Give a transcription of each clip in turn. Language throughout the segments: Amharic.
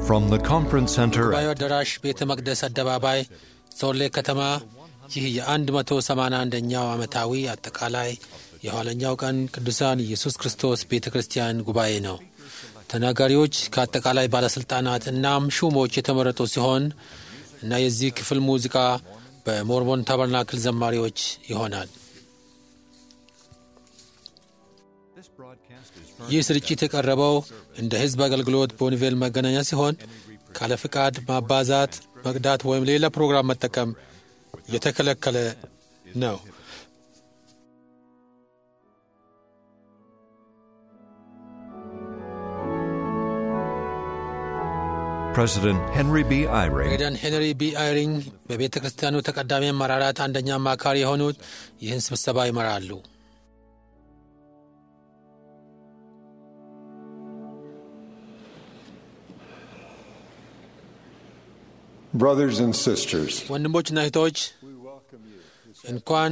From the conference center ጉባኤው at አዳራሽ ቤተ መቅደስ አደባባይ ሶሌ ከተማ ይህ የ181ኛው ዓመታዊ አጠቃላይ የኋለኛው ቀን ቅዱሳን ኢየሱስ ክርስቶስ ቤተ ክርስቲያን ጉባኤ ነው። ተናጋሪዎች ከአጠቃላይ ባለሥልጣናት እናም ሹሞች የተመረጡ ሲሆን እና የዚህ ክፍል ሙዚቃ በሞርሞን ታበርናክል ዘማሪዎች ይሆናል። ይህ ስርጭት የቀረበው እንደ ሕዝብ አገልግሎት በወንጌል መገናኛ ሲሆን ካለ ፍቃድ ማባዛት፣ መቅዳት ወይም ሌላ ፕሮግራም መጠቀም የተከለከለ ነው። President Henry B. Eyring ፕሬዚዳንት ሄንሪ ቢ አይሪንግ በቤተ ክርስቲያኑ ተቀዳሚ አመራራት አንደኛ አማካሪ የሆኑት ይህን ስብሰባ ይመራሉ። Brothers and sisters, ወንድሞችና እህቶች እንኳን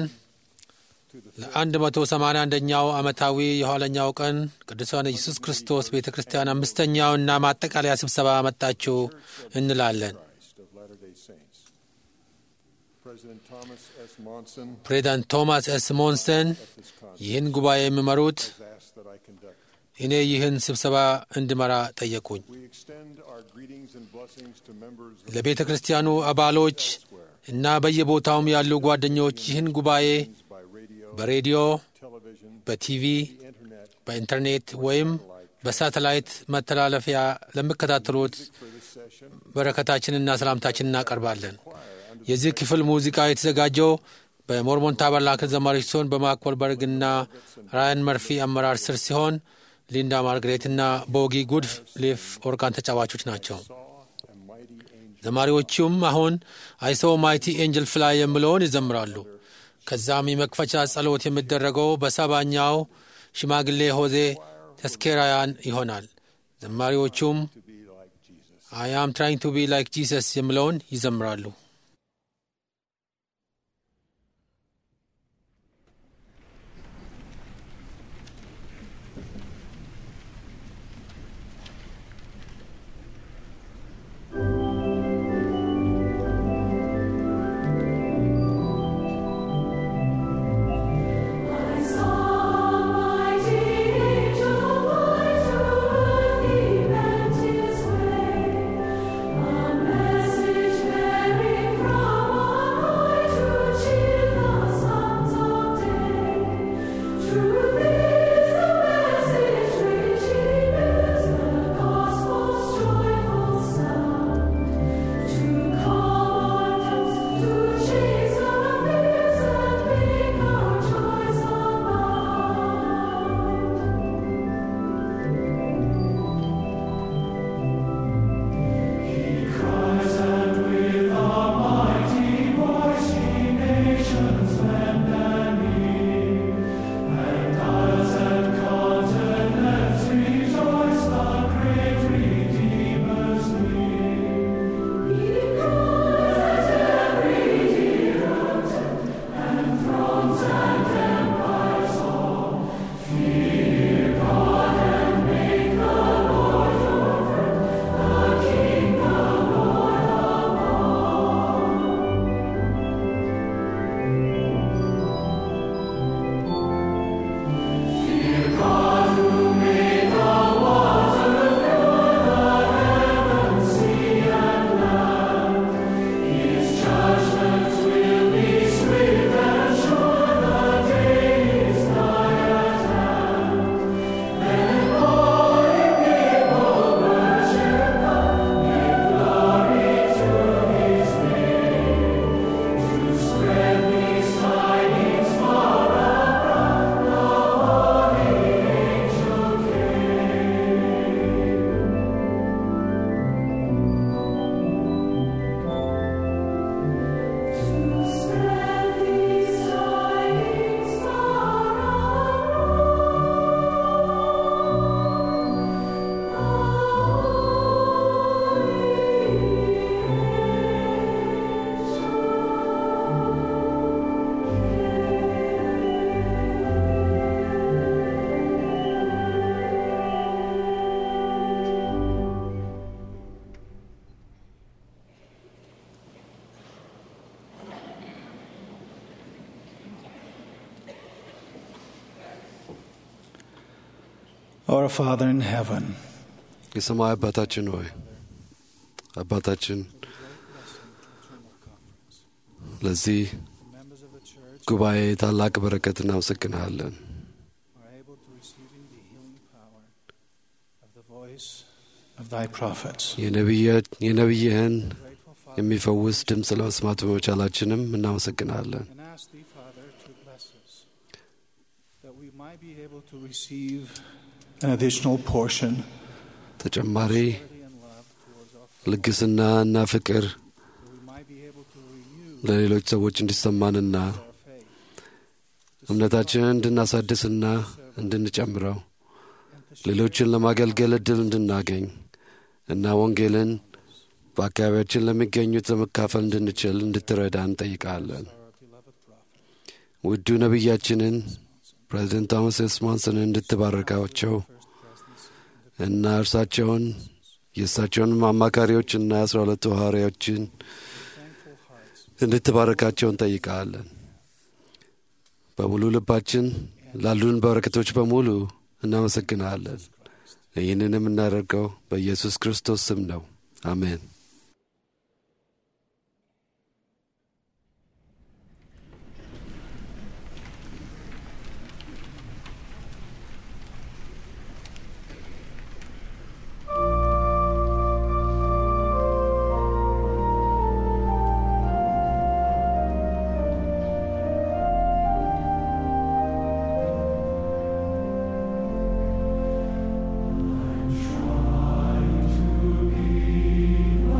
ለ181ኛው ዓመታዊ የኋለኛው ቀን ቅዱሳን ኢየሱስ ክርስቶስ ቤተ ክርስቲያን አምስተኛውና ማጠቃለያ ስብሰባ መጣችሁ እንላለን። of Latter-day Saints. President Thomas S. Monson ፕሬዚዳንት ቶማስ ኤስ ሞንሰን ይህን ጉባኤ የሚመሩት has asked that I conduct. እኔ ይህን ስብሰባ እንድመራ ጠየቁኝ። We extend our greetings and blessings to members of ለቤተ ክርስቲያኑ አባሎች እና በየቦታውም ያሉ ጓደኞች ይህን ጉባኤ by radio, በሬዲዮ፣ television, በቲቪ፣ internet በኢንተርኔት ወይም በሳተላይት መተላለፊያ ለሚከታተሉት በረከታችንና ሰላምታችን እናቀርባለን። የዚህ ክፍል ሙዚቃ የተዘጋጀው በሞርሞን ታበርናክል ዘማሪዎች ሲሆን በማክወልበርግና ራያን መርፊ አመራር ስር ሲሆን ሊንዳ ማርግሬትና ቦጊ ጉድፍ ሊፍ ኦርጋን ተጫዋቾች ናቸው። and mighty angels. ዘማሪዎቹም አሁን አይሶ ማይቲ ኤንጅል ፍላይ የሚለውን ይዘምራሉ። ከዛም የመክፈቻ ጸሎት የሚደረገው በሰባኛው ሽማግሌ ሆዜ ተስኬራያን ይሆናል። ዘማሪዎቹም to be like Jesus. አይ አም ትራይንግ ቱ ቢ ላይክ ጂሰስ የሚለውን ይዘምራሉ። I saw mighty angel fly to earth, he bent his way, a message bearing Our Father in heaven, የሰማይ አባታችን ሆይ አባታችን ለዚህ members of the church ጉባኤ ታላቅ በረከት እናመሰግንሃለን። are able to receiving the healing power of the voice of thy prophets. የነቢየ- የነቢይህን Grateful Father, የሚፈውስ ድምፅ ለመስማት በመቻላችንም እናመሰግናለን። and ask thee, Father, to bless us, that we might be able to receive an additional portion ተጨማሪ charity and love towards our fellow, ልግስና እና ፍቅር that we might be able to renew ለሌሎች ሰዎች እንዲሰማንና our faith, እምነታችንን እንድናሳድስና እንድንጨምረው and to ሌሎችን ለማገልገል እድል እንድናገኝ እና ወንጌልን በአካባቢያችን ለሚገኙት ለመካፈል እንድንችል እንድትረዳ እንጠይቃለን። our beloved prophet, ውዱ ነቢያችንን ፕሬዚደንት ቶማስ ኤስማንስን እንድትባረካቸው እና እርሳቸውን የእሳቸውን አማካሪዎችና የአስራ ሁለቱ ሐዋርያዎችን thankful hearts, እንድትባረካቸው እንጠይቃለን። በሙሉ ልባችን ላሉን በረከቶች በሙሉ እናመሰግናለን። ይህንን የምናደርገው በኢየሱስ ክርስቶስ ስም ነው። አሜን። Try to be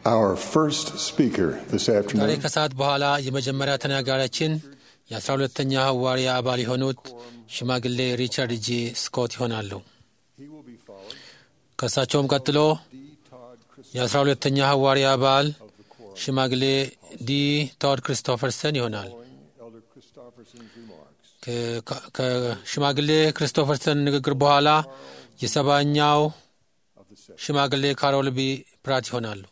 Our first speaker this ዛሬ afternoon ከሰዓት በኋላ የመጀመሪያ ተናጋሪያችን የአስራ ሁለተኛ ሐዋርያ አባል የሆኑት ሽማግሌ ሪቻርድ ጂ ስኮት ይሆናሉ። he will be followed ከእሳቸውም ቀጥሎ D. Todd Christ የአስራ ሁለተኛ ሐዋርያ አባል ሽማግሌ ዲ ቶድ ክሪስቶፈርሰን ይሆናል። following Elder Christopherson's remarks. ከ- ከ- ከሽማግሌ ክሪስቶፈርሰን ንግግር በኋላ የሰባኛው of the session. ሽማግሌ ካሮል ቢ ፕራት ይሆናሉ።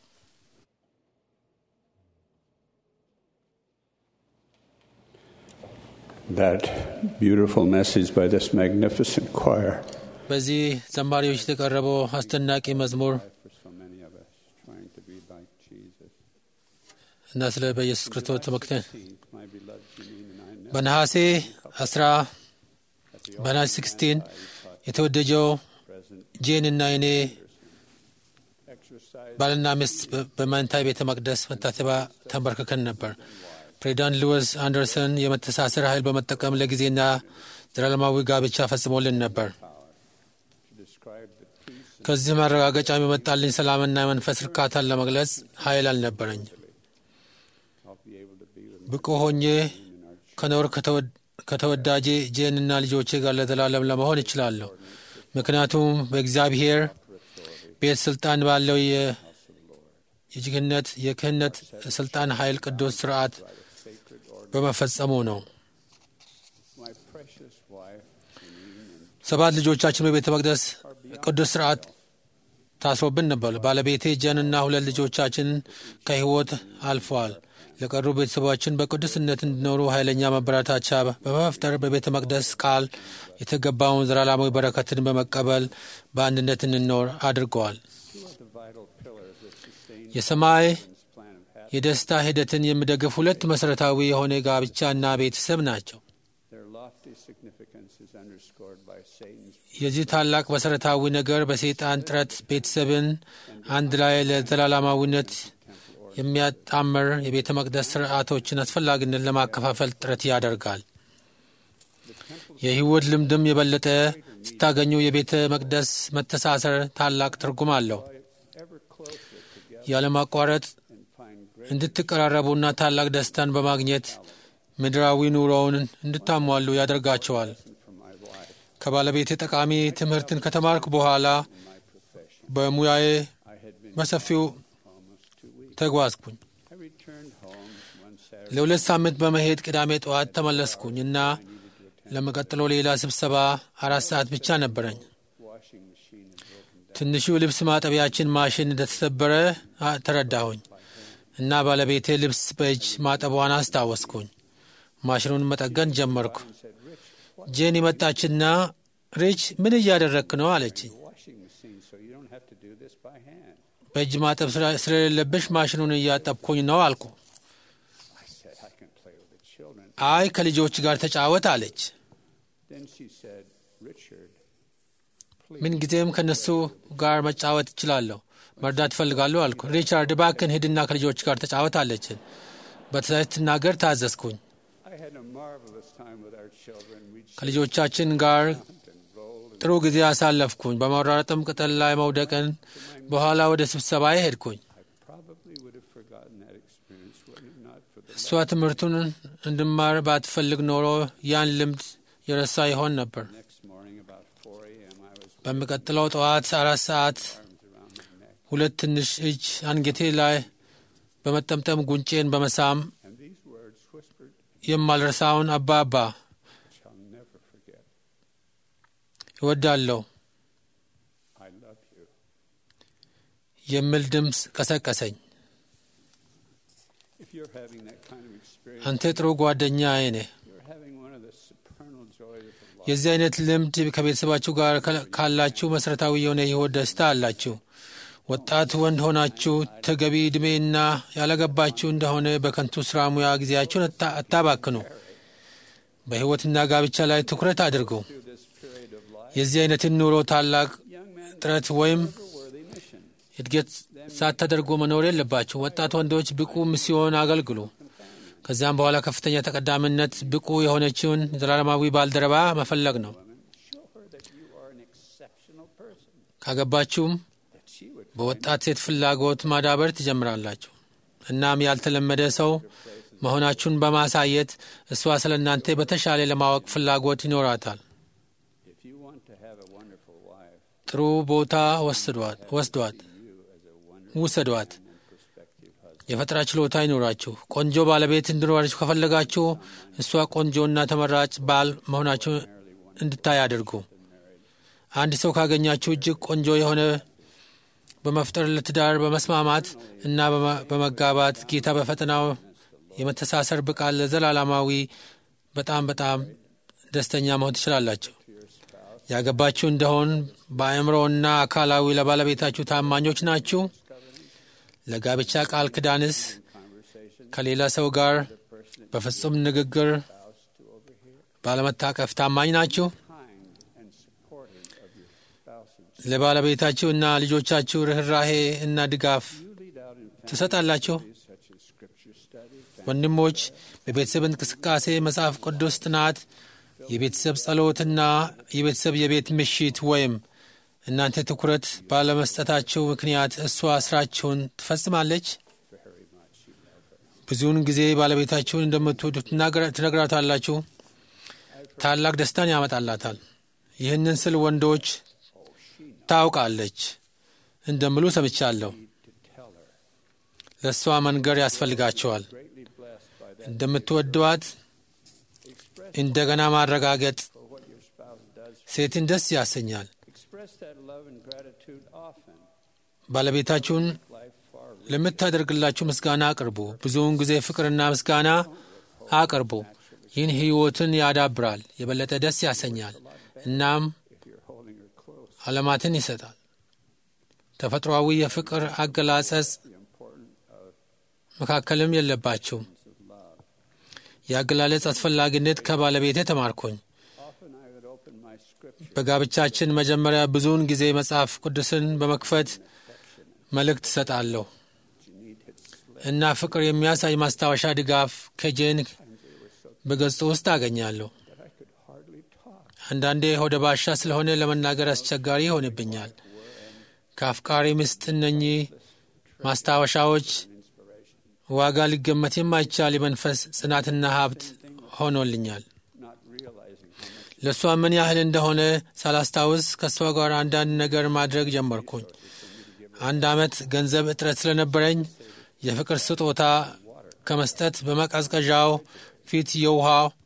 That beautiful message by this magnificent choir በዚህ ዘማሪዎች የተቀረበው አስደናቂ መዝሙር for so many of us trying to be like Jesus. እና ስለ በኢየሱስ ክርስቶስ ተመክተን My beloved Janine and I know በነሐሴ 10 በነሐሴ 16 የተወደጀው present ጄን እና እኔ exercise ባልና ሚስት በ- በመንታይ ቤተ መቅደስ መታሰቢያ ተንበርክከን ነበር። ፕሬዚዳንት ሉዊስ አንደርሰን የመተሳሰር ኃይል በመጠቀም ለጊዜና ዘላለማዊ ጋብቻ ፈጽሞልን ነበር። to describe the peace ከዚህ ማረጋገጫ የመጣልኝ ሰላምና የመንፈስ እርካታን ለመግለጽ ኃይል አልነበረኝ። I'll be able to be with ብቁ ሆኜ ከኖር ከተወድ- ከተወዳጄ ጄንና ልጆቼ ጋር ለዘላለም ለመሆን እችላለሁ። ምክንያቱም በእግዚአብሔር ቤት ስልጣን ባለው የ- የጅግነት የክህነት ስልጣን ኃይል ቅዱስ ስርዓት በመፈጸሙ ነው። my precious wife Janine and ሰባት ልጆቻችን በቤተ መቅደስ ቅዱስ ስርዓት ታስሮብን ነበር። ባለቤቴ ጀንና ሁለት ልጆቻችን ከሕይወት አልፈዋል። ለቀሩ ቤተሰባችን በቅዱስነት እንዲኖሩ ኃይለኛ መበረታቻ በመፍጠር በቤተ መቅደስ ቃል የተገባውን ዘላለማዊ በረከትን በመቀበል በአንድነት እንኖር አድርገዋል። two of the vital pillars that sustain የሰማይ God's plan of happiness. የደስታ ሂደትን የሚደግፍ ሁለት መሠረታዊ የሆነ ጋብቻና ቤተሰብ ናቸው። Their lofty significance is underscored by Satan's የዚህ ታላቅ መሠረታዊ ነገር በሰይጣን ጥረት ቤተሰብን አንድ ላይ ለዘላለማዊነት የሚያጣምር የቤተ መቅደስ ስርዓቶችን አስፈላጊነት ለማከፋፈል ጥረት ያደርጋል። የሕይወት ልምድም የበለጠ ስታገኙ የቤተ መቅደስ መተሳሰር ታላቅ ትርጉም አለው። ever closer together ያለማቋረጥ and find great እንድትቀራረቡና ታላቅ ደስታን በማግኘት ምድራዊ ኑሮውን እንድታሟሉ ያደርጋቸዋል። from my wife ከባለቤቴ ጠቃሚ ትምህርትን ከተማርኩ በኋላ my profession. በሙያዬ I had been በሰፊው almost two weeks. ተጓዝኩኝ። I returned home one Saturday ለሁለት ሳምንት በመሄድ ቅዳሜ ጠዋት ተመለስኩኝ እና ለመቀጥለው ሌላ ስብሰባ አራት ሰዓት ብቻ ነበረኝ። washing machine had broken down. ትንሹ ልብስ ማጠቢያችን ማሽን እንደተሰበረ አ- ተረዳሁኝ እና ባለቤቴ ልብስ በእጅ ማጠቧን አስታወስኩኝ። ማሽኑን መጠገን ጀመርኩ። ጄን መጣችና ሪች ምን እያደረግክ ነው አለችኝ። Washing machine, so you don't have to do this by hand. በእጅ ማጠብ ስለ- ስለሌለብሽ ማሽኑን እያጠብኩኝ ነው አልኩ። I said, I can play with the children. አይ ከልጆች ጋር ተጫወት አለች። Then she said, Richard, ምን ጊዜም ከነሱ ጋር መጫወት እችላለሁ፣ መርዳት እፈልጋለሁ አልኩ። ሪቻርድ እባክን ሂድና ከልጆች ጋር ተጫወት አለችን። በትዕዛዝ ስትናገር ታዘዝኩኝ። I had a marvelous time with our children. We'd ከልጆቻችን ጋር jumped and rolled. And ጥሩ ጊዜ አሳለፍኩኝ። በመራረጥም ቅጠል ላይ መውደቅን በኋላ ወደ ስብሰባ ሄድኩኝ። I probably would have forgotten that experience were it not for the እሷ ትምህርቱን እንድማር ባትፈልግ ኖሮ ያን ልምድ የረሳ ይሆን ነበር። next morning about 4 a.m. I was with በሚቀጥለው ጠዋት አራት ሰዓት arms around my neck. ሁለት ትንሽ እጅ አንገቴ ላይ በመጠምጠም ጉንጬን በመሳም And these words whispered, የማልረሳውን አባባ which I'll never forget. እወዳለሁ I love you. የሚል ድምፅ ቀሰቀሰኝ። If you're having that kind of experience, አንተ ጥሩ ጓደኛዬ ነህ። you're having one of the supernal joys of life. የዚህ አይነት ልምድ ከቤተሰባችሁ ጋር ከ- ካላችሁ መሠረታዊ የሆነ የሕይወት ደስታ አላችሁ። ወጣት ወንድ ሆናችሁ ተገቢ ዕድሜና ያላገባችሁ እንደሆነ በከንቱ ሥራ ሙያ ጊዜያችሁን አታ- አታባክኑ። በሕይወትና ጋብቻ ላይ ትኩረት አድርጉ። Through this period of life, የዚህ አይነትን ኑሮ ታላቅ young men ጥረት ወይም have a worthy mission. እድገት ሳታደርጉ መኖር የለባችሁ። ወጣት ወንዶች ብቁ ሚስዮን አገልግሉ። ከዚያም በኋላ ከፍተኛ ተቀዳሚነት ብቁ የሆነችውን ዘላለማዊ ባልደረባ መፈለግ ነው። Show her that you are an exceptional person, ካገባችሁም that she would በወጣት ሴት ፍላጎት ማዳበር ትጀምራላችሁ። እናም ያልተለመደ ሰው መሆናችሁን በማሳየት እሷ ስለ እናንተ በተሻለ ለማወቅ ፍላጎት ይኖራታል። If you want to have a wonderful wife, ጥሩ ቦታ ወስዷት ወስዷት ውሰዷት። የፈጠራ ችሎታ ይኖራችሁ። ቆንጆ ባለቤት እንዲኖራችሁ ከፈለጋችሁ እሷ ቆንጆና ተመራጭ ባል መሆናችሁ እንድታይ አድርጉ። አንድ ሰው ካገኛችሁ እጅግ ቆንጆ የሆነ በመፍጠር ለትዳር በመስማማት እና በመ- በመጋባት ጌታ በፈተናው የመተሳሰር ብቃት ለዘላለማዊ በጣም በጣም ደስተኛ መሆን ትችላላችሁ። ያገባችሁ እንደሆን በአእምሮና አካላዊ ለባለቤታችሁ ታማኞች ናችሁ። ለጋብቻ ቃል ክዳንስ ከሌላ ሰው ጋር በፍጹም ንግግር ባለመታቀፍ ታማኝ ናችሁ። kind and supportive of your spouse's ለባለቤታችሁ እና ልጆቻችሁ ርኅራሄ እና ድጋፍ You lead out in ትሰጣላችሁ። families such as scripture study, ወንድሞች በቤተሰብ እንቅስቃሴ፣ መጽሐፍ ቅዱስ ጥናት፣ የቤተሰብ ጸሎትና የቤተሰብ የቤት ምሽት ወይም እናንተ ትኩረት ባለመስጠታችሁ ምክንያት እሷ ስራችሁን ትፈጽማለች። ብዙውን ጊዜ ባለቤታችሁን እንደምትወዱ ትናገራ- ትነግራታላችሁ። ታላቅ ደስታን ያመጣላታል። ይህንን ስል ወንዶች ታውቃለች እንደምሉ ሰምቻለሁ። ለእሷ መንገር ያስፈልጋቸዋል። greatly blessed by that እንደምትወደዋት እንደገና ማረጋገጥ for what your spouse does. ሴትን ደስ ያሰኛል። Express that love and gratitude often. ባለቤታችሁን Life far ለምታደርግላችሁ ምስጋና አቅርቡ። ብዙውን ጊዜ ፍቅርና ምስጋና አቅርቡ። ይህን ሕይወትን ያዳብራል፣ የበለጠ ደስ ያሰኛል፣ እናም if you're holding her close. ዓለማትን ይሰጣል። ተፈጥሯዊ የፍቅር አገላጸጽ The importance of መካከልም የለባችሁም። የአገላለጽ አስፈላጊነት ከባለቤቴ ተማርኮኝ። often I would open my scripture በጋብቻችን መጀመሪያ ብዙውን ጊዜ መጽሐፍ ቅዱስን በመክፈት መልእክት እሰጣለሁ እና ፍቅር የሚያሳይ ማስታወሻ ድጋፍ ከጄን በገጹ ውስጥ አገኛለሁ። that I could hardly talk. አንዳንዴ ሆደ ባሻ ስለሆነ ለመናገር አስቸጋሪ ይሆንብኛል። ከአፍቃሪ ምስጥ እነኚህ ማስታወሻዎች ዋጋ ሊገመት የማይቻል የመንፈስ ጽናትና ሀብት ሆኖልኛል። Not realizing how much ለእሷ ምን ያህል እንደሆነ ሳላስታውስ ከእሷ ጋር አንዳንድ ነገር ማድረግ ጀመርኩኝ። አንድ ዓመት ገንዘብ እጥረት ስለነበረኝ የፍቅር ስጦታ ከመስጠት በመቀዝቀዣው ፊት የውሃ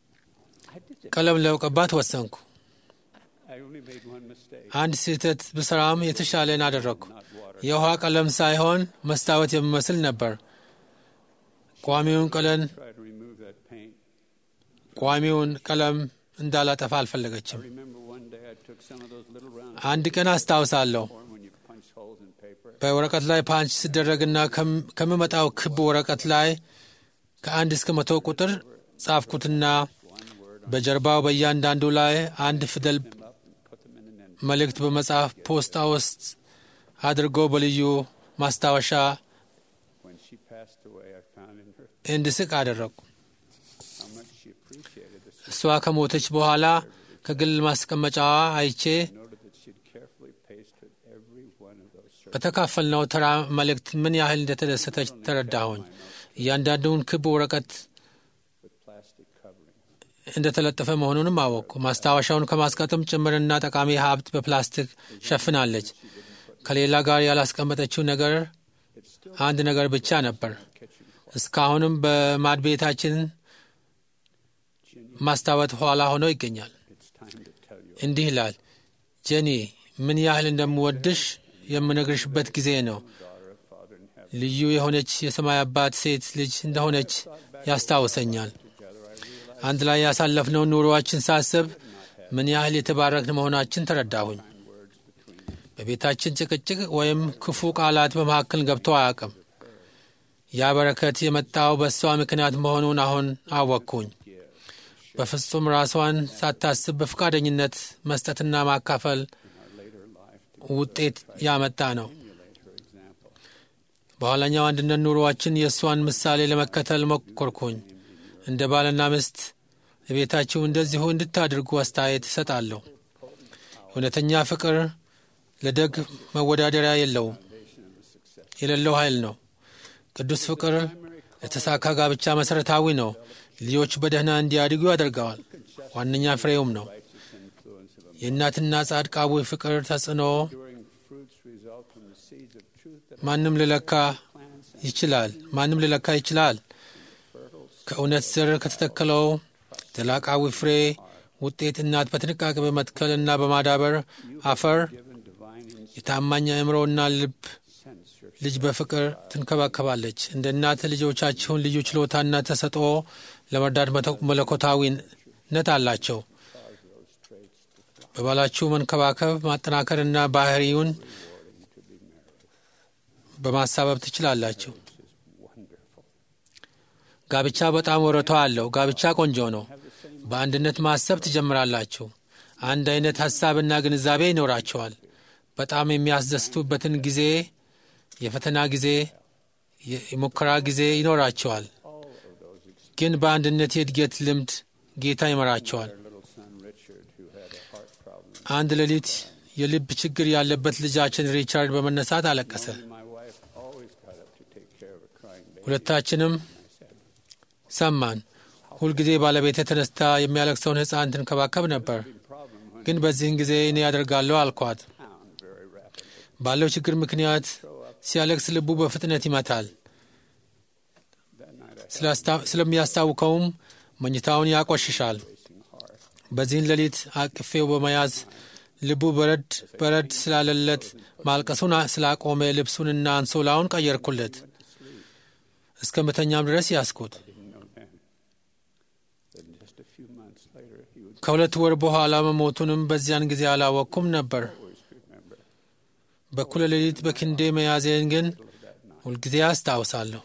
ቀለም ለመቀባት ወሰንኩ። I only made one mistake. አንድ ስህተት ብሰራም የተሻለን አደረግኩ። የውሃ ቀለም ሳይሆን መስታወት የሚመስል ነበር። ቋሚውን ቀለም Try to remove that paint. ቋሚውን ቀለም እንዳላጠፋ አልፈለገችም። Remember one day I took some of those little round አንድ ቀን አስታውሳለሁ form when you punch holes in paper. በወረቀት ላይ ፓንች ሲደረግና ከም- ከምመጣው ክብ ወረቀት ላይ ከአንድ እስከ መቶ ቁጥር ጻፍኩትና በጀርባው በእያንዳንዱ ላይ አንድ ፊደል Them up and put them in an envelope. መልእክት በመጽሐፍ ፖስታ ውስጥ አድርጎ በልዩ ማስታወሻ When she passed away, I found in her እንድስቅ አደረግኩ። how much she appreciated this. እሷ ከሞተች በኋላ ከግል ማስቀመጫዋ አይቼ Noted that she had carefully pasted every one of those circles. በተካፈልነው ተራ መልእክት ምን ያህል እንደተደሰተች ተረዳሁኝ። እያንዳንዱን ክብ ወረቀት with plastic covering. እንደተለጠፈ መሆኑንም አወቅኩ። ማስታወሻውን ከማስቀጥም ጭምርና ጠቃሚ ሀብት በፕላስቲክ ሸፍናለች። ከሌላ ጋር ያላስቀመጠችው ነገር አንድ ነገር ብቻ ነበር። እስካሁንም በማድቤታችን ማስታወት ኋላ ሆኖ ይገኛል። It's time to tell you እንዲህ ይላል፣ ጄኒ ምን ያህል እንደምወድሽ የምነግርሽበት ጊዜ ነው። ልዩ የሆነች የሰማይ አባት ሴት ልጅ እንደሆነች ያስታውሰኛል። አንድ ላይ ያሳለፍነውን ኑሮዋችን ሳስብ ምን ያህል የተባረክን መሆናችን ተረዳሁኝ። በቤታችን ጭቅጭቅ ወይም ክፉ ቃላት በመካከል ገብቶ አያውቅም። ያ በረከት የመጣው በእሷ ምክንያት መሆኑን አሁን አወቅኩኝ። በፍጹም ራሷን ሳታስብ በፈቃደኝነት መስጠትና ማካፈል ውጤት ያመጣ ነው። በኋላኛው አንድነት ኑሮዋችን የእሷን ምሳሌ ለመከተል ሞከርኩኝ። እንደ ባልና ሚስት ቤታችሁ እንደዚሁ እንድታድርጉ አስተያየት እሰጣለሁ። እውነተኛ ፍቅር ለደግ መወዳደሪያ የለውም። የሌለው ኃይል ነው። ቅዱስ ፍቅር ለተሳካ ጋብቻ መሠረታዊ ነው። ልጆች በደህና እንዲያድጉ ያደርገዋል። ዋነኛ ፍሬውም ነው። የእናትና ጻድቃዊ ፍቅር ተጽዕኖ ማንም ሊለካ ይችላል ማንም ሊለካ ይችላል። ከእውነት ዘር ከተተከለው ዘላቃዊ ፍሬ ውጤት እናት በጥንቃቄ በመትከል እና በማዳበር አፈር የታማኝ አእምሮና ልብ ልጅ በፍቅር ትንከባከባለች። እንደ እናት ልጆቻችሁን ልዩ ችሎታና ተሰጥኦ ለመርዳት መለኮታዊነት አላቸው። በባላችሁ መንከባከብ ማጠናከርና ባህሪውን በማሳበብ ትችላላችሁ። ጋብቻ በጣም ወረቷ አለው። ጋብቻ ቆንጆ ነው። በአንድነት ማሰብ ትጀምራላችሁ። አንድ አይነት ሀሳብና ግንዛቤ ይኖራቸዋል። በጣም የሚያስደስቱበትን ጊዜ፣ የፈተና ጊዜ፣ የሙከራ ጊዜ ይኖራቸዋል። ግን በአንድነት የእድገት ልምድ ጌታ ይመራቸዋል። አንድ ሌሊት የልብ ችግር ያለበት ልጃችን ሪቻርድ በመነሳት አለቀሰ። ሁለታችንም ሰማን። ሁልጊዜ ባለቤቴ ተነስታ የሚያለቅሰውን ሕፃን ትንከባከብ ነበር። ግን በዚህን ጊዜ እኔ ያደርጋለሁ አልኳት። ባለው ችግር ምክንያት ሲያለቅስ ልቡ በፍጥነት ይመታል። ስለሚያስታውከውም መኝታውን ያቆሽሻል። በዚህን ሌሊት አቅፌው በመያዝ ልቡ በረድ በረድ ስላለለት ማልቀሱን ስላቆመ ልብሱንና አንሶላውን ቀየርኩለት። እስከ መተኛም ድረስ ያስኩት። ከሁለት ወር በኋላ መሞቱንም በዚያን ጊዜ አላወቅኩም ነበር። በኩለ ሌሊት በክንዴ መያዜን ግን ሁልጊዜ አስታውሳለሁ።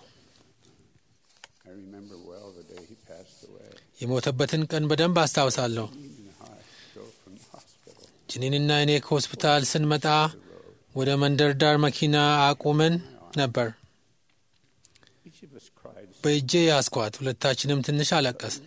የሞተበትን ቀን በደንብ አስታውሳለሁ። ጅኒንና እኔ ከሆስፒታል ስንመጣ ወደ መንደር ዳር መኪና አቁመን ነበር። በእጄ ያስኳት። ሁለታችንም ትንሽ አለቀስን።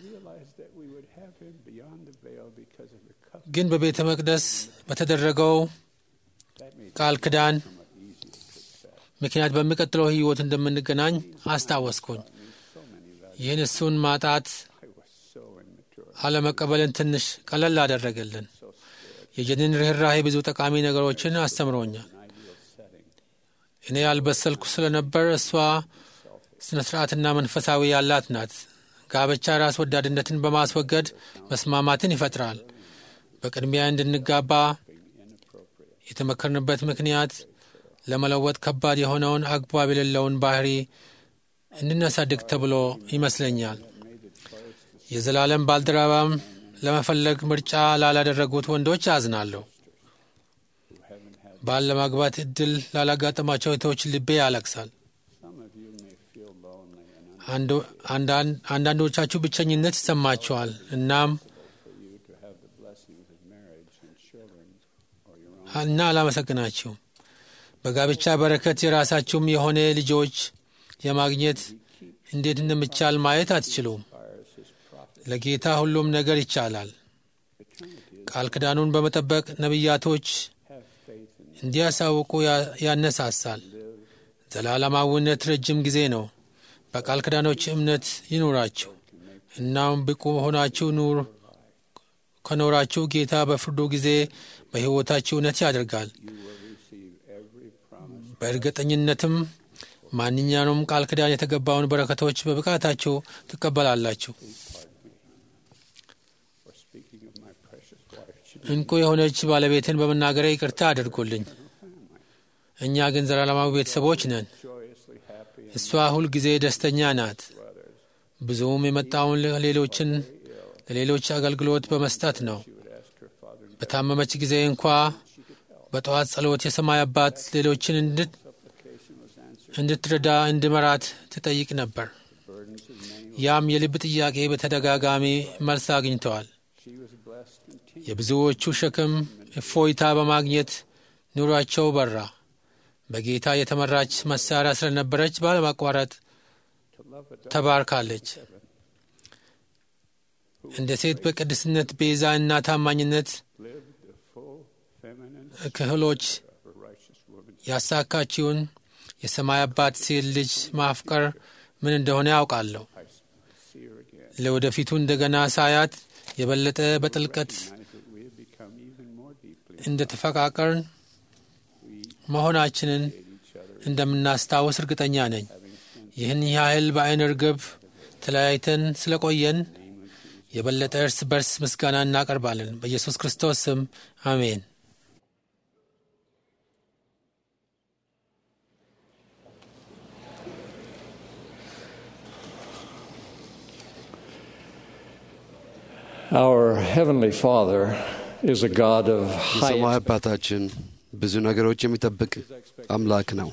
ግን በቤተ መቅደስ በተደረገው ቃል ኪዳን ምክንያት በሚቀጥለው ሕይወት እንደምንገናኝ አስታወስኩኝ። ይህን እሱን ማጣት አለመቀበልን ትንሽ ቀለል አደረገልን። የጀኒን ርኅራሄ ብዙ ጠቃሚ ነገሮችን አስተምሮኛል። እኔ ያልበሰልኩ ስለነበር እሷ ስነ ስርዓትና መንፈሳዊ ያላት ናት። ጋብቻ ራስ ወዳድነትን በማስወገድ መስማማትን ይፈጥራል። በቅድሚያ እንድንጋባ የተመከርንበት ምክንያት ለመለወጥ ከባድ የሆነውን አግባብ የሌለውን ባህሪ እንድናሳድግ ተብሎ ይመስለኛል። የዘላለም ባልደረባም ለመፈለግ ምርጫ ላላደረጉት ወንዶች አዝናለሁ። ባል ለማግባት እድል ላላጋጠማቸው እህቶች ልቤ ያለቅሳል። አንዳንዶቻችሁ ብቸኝነት ይሰማቸዋል። እናም እና አላመሰግናችሁም። በጋብቻ በረከት የራሳችሁም የሆነ ልጆች የማግኘት እንዴት እንደሚቻል ማየት አትችሉም። ለጌታ ሁሉም ነገር ይቻላል። ቃል ኪዳኑን በመጠበቅ ነቢያቶች እንዲያሳውቁ ያነሳሳል። ዘላለማዊነት ረጅም ጊዜ ነው። በቃል ኪዳኖች እምነት ይኑራችሁ። እናም ብቁ ሆናችሁ ኑር ከኖራችሁ ጌታ በፍርዱ ጊዜ በሕይወታችሁ እውነት ያደርጋል። በእርግጠኝነትም ማንኛውም ቃል ኪዳን የተገባውን በረከቶች በብቃታችሁ ትቀበላላችሁ። እንቁ የሆነች ባለቤትን በመናገሬ ይቅርታ አድርጎልኝ። እኛ ግን ዘላለማዊ ቤተሰቦች ነን። እሷ ሁል ጊዜ ደስተኛ ናት። ብዙውም የመጣውን ሌሎችን ለሌሎች አገልግሎት በመስጠት ነው። በታመመች ጊዜ እንኳ በጠዋት ጸሎት የሰማይ አባት ሌሎችን እንድትረዳ እንድመራት ትጠይቅ ነበር። ያም የልብ ጥያቄ በተደጋጋሚ መልስ አግኝተዋል። የብዙዎቹ ሸክም እፎይታ በማግኘት ኑሯቸው በራ። በጌታ የተመራች መሳሪያ ስለነበረች ባለማቋረጥ ተባርካለች። እንደ ሴት በቅድስነት ቤዛ እና ታማኝነት ክህሎች ያሳካችውን የሰማይ አባት ሴት ልጅ ማፍቀር ምን እንደሆነ ያውቃለሁ። ለወደፊቱ እንደገና ሳያት የበለጠ በጥልቀት እንደ ተፈቃቀርን መሆናችንን እንደምናስታውስ እርግጠኛ ነኝ። ይህን ያህል በአይነ ርግብ ተለያይተን ስለቆየን የበለጠ እርስ በርስ ምስጋና እናቀርባለን። በኢየሱስ ክርስቶስ ስም አሜን። Our Heavenly Father is a God of high የሰማይ አባታችን ብዙ ነገሮች የሚጠብቅ አምላክ ነው።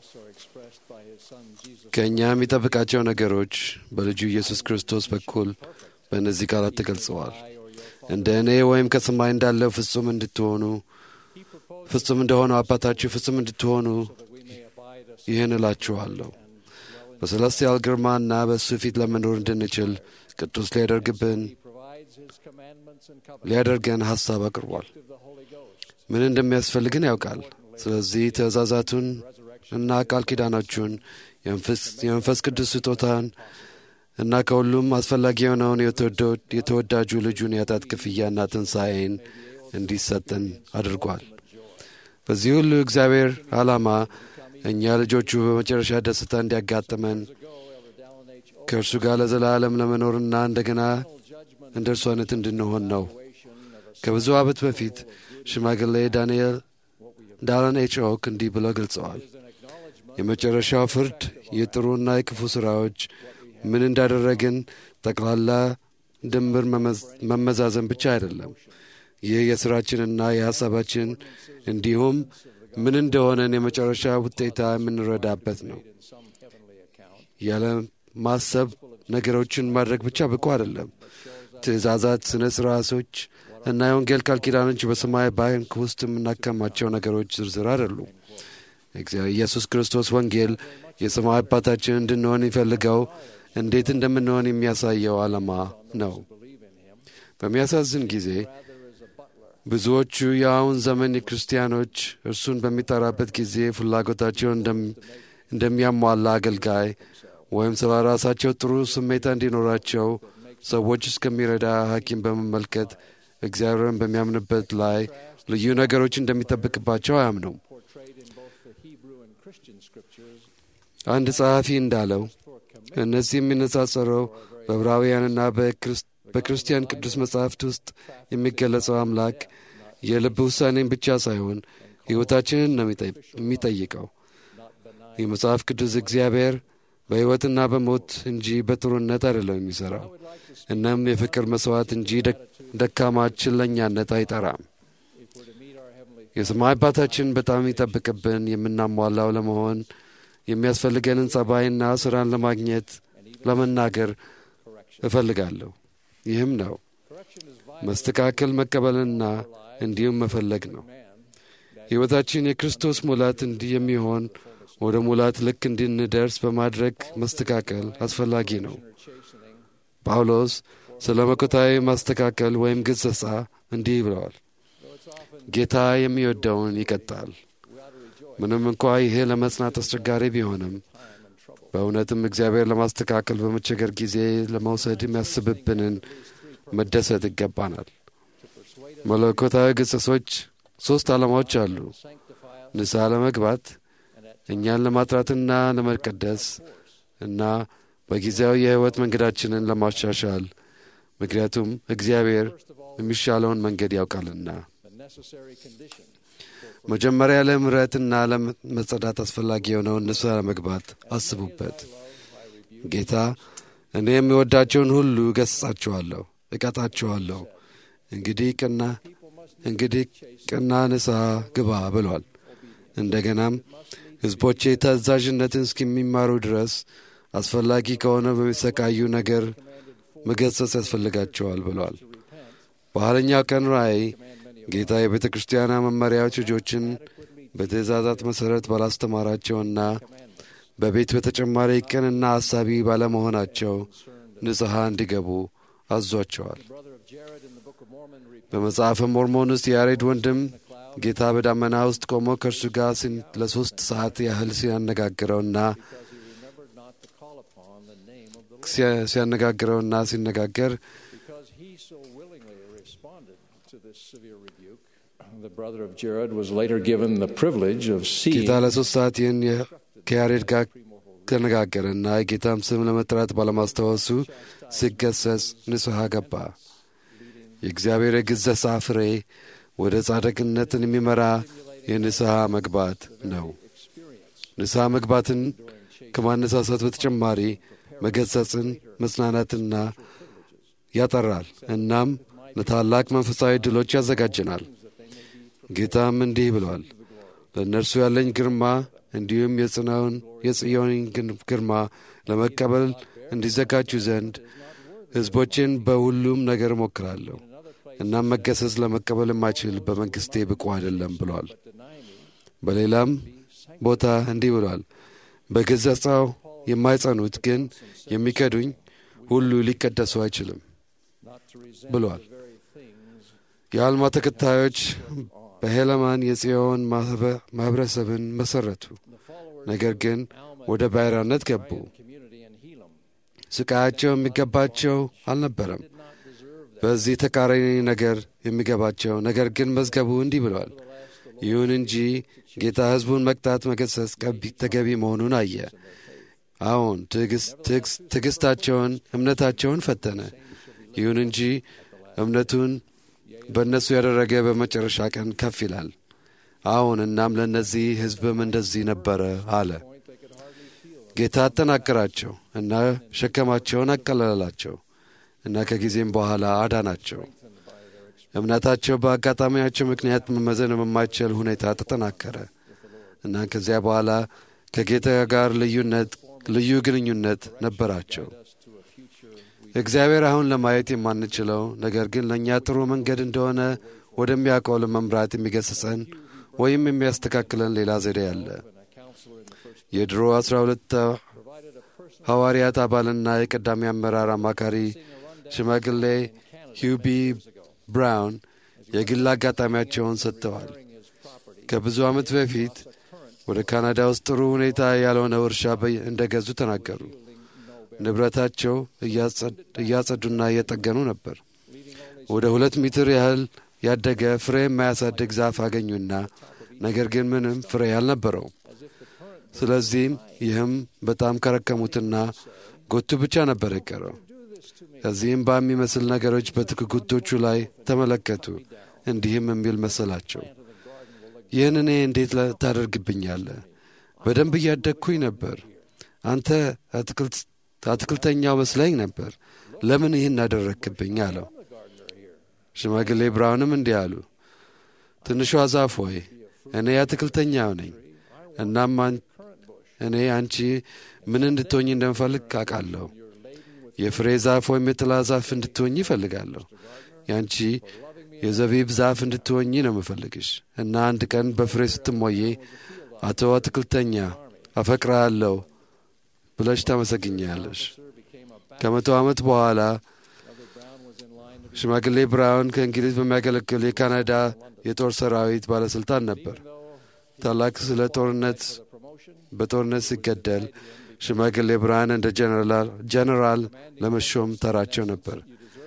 ከእኛ የሚጠብቃቸው ነገሮች በልጁ ኢየሱስ ክርስቶስ በኩል በእነዚህ ቃላት ተገልጸዋል። እንደ እኔ ወይም ከሰማይ እንዳለው ፍጹም እንድትሆኑ ፍጹም እንደሆነው አባታችሁ ፍጹም እንድትሆኑ ይህን እላችኋለሁ። በሰለስቲያል ግርማና በእሱ ፊት ለመኖር እንድንችል ቅዱስ ሊያደርግብን ሊያደርገን ሐሳብ አቅርቧል። ምን እንደሚያስፈልግን ያውቃል። ስለዚህ ትእዛዛቱን እና ቃል ኪዳኖቹን የመንፈስ ቅዱስ ስጦታን እና ከሁሉም አስፈላጊ የሆነውን የተወዳጁ ልጁን የኃጢአት ክፍያና ትንሣኤን እንዲሰጠን አድርጓል። በዚህ ሁሉ እግዚአብሔር ዓላማ እኛ ልጆቹ በመጨረሻ ደስታ እንዲያጋጥመን ከእርሱ ጋር ለዘላለም ለመኖርና እንደገና እንደ እርሱ አይነት እንድንሆን ነው። ከብዙ ዓመት በፊት ሽማግሌ ዳንኤል ዳላን ኤች ኦክ እንዲህ ብለው ገልጸዋል። የመጨረሻው ፍርድ የጥሩና የክፉ ሥራዎች ምን እንዳደረግን ጠቅላላ ድምር መመዛዘን ብቻ አይደለም። ይህ የሥራችንና የሐሳባችን እንዲሁም ምን እንደሆነን የመጨረሻ ውጤታ የምንረዳበት ነው። ያለ ማሰብ ነገሮችን ማድረግ ብቻ ብቁ አይደለም። ትእዛዛት፣ ስነ ሥርዓቶች እና የወንጌል ቃል ኪዳኖች በሰማይ ባንክ ውስጥ የምናከማቸው ነገሮች ዝርዝር አይደሉም። ኢየሱስ ክርስቶስ ወንጌል የሰማይ አባታችን እንድንሆን ይፈልገው እንዴት እንደምንሆን የሚያሳየው ዓላማ ነው። በሚያሳዝን ጊዜ ብዙዎቹ የአሁን ዘመን ክርስቲያኖች እርሱን በሚጠራበት ጊዜ ፍላጎታቸውን እንደሚያሟላ አገልጋይ ወይም ስለ ራሳቸው ጥሩ ስሜታ እንዲኖራቸው ሰዎች እስከሚረዳ ሐኪም በመመልከት እግዚአብሔርን በሚያምንበት ላይ ልዩ ነገሮች እንደሚጠብቅባቸው አያምኑም። አንድ ጸሐፊ እንዳለው እነዚህ የሚነጻጸረው በዕብራውያንና በክርስቲያን ቅዱስ መጻሕፍት ውስጥ የሚገለጸው አምላክ የልብ ውሳኔን ብቻ ሳይሆን ሕይወታችንን ነው የሚጠይቀው። የመጽሐፍ ቅዱስ እግዚአብሔር በሕይወትና በሞት እንጂ በጥሩነት አይደለም የሚሠራው። እናም የፍቅር መሥዋዕት እንጂ ደካማ ችለኛነት አይጠራም። የሰማይ አባታችን በጣም ይጠብቅብን የምናሟላው ለመሆን የሚያስፈልገንን ጸባይና ሥራን ለማግኘት ለመናገር እፈልጋለሁ። ይህም ነው መስተካከል መቀበልና እንዲሁም መፈለግ ነው። ሕይወታችን የክርስቶስ ሙላት እንዲህ የሚሆን ወደ ሙላት ልክ እንድንደርስ በማድረግ መስተካከል አስፈላጊ ነው። ጳውሎስ ስለ መኮታዊ ማስተካከል ወይም ግሰጻ እንዲህ ብለዋል። ጌታ የሚወደውን ይቀጣል። ምንም እንኳ ይሄ ለመጽናት አስቸጋሪ ቢሆንም በእውነትም እግዚአብሔር ለማስተካከል በመቸገር ጊዜ ለመውሰድ የሚያስብብንን መደሰት ይገባናል። መለኮታዊ ግሰጾች ሦስት ዓላማዎች አሉ። ንስሐ ለመግባት እኛን ለማጥራትና ለመቀደስ እና በጊዜያዊ የሕይወት መንገዳችንን ለማሻሻል ምክንያቱም እግዚአብሔር የሚሻለውን መንገድ ያውቃልና። መጀመሪያ ለምሕረትና ለመጸዳት አስፈላጊ የሆነውን ንስሐ ለመግባት አስቡበት። ጌታ እኔ የሚወዳቸውን ሁሉ እገሥጻቸዋለሁ፣ እቀጣቸዋለሁ። እንግዲህ ቅና እንግዲህ ቅና ንስሐ ግባ ብሏል። እንደገናም ሕዝቦቼ ታዛዥነትን እስከሚማሩ ድረስ አስፈላጊ ከሆነ በሚሰቃዩ ነገር መገሰጽ ያስፈልጋቸዋል ብሏል። በኋለኛው ቀን ራእይ ጌታ የቤተ ክርስቲያና መመሪያዎች ልጆችን በትእዛዛት መሠረት ባላስተማራቸውና በቤት በተጨማሪ ቅንና አሳቢ ባለመሆናቸው ንጽሐ እንዲገቡ አዟቸዋል። በመጽሐፈ ሞርሞን ውስጥ የያሬድ ወንድም ጌታ በዳመና ውስጥ ቆሞ ከእርሱ ጋር ሲን- ለሦስት ሰዓት ያህል ሲያነጋግረውና ሲያ- ሲያነጋግረውና ሲነጋገር Because he so willingly responded to this severe rebuke, the brother of Jared was later given the privilege of seeing ጌታ ለሶስት ሰዓት ይህን የ- ከያሬድ ጋር ተነጋገረና የጌታም ስም ለመጥራት ባለማስታወሱ ሲገሰጽ ንስሐ ገባ። የእግዚአብሔር የግዘሳ ፍሬ ወደ ጻድቅነትን የሚመራ የንስሐ መግባት ነው። ንስሐ መግባትን ከማነሳሳት በተጨማሪ መገሰጽን፣ መጽናናትና ያጠራል። እናም ለታላቅ መንፈሳዊ ድሎች ያዘጋጀናል። ጌታም እንዲህ ብሏል፣ ለእነርሱ ያለኝ ግርማ እንዲሁም የጽናውን የጽዮንን ግን- ግርማ ለመቀበል እንዲዘጋጁ ዘንድ ሕዝቦችን በሁሉም ነገር እሞክራለሁ። እናም መገሰጽ ለመቀበል የማይችል በመንግሥቴ ብቁ አይደለም ብሏል። በሌላም ቦታ እንዲህ ብሏል፣ በገሰጻው የማይጸኑት ግን የሚከዱኝ ሁሉ ሊቀደሱ አይችልም ብሏል። የአልማ ተከታዮች በሄለማን የጽዮን ማኅበ- ማኅበረሰብን መሠረቱ። ነገር ግን ወደ ባይራነት ገቡ። ስቃያቸው የሚገባቸው አልነበረም። በዚህ ተቃራኒ ነገር የሚገባቸው ነገር ግን መዝገቡ እንዲህ ብሏል። ይሁን እንጂ ጌታ ሕዝቡን መቅጣት፣ መገሰጽ ቀቢ- ተገቢ መሆኑን አየ። አዎን ትዕግስት- ትዕግስት- ትዕግስታቸውን፣ እምነታቸውን ፈተነ። ይሁን እንጂ እምነቱን በእነሱ ያደረገ በመጨረሻ ቀን ከፍ ይላል። አዎን እናም ለእነዚህ ሕዝብም እንደዚህ ነበረ አለ። ጌታ አጠናከራቸው እና ሸከማቸውን አቀለላቸው እና ከጊዜም በኋላ አዳናቸው። እምነታቸው በአጋጣሚያቸው ምክንያት መመዘን በማይችል ሁኔታ ተጠናከረ እና ከዚያ በኋላ ከጌታ ጋር ልዩነት ልዩ ግንኙነት ነበራቸው። እግዚአብሔር አሁን ለማየት የማንችለው ነገር ግን ለእኛ ጥሩ መንገድ እንደሆነ ወደሚያውቀው ለመምራት የሚገስጸን ወይም የሚያስተካክለን ሌላ ዘዴ አለ። የድሮ አስራ ሁለት ሐዋርያት አባልና የቀዳሚ አመራር አማካሪ ሽማግሌ ሂውቢ ብራውን የግል አጋጣሚያቸውን ሰጥተዋል። ከብዙ ዓመት በፊት ወደ ካናዳ ውስጥ ጥሩ ሁኔታ ያልሆነ እርሻ በ- እንደገዙ ተናገሩ። ንብረታቸው እያጸዱና እየጠገኑ ነበር። ወደ ሁለት ሜትር ያህል ያደገ ፍሬ የማያሳድግ ዛፍ አገኙና ነገር ግን ምንም ፍሬ አልነበረውም። ስለዚህም ይህም በጣም ከረከሙትና ጎቱ ብቻ ነበር የቀረው። ከዚህም በሚመስል ነገሮች በትክጉቶቹ ላይ ተመለከቱ። እንዲህም የሚል መሰላቸው፣ ይህን እኔ እንዴት ለ- ታደርግብኛለህ? በደንብ እያደግኩኝ ነበር። አንተ አትክልት አትክልተኛው መስለኝ ነበር። ለምን ይህን አደረግክብኝ? አለው። ሽማግሌ ብራውንም እንዲህ አሉ፣ ትንሿ ዛፍ ሆይ እኔ አትክልተኛው ነኝ። እናም አን- እኔ አንቺ ምን እንድትሆኝ እንደምፈልግ አውቃለሁ። የፍሬ ዛፍ ወይም የጥላ ዛፍ እንድትሆኝ ይፈልጋለሁ። ያንቺ የዘቢብ ዛፍ እንድትሆኝ ነው የምፈልግሽ እና አንድ ቀን በፍሬ ስትሞዬ አቶ አትክልተኛ አፈቅርሃለሁ ብለሽ ታመሰግኛለሽ። ከመቶ ዓመት በኋላ ሽማግሌ ብራውን ከእንግሊዝ በሚያገለግል የካናዳ የጦር ሰራዊት ባለሥልጣን ነበር። ታላቅ ስለ ጦርነት በጦርነት ሲገደል ሽማግሌ ብርሃን እንደ ጀነራል ለመሾም ተራቸው ነበር።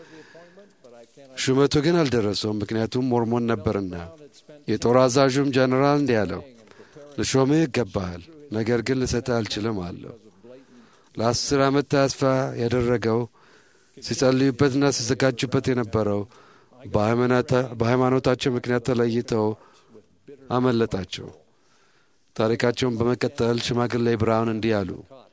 ሹመቱ ግን አልደረሰውም፣ ምክንያቱም ሞርሞን ነበርና። የጦር አዛዡም ጀነራል እንዲህ አለው፣ ልሾምህ ይገባሃል፣ ነገር ግን ልሰጥህ አልችልም አለው። ለአስር ዓመት ተስፋ ያደረገው ሲጸልዩበትና ሲዘጋጁበት የነበረው በሃይማኖታቸው ምክንያት ተለይተው አመለጣቸው። ታሪካቸውን በመቀጠል ሽማግሌ ብርሃን እንዲህ አሉ።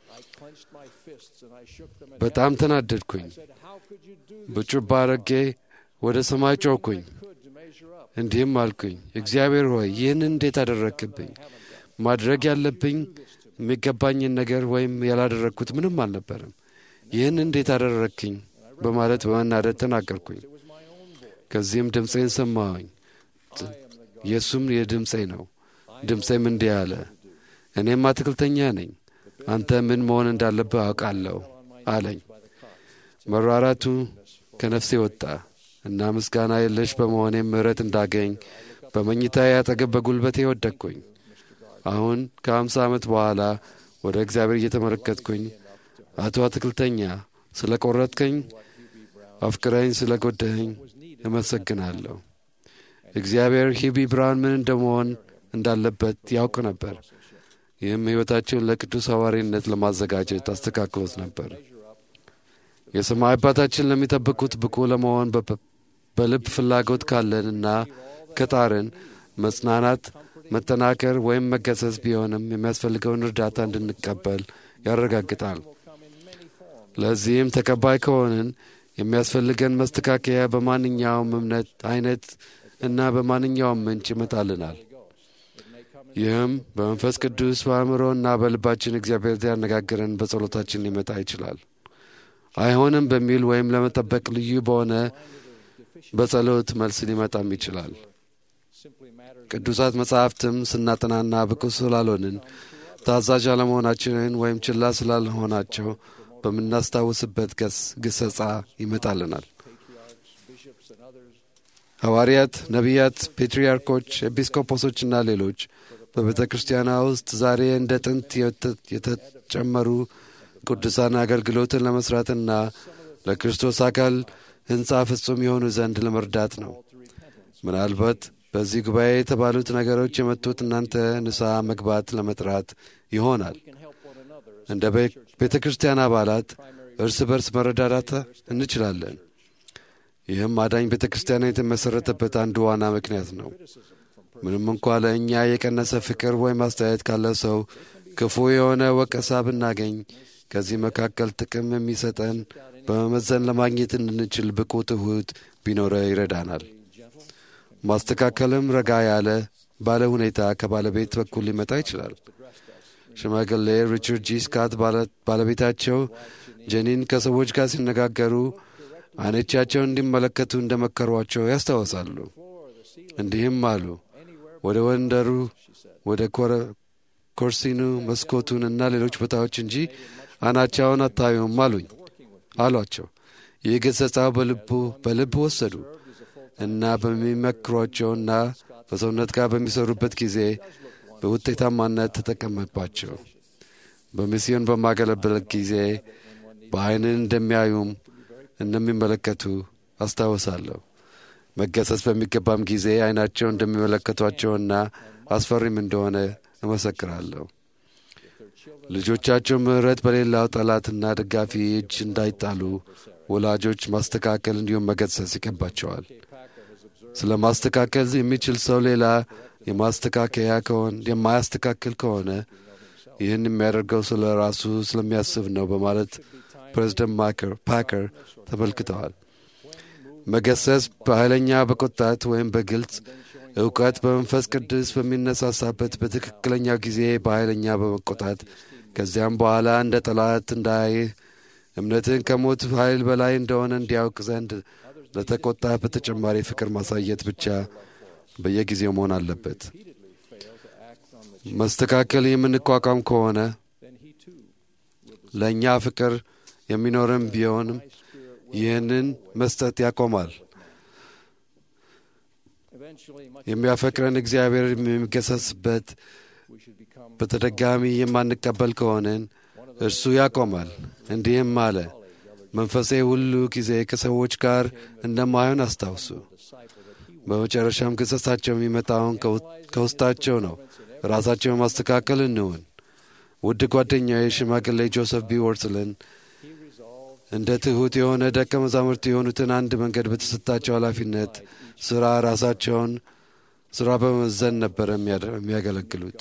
በጣም ተናደድኩኝ። በጩባ አረጌ ወደ ሰማይ ጮኩኝ። እንዲህም አልኩኝ፣ እግዚአብሔር ሆይ ይህንን እንዴት አደረግክብኝ? ማድረግ ያለብኝ የሚገባኝን ነገር ወይም ያላደረግኩት ምንም አልነበረም። ይህን እንዴት አደረግክኝ? በማለት በመናደድ ተናገርኩኝ። ከዚህም ድምፄን ሰማሁኝ። የእሱም የድምፄ ነው። ድምፄም እንዲህ አለ፣ እኔም አትክልተኛ ነኝ፣ አንተ ምን መሆን እንዳለብህ አውቃለሁ አለኝ። መራራቱ ከነፍሴ ወጣ እና ምስጋና የለሽ በመሆኔም ምሕረት እንዳገኝ በመኝታዬ አጠገብ በጉልበቴ ወደቅኩኝ። አሁን ከአምሳ ዓመት በኋላ ወደ እግዚአብሔር እየተመለከትኩኝ አቶ አትክልተኛ ስለ ቆረጥከኝ፣ አፍቅረኝ ስለ ጎዳኸኝ እመሰግናለሁ። እግዚአብሔር ሂቢ ብራውን ምን እንደመሆን እንዳለበት ያውቅ ነበር። ይህም ሕይወታቸውን ለቅዱስ ሐዋርይነት ለማዘጋጀት አስተካክሎት ነበር። የሰማይ አባታችን ለሚጠብቁት ብቁ ለመሆን በ- በልብ ፍላጎት ካለንና ከጣርን መጽናናት፣ መጠናከር ወይም መገሰጽ ቢሆንም የሚያስፈልገውን እርዳታ እንድንቀበል ያረጋግጣል። ለዚህም ተቀባይ ከሆንን የሚያስፈልገን መስተካከያ በማንኛውም እምነት አይነት እና በማንኛውም ምንጭ ይመጣልናል። ይህም በመንፈስ ቅዱስ በአእምሮ እና በልባችን እግዚአብሔር ያነጋግረን በጸሎታችን ሊመጣ ይችላል። አይሆንም በሚል ወይም ለመጠበቅ ልዩ በሆነ በጸሎት መልስ ሊመጣም ይችላል። ቅዱሳት መጻሕፍትም ስናጠናና ብቁ ስላልሆንን ታዛዥ አለመሆናችንን ወይም ችላ ስላልሆናቸው በምናስታውስበት ገስ ግሰጻ ይመጣልናል። ሐዋርያት፣ ነቢያት፣ ፔትርያርኮች፣ ኤጲስቆጶሶችና ሌሎች በቤተ ክርስቲያኗ ውስጥ ዛሬ እንደ ጥንት የተ- የተጨመሩ ቅዱሳን አገልግሎትን ለመስራትና ለክርስቶስ አካል ሕንፃ ፍጹም የሆኑ ዘንድ ለመርዳት ነው። ምናልባት በዚህ ጉባኤ የተባሉት ነገሮች የመጡት እናንተ ንስሐ መግባት ለመጥራት ይሆናል። እንደ ቤተ ክርስቲያን አባላት እርስ በርስ መረዳዳት እንችላለን። ይህም አዳኝ ቤተ ክርስቲያን የተመሠረተበት አንዱ ዋና ምክንያት ነው። ምንም እንኳ ለእኛ የቀነሰ ፍቅር ወይም አስተያየት ካለ ሰው ክፉ የሆነ ወቀሳ ብናገኝ ከዚህ መካከል ጥቅም የሚሰጠን በመመዘን ለማግኘት እንድንችል ብቁ ትሑት ቢኖረ ይረዳናል። ማስተካከልም ረጋ ያለ ባለ ሁኔታ ከባለቤት በኩል ሊመጣ ይችላል። ሽማግሌ ሪቻርድ ጂ ስካት ባለቤታቸው ጀኒን ከሰዎች ጋር ሲነጋገሩ አይኖቻቸውን እንዲመለከቱ እንደመከሯቸው ያስታውሳሉ። እንዲህም አሉ፣ ወደ ወንደሩ፣ ወደ ኮርሲኑ፣ መስኮቱን እና ሌሎች ቦታዎች እንጂ አይናቸውን አታዩም አሉኝ አሏቸው። ይህ ገሰጻው በልቡ በልብ ወሰዱ እና በሚመክሯቸውና በሰውነት ጋር በሚሰሩበት ጊዜ በውጤታማነት ተጠቀመባቸው። በሚስዮን በማገለበለት ጊዜ በዐይንን እንደሚያዩም እንደሚመለከቱ አስታውሳለሁ። መገሰጽ በሚገባም ጊዜ ዐይናቸው እንደሚመለከቷቸውና አስፈሪም እንደሆነ እመሰክራለሁ። ልጆቻቸው ምሕረት በሌላው ጠላትና ደጋፊ እጅ እንዳይጣሉ ወላጆች ማስተካከል እንዲሁም መገሰጽ ይገባቸዋል። ስለ ማስተካከል የሚችል ሰው ሌላ የማስተካከያ ከሆነ የማያስተካክል ከሆነ ይህን የሚያደርገው ስለ ራሱ ስለሚያስብ ነው በማለት ፕሬዚደንት ፓከር ተመልክተዋል። መገሰጽ በኃይለኛ በቁጣት ወይም በግልጽ እውቀት በመንፈስ ቅዱስ በሚነሳሳበት በትክክለኛው ጊዜ በኃይለኛ በመቆጣት ከዚያም በኋላ እንደ ጠላት እንዳያይህ እምነትን ከሞት ኃይል በላይ እንደሆነ እንዲያውቅ ዘንድ ለተቆጣ በተጨማሪ ፍቅር ማሳየት ብቻ በየጊዜው መሆን አለበት። መስተካከል የምንቋቋም ከሆነ ለእኛ ፍቅር የሚኖርም ቢሆንም ይህንን መስጠት ያቆማል። የሚያፈቅረን እግዚአብሔር የሚገሰስበት በተደጋሚ የማንቀበል ከሆንን እርሱ ያቆማል። እንዲህም አለ፣ መንፈሴ ሁሉ ጊዜ ከሰዎች ጋር እንደማይሆን አስታውሱ። በመጨረሻም ገሰጻቸው የሚመጣውን ከውስጣቸው ነው። ራሳቸውን ማስተካከል እንውን። ውድ ጓደኛዬ ሽማግሌ ጆሰፍ ቢ ወርትልን እንደ ትሑት የሆነ ደቀ መዛሙርት የሆኑትን አንድ መንገድ በተሰጣቸው ኃላፊነት ሥራ ራሳቸውን ሥራ በመመዘን ነበር የሚያገለግሉት።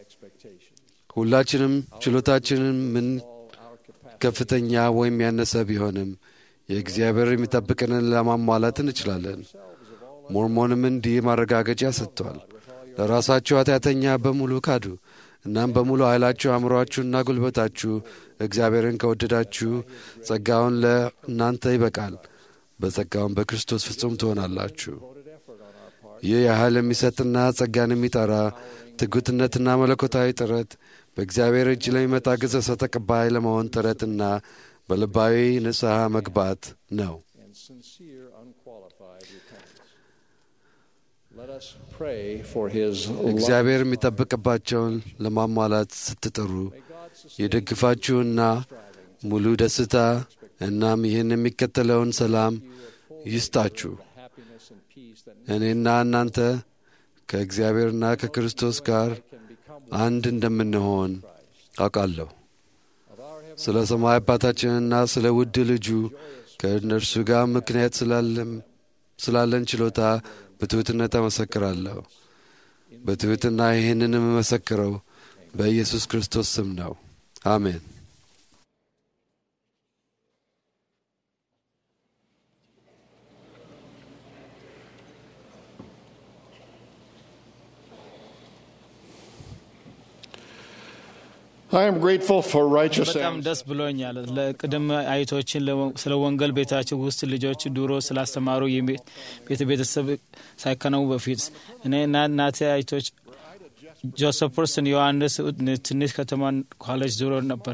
ሁላችንም ችሎታችንን ምን ከፍተኛ ወይም ያነሰ ቢሆንም የእግዚአብሔር የሚጠብቅንን ለማሟላት እንችላለን። ሞርሞንም እንዲህ ማረጋገጫ ሰጥቷል። ለራሳችሁ ኃጢአተኛ በሙሉ ካዱ። እናም በሙሉ ኃይላችሁ አእምሮአችሁና ጉልበታችሁ እግዚአብሔርን ከወደዳችሁ ጸጋውን ለእናንተ ይበቃል። በጸጋውን በክርስቶስ ፍጹም ትሆናላችሁ። ይህ ያህል የሚሰጥና ጸጋን የሚጠራ ትጉትነትና መለኮታዊ ጥረት በእግዚአብሔር እጅ ለሚመጣ ግዘሰ ተቀባይ ለመሆን ጥረትና በልባዊ ንስሐ መግባት ነው። Let us pray for his love. እግዚአብሔር የሚጠብቅባቸውን ለማሟላት ስትጥሩ የደግፋችሁና ሙሉ ደስታ እናም ይህን የሚከተለውን ሰላም ይስጣችሁ። happiness and peace that እኔና እናንተ ከእግዚአብሔርና ከክርስቶስ ጋር አንድ እንደምንሆን አውቃለሁ። ስለ ሰማይ አባታችንና ስለ ውድ ልጁ ከእነርሱ ጋር ምክንያት ስላለም- ስላለን ችሎታ በትሑትነት አመሰክራለሁ። በትሑትና ይህንን የምመሰክረው በኢየሱስ ክርስቶስ ስም ነው። አሜን። I am grateful for righteous በጣም acts. ደስ ብሎኛል። ለቅድመ አይቶችን ለወ- ስለ ወንጌል ቤታቸው ውስጥ ልጆች ድሮ ስላስተማሩ የቤ- ቤተ ቤተሰብ ሳይከነው በፊት እኔ እና እናቴ አይቶች ጆሴፐርስን ዮሐንስ ትንሽ ከተማ ኮሌጅ ዞሮ ነበር።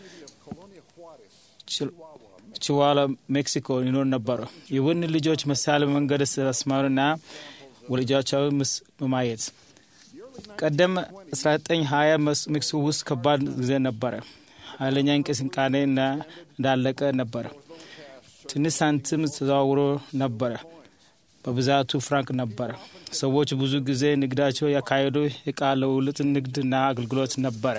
ችዋላ ሜክሲኮ ይኖር ነበረ። ይሁን ልጆች ምሳሌ መንገድ ስላስተማሩና ወልጃቸው ምስ በማየት ቀደም 1920 ሜክሲኮ ውስጥ ከባድ ጊዜ ነበረ። ኃይለኛ እንቅስቃሴ እና እንዳለቀ ነበረ። ትንሽ ሳንቲም ተዘዋውሮ ነበረ። በብዛቱ ፍራንክ ነበረ። ሰዎች ብዙ ጊዜ ንግዳቸው ያካሄዱ እቃ ለውልጥ ንግድና አገልግሎት ነበረ።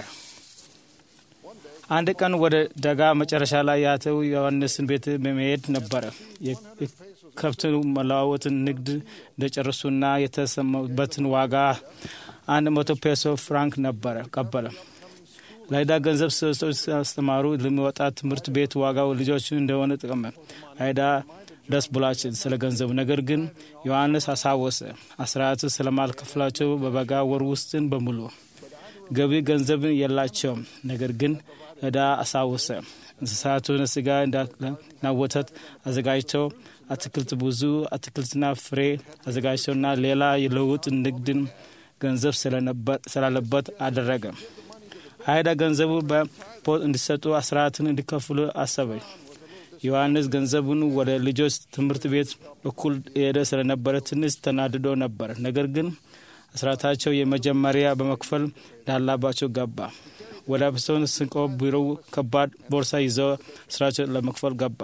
አንድ ቀን ወደ ደጋ መጨረሻ ላይ ያተው ዮሐንስን ቤት በመሄድ ነበረ። የከብት መለዋወጥን ንግድ እንደጨረሱና የተሰማበትን ዋጋ አንድ መቶ ፔሶ ፍራንክ ነበረ ቀበለ። ለዕዳ ገንዘብ ሰዎች ሲያስተማሩ ለሚወጣ ትምህርት ቤት ዋጋው ልጆች እንደሆነ ጠቀመ። አይዳ ደስ ብሏችን ስለ ገንዘቡ። ነገር ግን ዮሐንስ አሳወሰ አስራት ስለማልከፍላቸው በበጋ ወር ውስጥን በሙሉ ገቢ ገንዘብን የላቸውም። ነገር ግን ዕዳ አሳወሰ። እንስሳቱን ስጋ እና ወተት አዘጋጅተው አትክልት ብዙ አትክልትና ፍሬ አዘጋጅተውና ሌላ የለውጥ ንግድን ገንዘብ ስላለበት አደረገ። አይዳ ገንዘቡ በፖት እንዲሰጡ አስራትን እንዲከፍሉ አሰበ። ዮሐንስ ገንዘቡን ወደ ልጆች ትምህርት ቤት በኩል ሄደ ስለነበረ ትንሽ ተናድዶ ነበር። ነገር ግን አስራታቸው የመጀመሪያ በመክፈል እንዳላባቸው ገባ። ወደ አብሶን ስንቆ ቢሮው ከባድ ቦርሳ ይዘው ስራቸው ለመክፈል ገባ።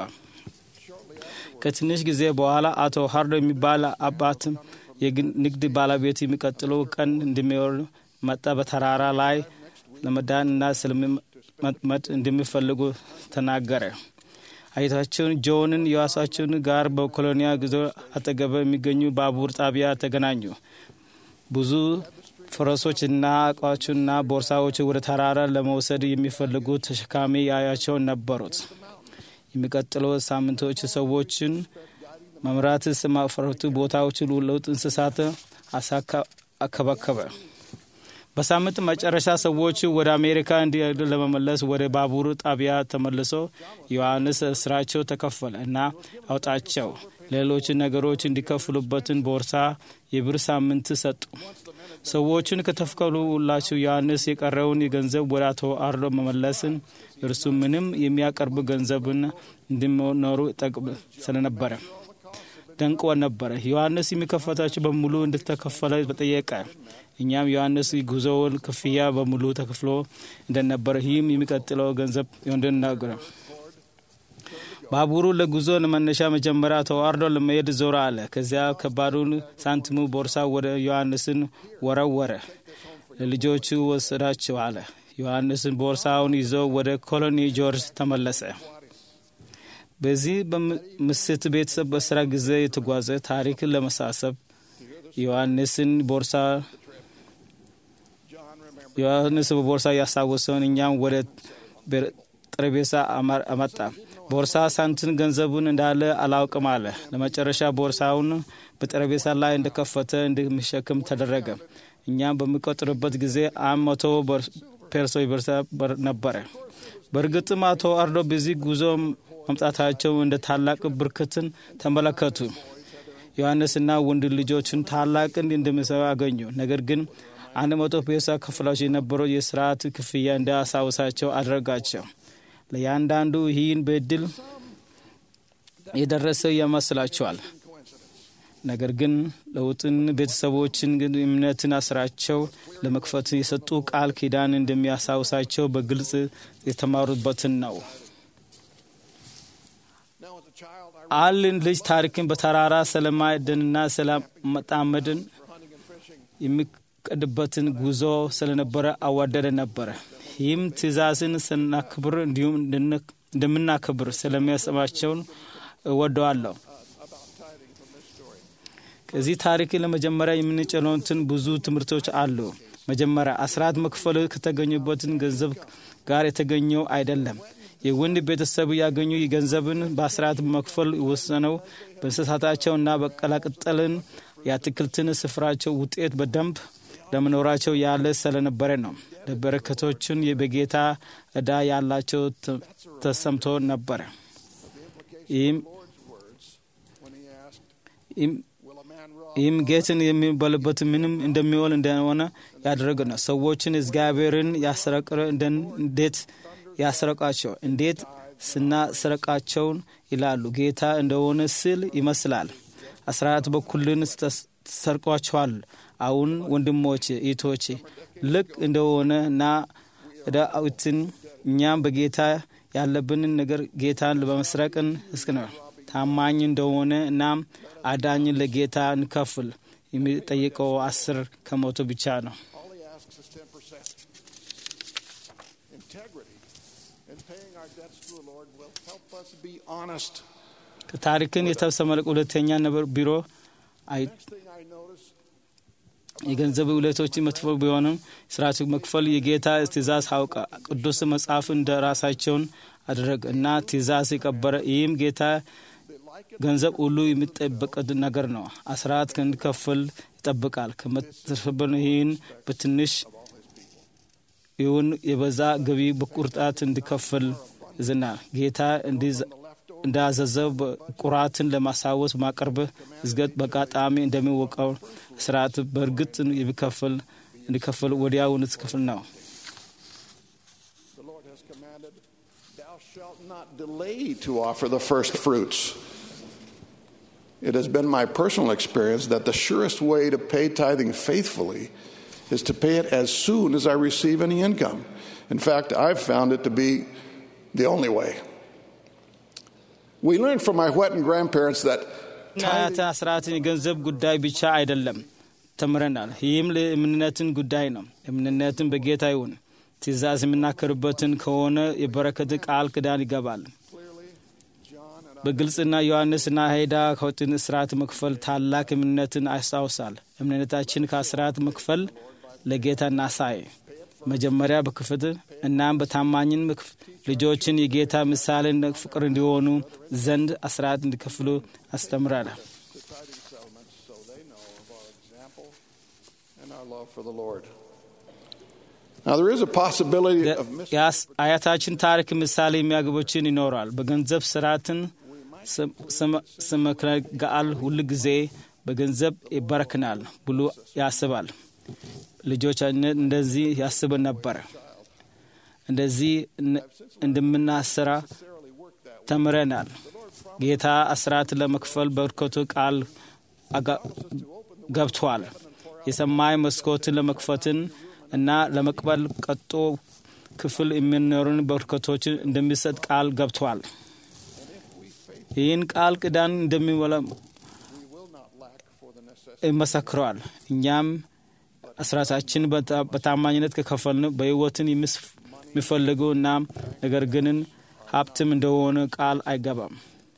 ከትንሽ ጊዜ በኋላ አቶ ሀርዶ የሚባል አባት የንግድ ባለቤት የሚቀጥለው ቀን እንደሚወር መጣ። በተራራ ላይ ለመዳንና ስለመጥመድ እንደሚፈልጉ ተናገረ። አይታቸውን ጆንን የዋሳቸውን ጋር በኮሎኒያ ግዞ አጠገበ የሚገኙ ባቡር ጣቢያ ተገናኙ። ብዙ ፈረሶችና እቃዎችና ቦርሳዎች ወደ ተራራ ለመውሰድ የሚፈልጉ ተሸካሚ ያያቸው ነበሩት። የሚቀጥለው ሳምንቶች ሰዎችን መምራት ስማፈረቱ ቦታዎች ለውጥ እንስሳት አከባከበ። በሳምንት መጨረሻ ሰዎች ወደ አሜሪካ እንዲሄዱ ለመመለስ ወደ ባቡር ጣቢያ ተመልሶ ዮሐንስ ስራቸው ተከፈለ እና አውጣቸው ሌሎች ነገሮች እንዲከፍሉበትን ቦርሳ የብር ሳምንት ሰጡ። ሰዎችን ከተከፈሉላቸው ዮሐንስ የቀረውን የገንዘብ ወደ አቶ አርዶ መመለስን እርሱ ምንም የሚያቀርብ ገንዘብን እንዲኖሩ ጠቅም ስለነበረ ደንቆ ነበረ። ዮሐንስ የሚከፈታቸው በሙሉ እንድተከፈለ በጠየቀ። እኛም ዮሐንስ ጉዞውን ክፍያ በሙሉ ተከፍሎ እንደነበረ ይህም የሚቀጥለው ገንዘብ እንድናገረ ባቡሩ ለጉዞ መነሻ መጀመሪያ ተዋርዶ ለመሄድ ዞር አለ። ከዚያ ከባዱን ሳንቲሙ ቦርሳ ወደ ዮሐንስን ወረወረ። ለልጆቹ ወሰዳቸው አለ። ዮሐንስን ቦርሳውን ይዞ ወደ ኮሎኒ ጆርጅ ተመለሰ። በዚህ በምስት ቤተሰብ በስራ ጊዜ የተጓዘ ታሪክን ለመሳሰብ ዮሐንስን ቦርሳ ዮሐንስ በቦርሳ ያስታወሰውን እኛም ወደ ጠረጴዛ አመጣ። ቦርሳ ሳንቲም ገንዘቡን እንዳለ አላውቅም አለ። ለመጨረሻ ቦርሳውን በጠረጴዛ ላይ እንደከፈተ እንደሚሸክም ተደረገ። እኛም በሚቆጥርበት ጊዜ አንድ መቶ ፔርሶ ቦርሳ ነበረ። በእርግጥም አቶ አርዶ በዚህ ጉዞ መምጣታቸው እንደ ታላቅ ብርክትን ተመለከቱ። ዮሐንስና ወንድ ልጆችን ታላቅን እንደሚሰሩ አገኙ። ነገር ግን አንድ መቶ ፔሳ ከፍላቸው የነበረው የስርዓት ክፍያ እንዳያሳውሳቸው አደረጋቸው። ለእያንዳንዱ ይህን በድል የደረሰ ይመስላቸዋል። ነገር ግን ለውጥን ቤተሰቦችን ግን እምነትን ስራቸው ለመክፈት የሰጡ ቃል ኪዳን እንደሚያስታውሳቸው በግልጽ የተማሩበትን ነው። አልን ልጅ ታሪክን በተራራ ስለማዕድንና ስለመጣመድን የሚቀድበትን ጉዞ ስለነበረ አዋደደ ነበረ። ይህም ትእዛዝን ስናክብር እንዲሁም እንደምናክብር ስለሚያስባቸውን እወደዋለሁ። ከዚህ ታሪክ ለመጀመሪያ የምንጭነትን ብዙ ትምህርቶች አሉ። መጀመሪያ አስራት መክፈል ከተገኙበትን ገንዘብ ጋር የተገኘው አይደለም። የወንድ ቤተሰብ ያገኙ ገንዘብን በአስራት መክፈል የወሰነው በእንስሳታቸውና በቀላቅጠልን የአትክልትን ስፍራቸው ውጤት በደንብ ለመኖራቸው ያለ ስለነበረ ነው። ለበረከቶችን በጌታ ዕዳ ያላቸው ተሰምቶ ነበረ። ይህም ጌትን የሚበልበት ምንም እንደሚውል እንደሆነ ያደረገ ነው። ሰዎችን እግዚአብሔርን ያስረቅረ እንዴት ያስረቃቸው እንዴት ስናስረቃቸውን ይላሉ። ጌታ እንደሆነ ስል ይመስላል። አስራት በኩልን ተሰርቋቸዋል። አሁን ወንድሞቼ እህቶቼ፣ ልክ እንደሆነ እና ዳዊትን እኛም በጌታ ያለብንን ነገር ጌታን በመስረቅን እስክ ነው ታማኝ እንደሆነ እናም አዳኝን ለጌታ እንከፍል። የሚጠይቀው አስር ከመቶ ብቻ ነው። ታሪክን የተሰመለቀ ሁለተኛ ነበር ቢሮ የገንዘብ ውለቶች መጥፎ ቢሆንም ስርዓቱ መክፈል የጌታ ትእዛዝ አውቀ ቅዱስ መጽሐፍ እንደ ራሳቸውን አደረግ እና ትእዛዝ የቀበረ ይህም ጌታ ገንዘብ ሁሉ የሚጠበቅ ነገር ነው። አስራት እንዲከፍል ይጠብቃል። ከመትርፍብን ይህን በትንሽ ይሁን የበዛ ገቢ በቁርጣት እንዲከፍል ይዝናል። ጌታ እንዳዘዘው ቁራትን ለማሳወስ ማቅረብ እዝገት በአጋጣሚ እንደሚወቀው ስርዓት በእርግጥ የሚከፍል እንዲከፍል ወዲያውን ክፍል ነው። delay to offer the first fruits. It has been my personal experience that the surest way to pay tithing faithfully is to pay it as soon as I receive any income. In fact, I've found it to be the only way. We learned from my Whetten grandparents that አያት አስራትን የገንዘብ ጉዳይ ብቻ አይደለም ተምረናል። ይህም ለእምነትን ጉዳይ ነው። እምነትን በጌታ ይሁን ትእዛዝ የምናከርበትን ከሆነ የበረከት ቃል ክዳን ይገባል። በግልጽና ዮሐንስና ሄዳ ከወጥን ስርዓት መክፈል ታላቅ እምነትን ያስታውሳል። እምነታችን ከስርዓት መክፈል ለጌታ እናሳይ። መጀመሪያ በክፍት እናም በታማኝን ልጆችን የጌታ ምሳሌን ፍቅር እንዲሆኑ ዘንድ አስራት እንዲከፍሉ አስተምራል። የአያታችን ታሪክ ምሳሌ የሚያግቦችን ይኖራል። በገንዘብ ስርዓትን ስመክረጋል ሁል ጊዜ በገንዘብ ይበረክናል ብሎ ያስባል። ልጆቻችን እንደዚህ ያስብ ነበረ። እንደዚህ እንደምናሰራ ተምረናል። ጌታ አስራት ለመክፈል በርከቱ ቃል ገብቷል። የሰማይ መስኮትን ለመክፈትን እና ለመቅበል ቀጦ ክፍል የሚኖሩን በርከቶችን እንደሚሰጥ ቃል ገብቷል። ይህን ቃል ኪዳን እንደሚሞላ ይመሰክረዋል። እኛም አስራታችን በታማኝነት ከከፈልን በሕይወትን የሚፈልጉ እና ነገር ግንን ሀብትም እንደሆነ ቃል አይገባም።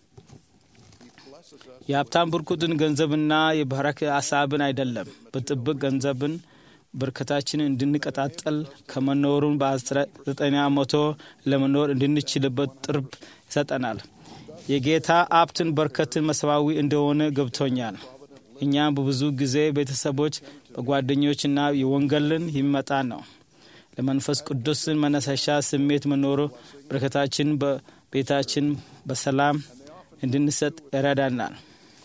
የሀብታም ብርኩትን ገንዘብና የባረክ ሀሳብን አይደለም። በጥብቅ ገንዘብን በርከታችን እንድንቀጣጠል ከመኖሩን በዘጠኛ መቶ ለመኖር እንድንችልበት ጥርብ ይሰጠናል። የጌታ ሀብትን በርከትን መሰባዊ እንደሆነ ገብቶኛል። እኛም በብዙ ጊዜ ቤተሰቦች በጓደኞችና የወንጌልን የሚመጣ ነው። ለመንፈስ ቅዱስን መነሳሻ ስሜት መኖሩ በረከታችን በቤታችን በሰላም እንድንሰጥ ይረዳናል።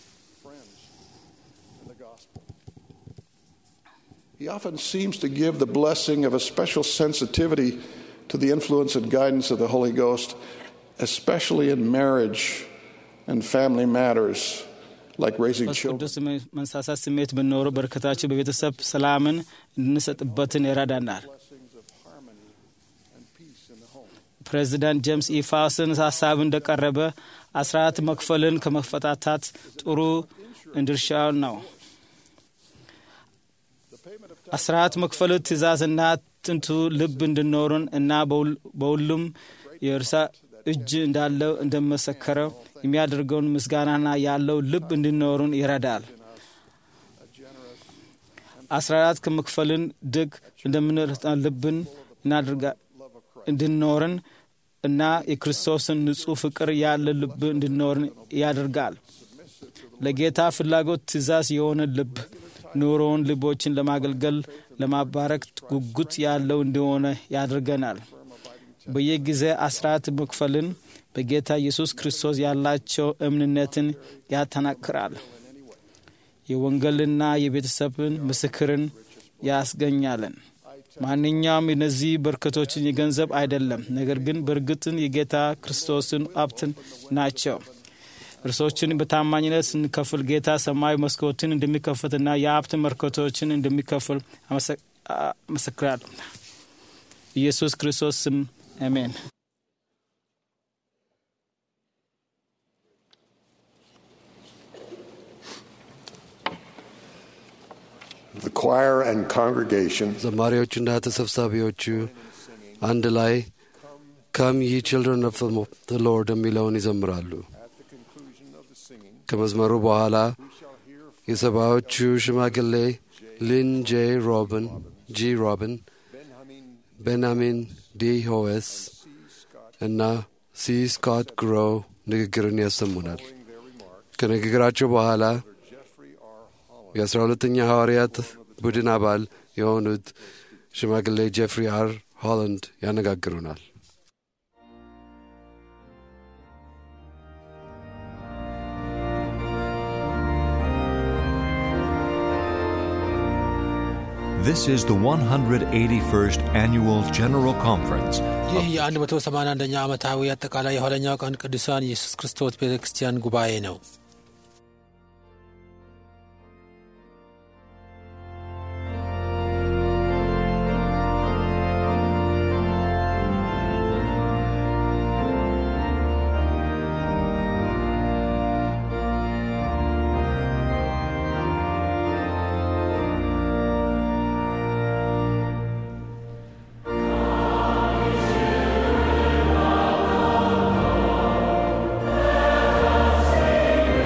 He often seems to give the blessing of a special sensitivity to the influence and guidance of the Holy Ghost, especially in marriage and family matters. like raising መንፈስ children. ቅዱስ መንሳሳት ስሜት ብንኖረው በረከታቸው በቤተሰብ ሰላምን እንድንሰጥበትን ይረዳናል። ፕሬዚዳንት ጄምስ ኢፋስን ሀሳብ እንደቀረበ አስራት መክፈልን ከመፈታታት ጥሩ ድርሻ ነው። አስራት መክፈል ትእዛዝና ጥንቱ ልብ እንድኖርን እና በሁሉም የእርሳ እጅ እንዳለው እንደመሰከረው የሚያደርገውን ምስጋናና ያለው ልብ እንድኖርን ይረዳል። አስራት ከመክፈልን ድግ እንደምንረታ ልብን እናድርጋ እንድኖርን እና የክርስቶስን ንጹሕ ፍቅር ያለ ልብ እንድኖርን ያደርጋል። ለጌታ ፍላጎት ትእዛዝ የሆነ ልብ ኑሮውን ልቦችን ለማገልገል ለማባረክ ጉጉት ያለው እንደሆነ ያደርገናል። በየጊዜ አስራት መክፈልን በጌታ ኢየሱስ ክርስቶስ ያላቸው እምነትን ያጠናክራል። የወንጌልና የቤተሰብን ምስክርን ያስገኛለን። ማንኛውም የነዚህ በረከቶችን የገንዘብ አይደለም፣ ነገር ግን በእርግጥን የጌታ ክርስቶስን ሀብትን ናቸው። እርሶችን በታማኝነት ስንከፍል ጌታ ሰማያዊ መስኮትን እንደሚከፍትና የሀብት በረከቶችን እንደሚከፍል አመሰክራለሁ። ኢየሱስ ክርስቶስ ስም አሜን። The choir and congregation ዘማሪዎቹና ተሰብሳቢዎቹ አንድ ላይ ከም ይ ችልድረን ኦፍ ዘ ሎርድ የሚለውን ይዘምራሉ። ከመዝመሩ በኋላ የሰባዎቹ ሽማግሌ ሊን ጄ ሮብን ጂ ሮብን፣ ቤንያሚን ዲ ሆዌስ እና ሲ ስኮት ግሮ ንግግርን ያሰሙናል። ከንግግራቸው በኋላ የአስራ ሁለተኛ ሐዋርያት ቡድን አባል የሆኑት ሽማግሌ ጄፍሪ አር ሆላንድ ያነጋግሩናል። This is the 181st Annual General Conference. ይህ የ181ኛ ዓመታዊ አጠቃላይ የኋለኛው ቀን ቅዱሳን ኢየሱስ ክርስቶስ ቤተ ክርስቲያን ጉባኤ ነው። Sing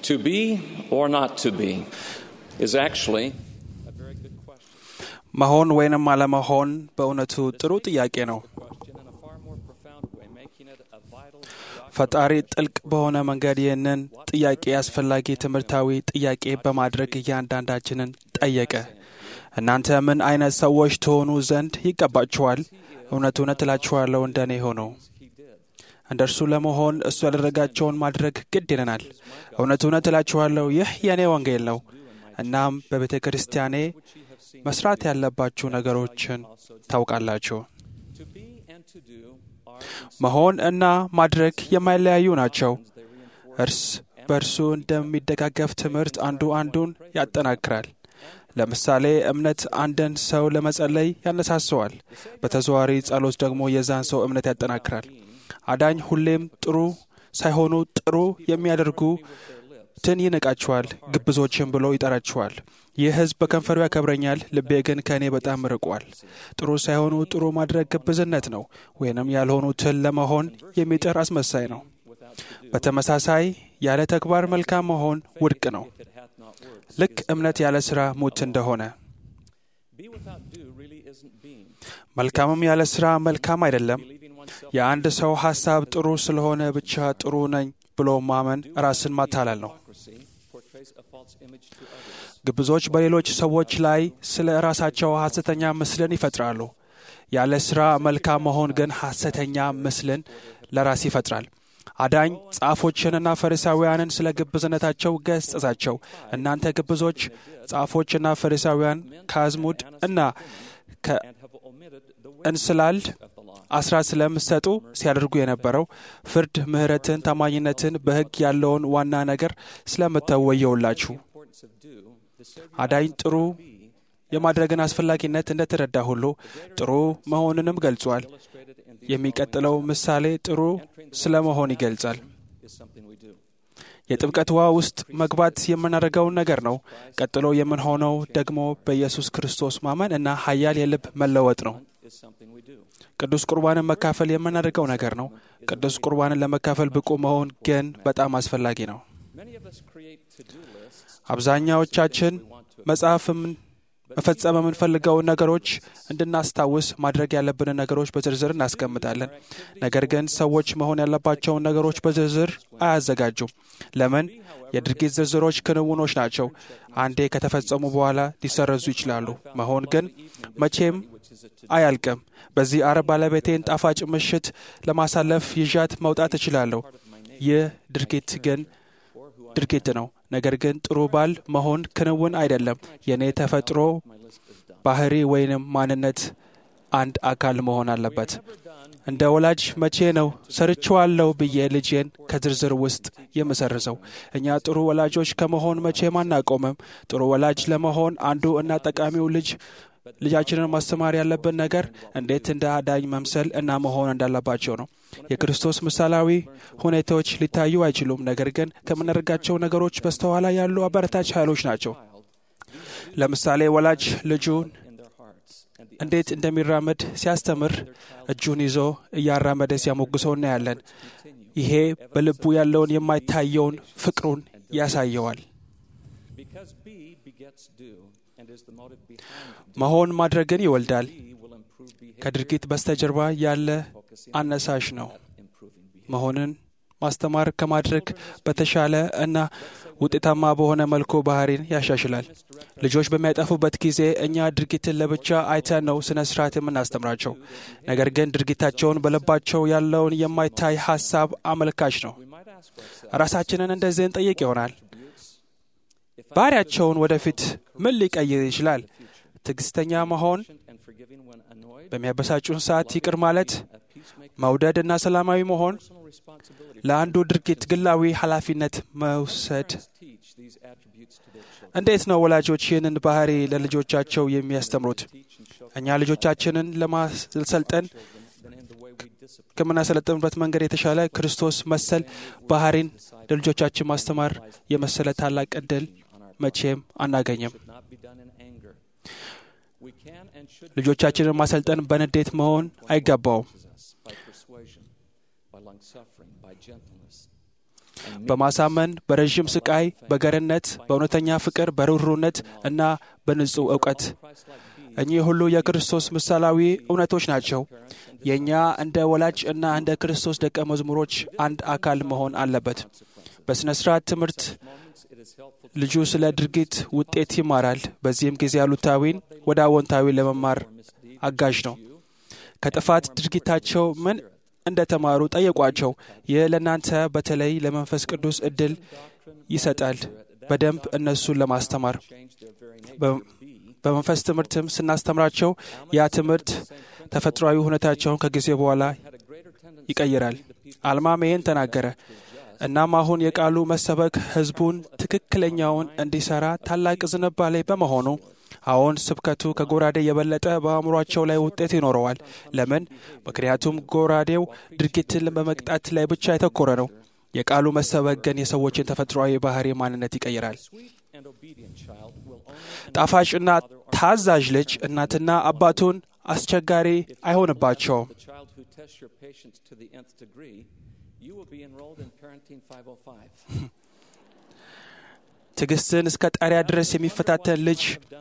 To be or not to be is actually a very good question. መሆን ወይንም አለመሆን በእውነቱ ጥሩ ጥያቄ ነው። Question in a far more profound way, making it a vital ፈጣሪ ጥልቅ በሆነ መንገድ ይህንን ጥያቄ አስፈላጊ ትምህርታዊ ጥያቄ በማድረግ እያንዳንዳችንን ጠየቀ። እናንተ ምን አይነት ሰዎች ትሆኑ ዘንድ ይገባችኋል? እውነት እውነት እላችኋለሁ እንደ እኔ ሆኑ። እንደ እርሱ ለመሆን እሱ ያደረጋቸውን ማድረግ ግድ ይለናል። እውነት እውነት እላችኋለሁ ይህ የእኔ ወንጌል ነው። እናም በቤተ ክርስቲያኔ መስራት ያለባችሁ ነገሮችን ታውቃላችሁ። to be and to do are መሆን እና ማድረግ የማይለያዩ ናቸው። እርስ በእርሱ እንደሚደጋገፍ ትምህርት አንዱ አንዱን ያጠናክራል። ለምሳሌ እምነት አንድን ሰው ለመጸለይ ያነሳሰዋል። በተዘዋዋሪ ጸሎት ደግሞ የዛን ሰው እምነት ያጠናክራል። አዳኝ ሁሌም ጥሩ ሳይሆኑ ጥሩ የሚያደርጉትን ይንቃቸዋል፣ ግብዞችን ብሎ ይጠራቸዋል። ይህ ሕዝብ በከንፈሩ ያከብረኛል፣ ልቤ ግን ከእኔ በጣም ርቋል። ጥሩ ሳይሆኑ ጥሩ ማድረግ ግብዝነት ነው፣ ወይንም ያልሆኑትን ለመሆን የሚጥር አስመሳይ ነው። በተመሳሳይ ያለ ተግባር መልካም መሆን ውድቅ ነው። ልክ እምነት ያለ ሥራ ሙት እንደሆነ be without do really isn't being. መልካምም ያለ ሥራ መልካም አይደለም። የአንድ ሰው ሐሳብ ጥሩ ስለሆነ ብቻ ጥሩ ነኝ ብሎ ማመን ራስን ማታለል ነው። Hypocrisy portrays a false image to others. ግብዞች በሌሎች ሰዎች ላይ ስለ ራሳቸው ሐሰተኛ ምስልን ይፈጥራሉ። ያለ ሥራ መልካም መሆን ግን ሐሰተኛ ምስልን ለራስ ይፈጥራል። አዳኝ ጻፎችንና ፈሪሳውያንን ስለ ግብዝነታቸው ገሰጻቸው። እናንተ ግብዞች ጻፎችና ፈሪሳውያን ከአዝሙድ እና ከእንስላል አስራት ስለምሰጡ ሲያደርጉ የነበረው ፍርድ፣ ምሕረትን፣ ታማኝነትን፣ በሕግ ያለውን ዋና ነገር ስለምተወየውላችሁ አዳኝ ጥሩ የማድረግን አስፈላጊነት እንደተረዳ ሁሉ ጥሩ መሆንንም ገልጿል። የሚቀጥለው ምሳሌ ጥሩ ስለ መሆን ይገልጻል። Is something we do. የጥምቀት ውሃ ውስጥ መግባት የምናደርገውን ነገር ነው። ቀጥሎ የምንሆነው ደግሞ በኢየሱስ ክርስቶስ ማመን እና ኃያል የልብ መለወጥ ነው። Is something we do. ቅዱስ ቁርባንን መካፈል የምናደርገው ነገር ነው። ቅዱስ ቁርባንን ለመካፈል ብቁ መሆን ግን በጣም አስፈላጊ ነው። Many of us create to-do lists. አብዛኛዎቻችን መጽሐፍ የምን- መፈጸም የምንፈልገውን ነገሮች እንድናስታውስ ማድረግ ያለብንን ነገሮች በዝርዝር እናስቀምጣለን። ነገር ግን ሰዎች መሆን ያለባቸውን ነገሮች በዝርዝር አያዘጋጁም። ለምን? የድርጊት ዝርዝሮች ክንውኖች ናቸው። አንዴ ከተፈጸሙ በኋላ ሊሰረዙ ይችላሉ። መሆን ግን መቼም አያልቅም። በዚህ አርብ ባለቤቴን ጣፋጭ ምሽት ለማሳለፍ ይዣት መውጣት እችላለሁ። ይህ ድርጊት ግን ድርጊት ነው። ነገር ግን ጥሩ ባል መሆን ክንውን አይደለም። የእኔ ተፈጥሮ ባህሪ ወይንም ማንነት አንድ አካል መሆን አለበት። እንደ ወላጅ መቼ ነው ሰርቼዋለሁ ብዬ ልጄን ከዝርዝር ውስጥ የምሰርዘው? እኛ ጥሩ ወላጆች ከመሆን መቼም አናቆምም። ጥሩ ወላጅ ለመሆን አንዱ እና ጠቃሚው ልጅ ልጃችንን ማስተማር ያለብን ነገር እንዴት እንደ አዳኝ መምሰል እና መሆን እንዳለባቸው ነው። የክርስቶስ ምሳሌያዊ ሁኔታዎች ሊታዩ አይችሉም፣ ነገር ግን ከምናደርጋቸው ነገሮች በስተኋላ ያሉ አበረታች ኃይሎች ናቸው። ለምሳሌ ወላጅ ልጁን እንዴት እንደሚራመድ ሲያስተምር እጁን ይዞ እያራመደ ሲያሞግሰው እናያለን። ይሄ በልቡ ያለውን የማይታየውን ፍቅሩን ያሳየዋል። Because be begets do and is the motive behind do. መሆን ማድረግን ይወልዳል። Be will improve behavior. ከድርጊት በስተጀርባ ያለ አነሳሽ ነው። Improving behavior. መሆንን ማስተማር ከማድረግ በተሻለ እና ውጤታማ በሆነ መልኩ ባህሪን ያሻሽላል። ልጆች በሚያጠፉበት ጊዜ እኛ ድርጊትን ለብቻ አይተን ነው ስነ ስርዓት የምናስተምራቸው። ነገር ግን ድርጊታቸውን በልባቸው ያለውን የማይታይ ሀሳብ አመልካች ነው። ራሳችንን እንደዚህ እንጠይቅ ይሆናል። ባህሪያቸውን ወደፊት ምን ሊቀይር ይችላል? ትዕግስተኛ መሆን፣ And forgiving when annoyed. በሚያበሳጩን ሰዓት ይቅር ማለት፣ መውደድ እና ሰላማዊ መሆን፣ Personal responsibility. ለአንዱ ድርጊት ግላዊ ኃላፊነት መውሰድ። Teach these attributes to their children. እንዴት ነው ወላጆች ይህንን ባህሪ ለልጆቻቸው የሚያስተምሩት? እኛ ልጆቻችንን ለማሰልጠን Then in the way we discipline. ከምናሰለጥንበት መንገድ የተሻለ ክርስቶስ መሰል ባህሪን ለልጆቻችን ማስተማር የመሰለ ታላቅ ዕድል መቼም አናገኝም። should not be done in anger. We can and should ልጆቻችንን ማሰልጠን በንዴት መሆን አይገባውም። us by persuasion, by long suffering, by gentleness. በማሳመን በረዥም ስቃይ፣ በገርነት፣ በእውነተኛ ፍቅር፣ በርኅሩህነት እና በንጹሕ እውቀት። እኚህ ሁሉ የክርስቶስ ምሳሌያዊ እውነቶች ናቸው። የእኛ እንደ ወላጅ እና እንደ ክርስቶስ ደቀ መዝሙሮች አንድ አካል መሆን አለበት። በሥነ ሥርዓት ትምህርት ልጁ ስለ ድርጊት ውጤት ይማራል። በዚህም ጊዜ አሉታዊን ወደ አዎንታዊ ለመማር አጋዥ ነው። ከጥፋት ድርጊታቸው ምን እንደተማሩ ጠየቋቸው። ይህ ለእናንተ በተለይ ለመንፈስ ቅዱስ እድል ይሰጣል በደንብ እነሱን ለማስተማር። በመንፈስ ትምህርትም ስናስተምራቸው ያ ትምህርት ተፈጥሯዊ ሁኔታቸውን ከጊዜ በኋላ ይቀይራል። አልማም ይህን ተናገረ። እናም አሁን የቃሉ መሰበክ ሕዝቡን ትክክለኛውን እንዲሠራ ታላቅ ዝንባሌ በመሆኑ አሁን ስብከቱ ከጎራዴ የበለጠ በአእምሯቸው ላይ ውጤት ይኖረዋል። ለምን? ምክንያቱም ጎራዴው ድርጊትን በመቅጣት ላይ ብቻ የተኮረ ነው። የቃሉ መሰበክ ግን የሰዎችን ተፈጥሯዊ ባህሪ ማንነት ይቀይራል። ጣፋጭና ታዛዥ ልጅ እናትና አባቱን አስቸጋሪ አይሆንባቸውም። ትዕግስትን እስከ ጣሪያ ድረስ የሚፈታተን ልጅ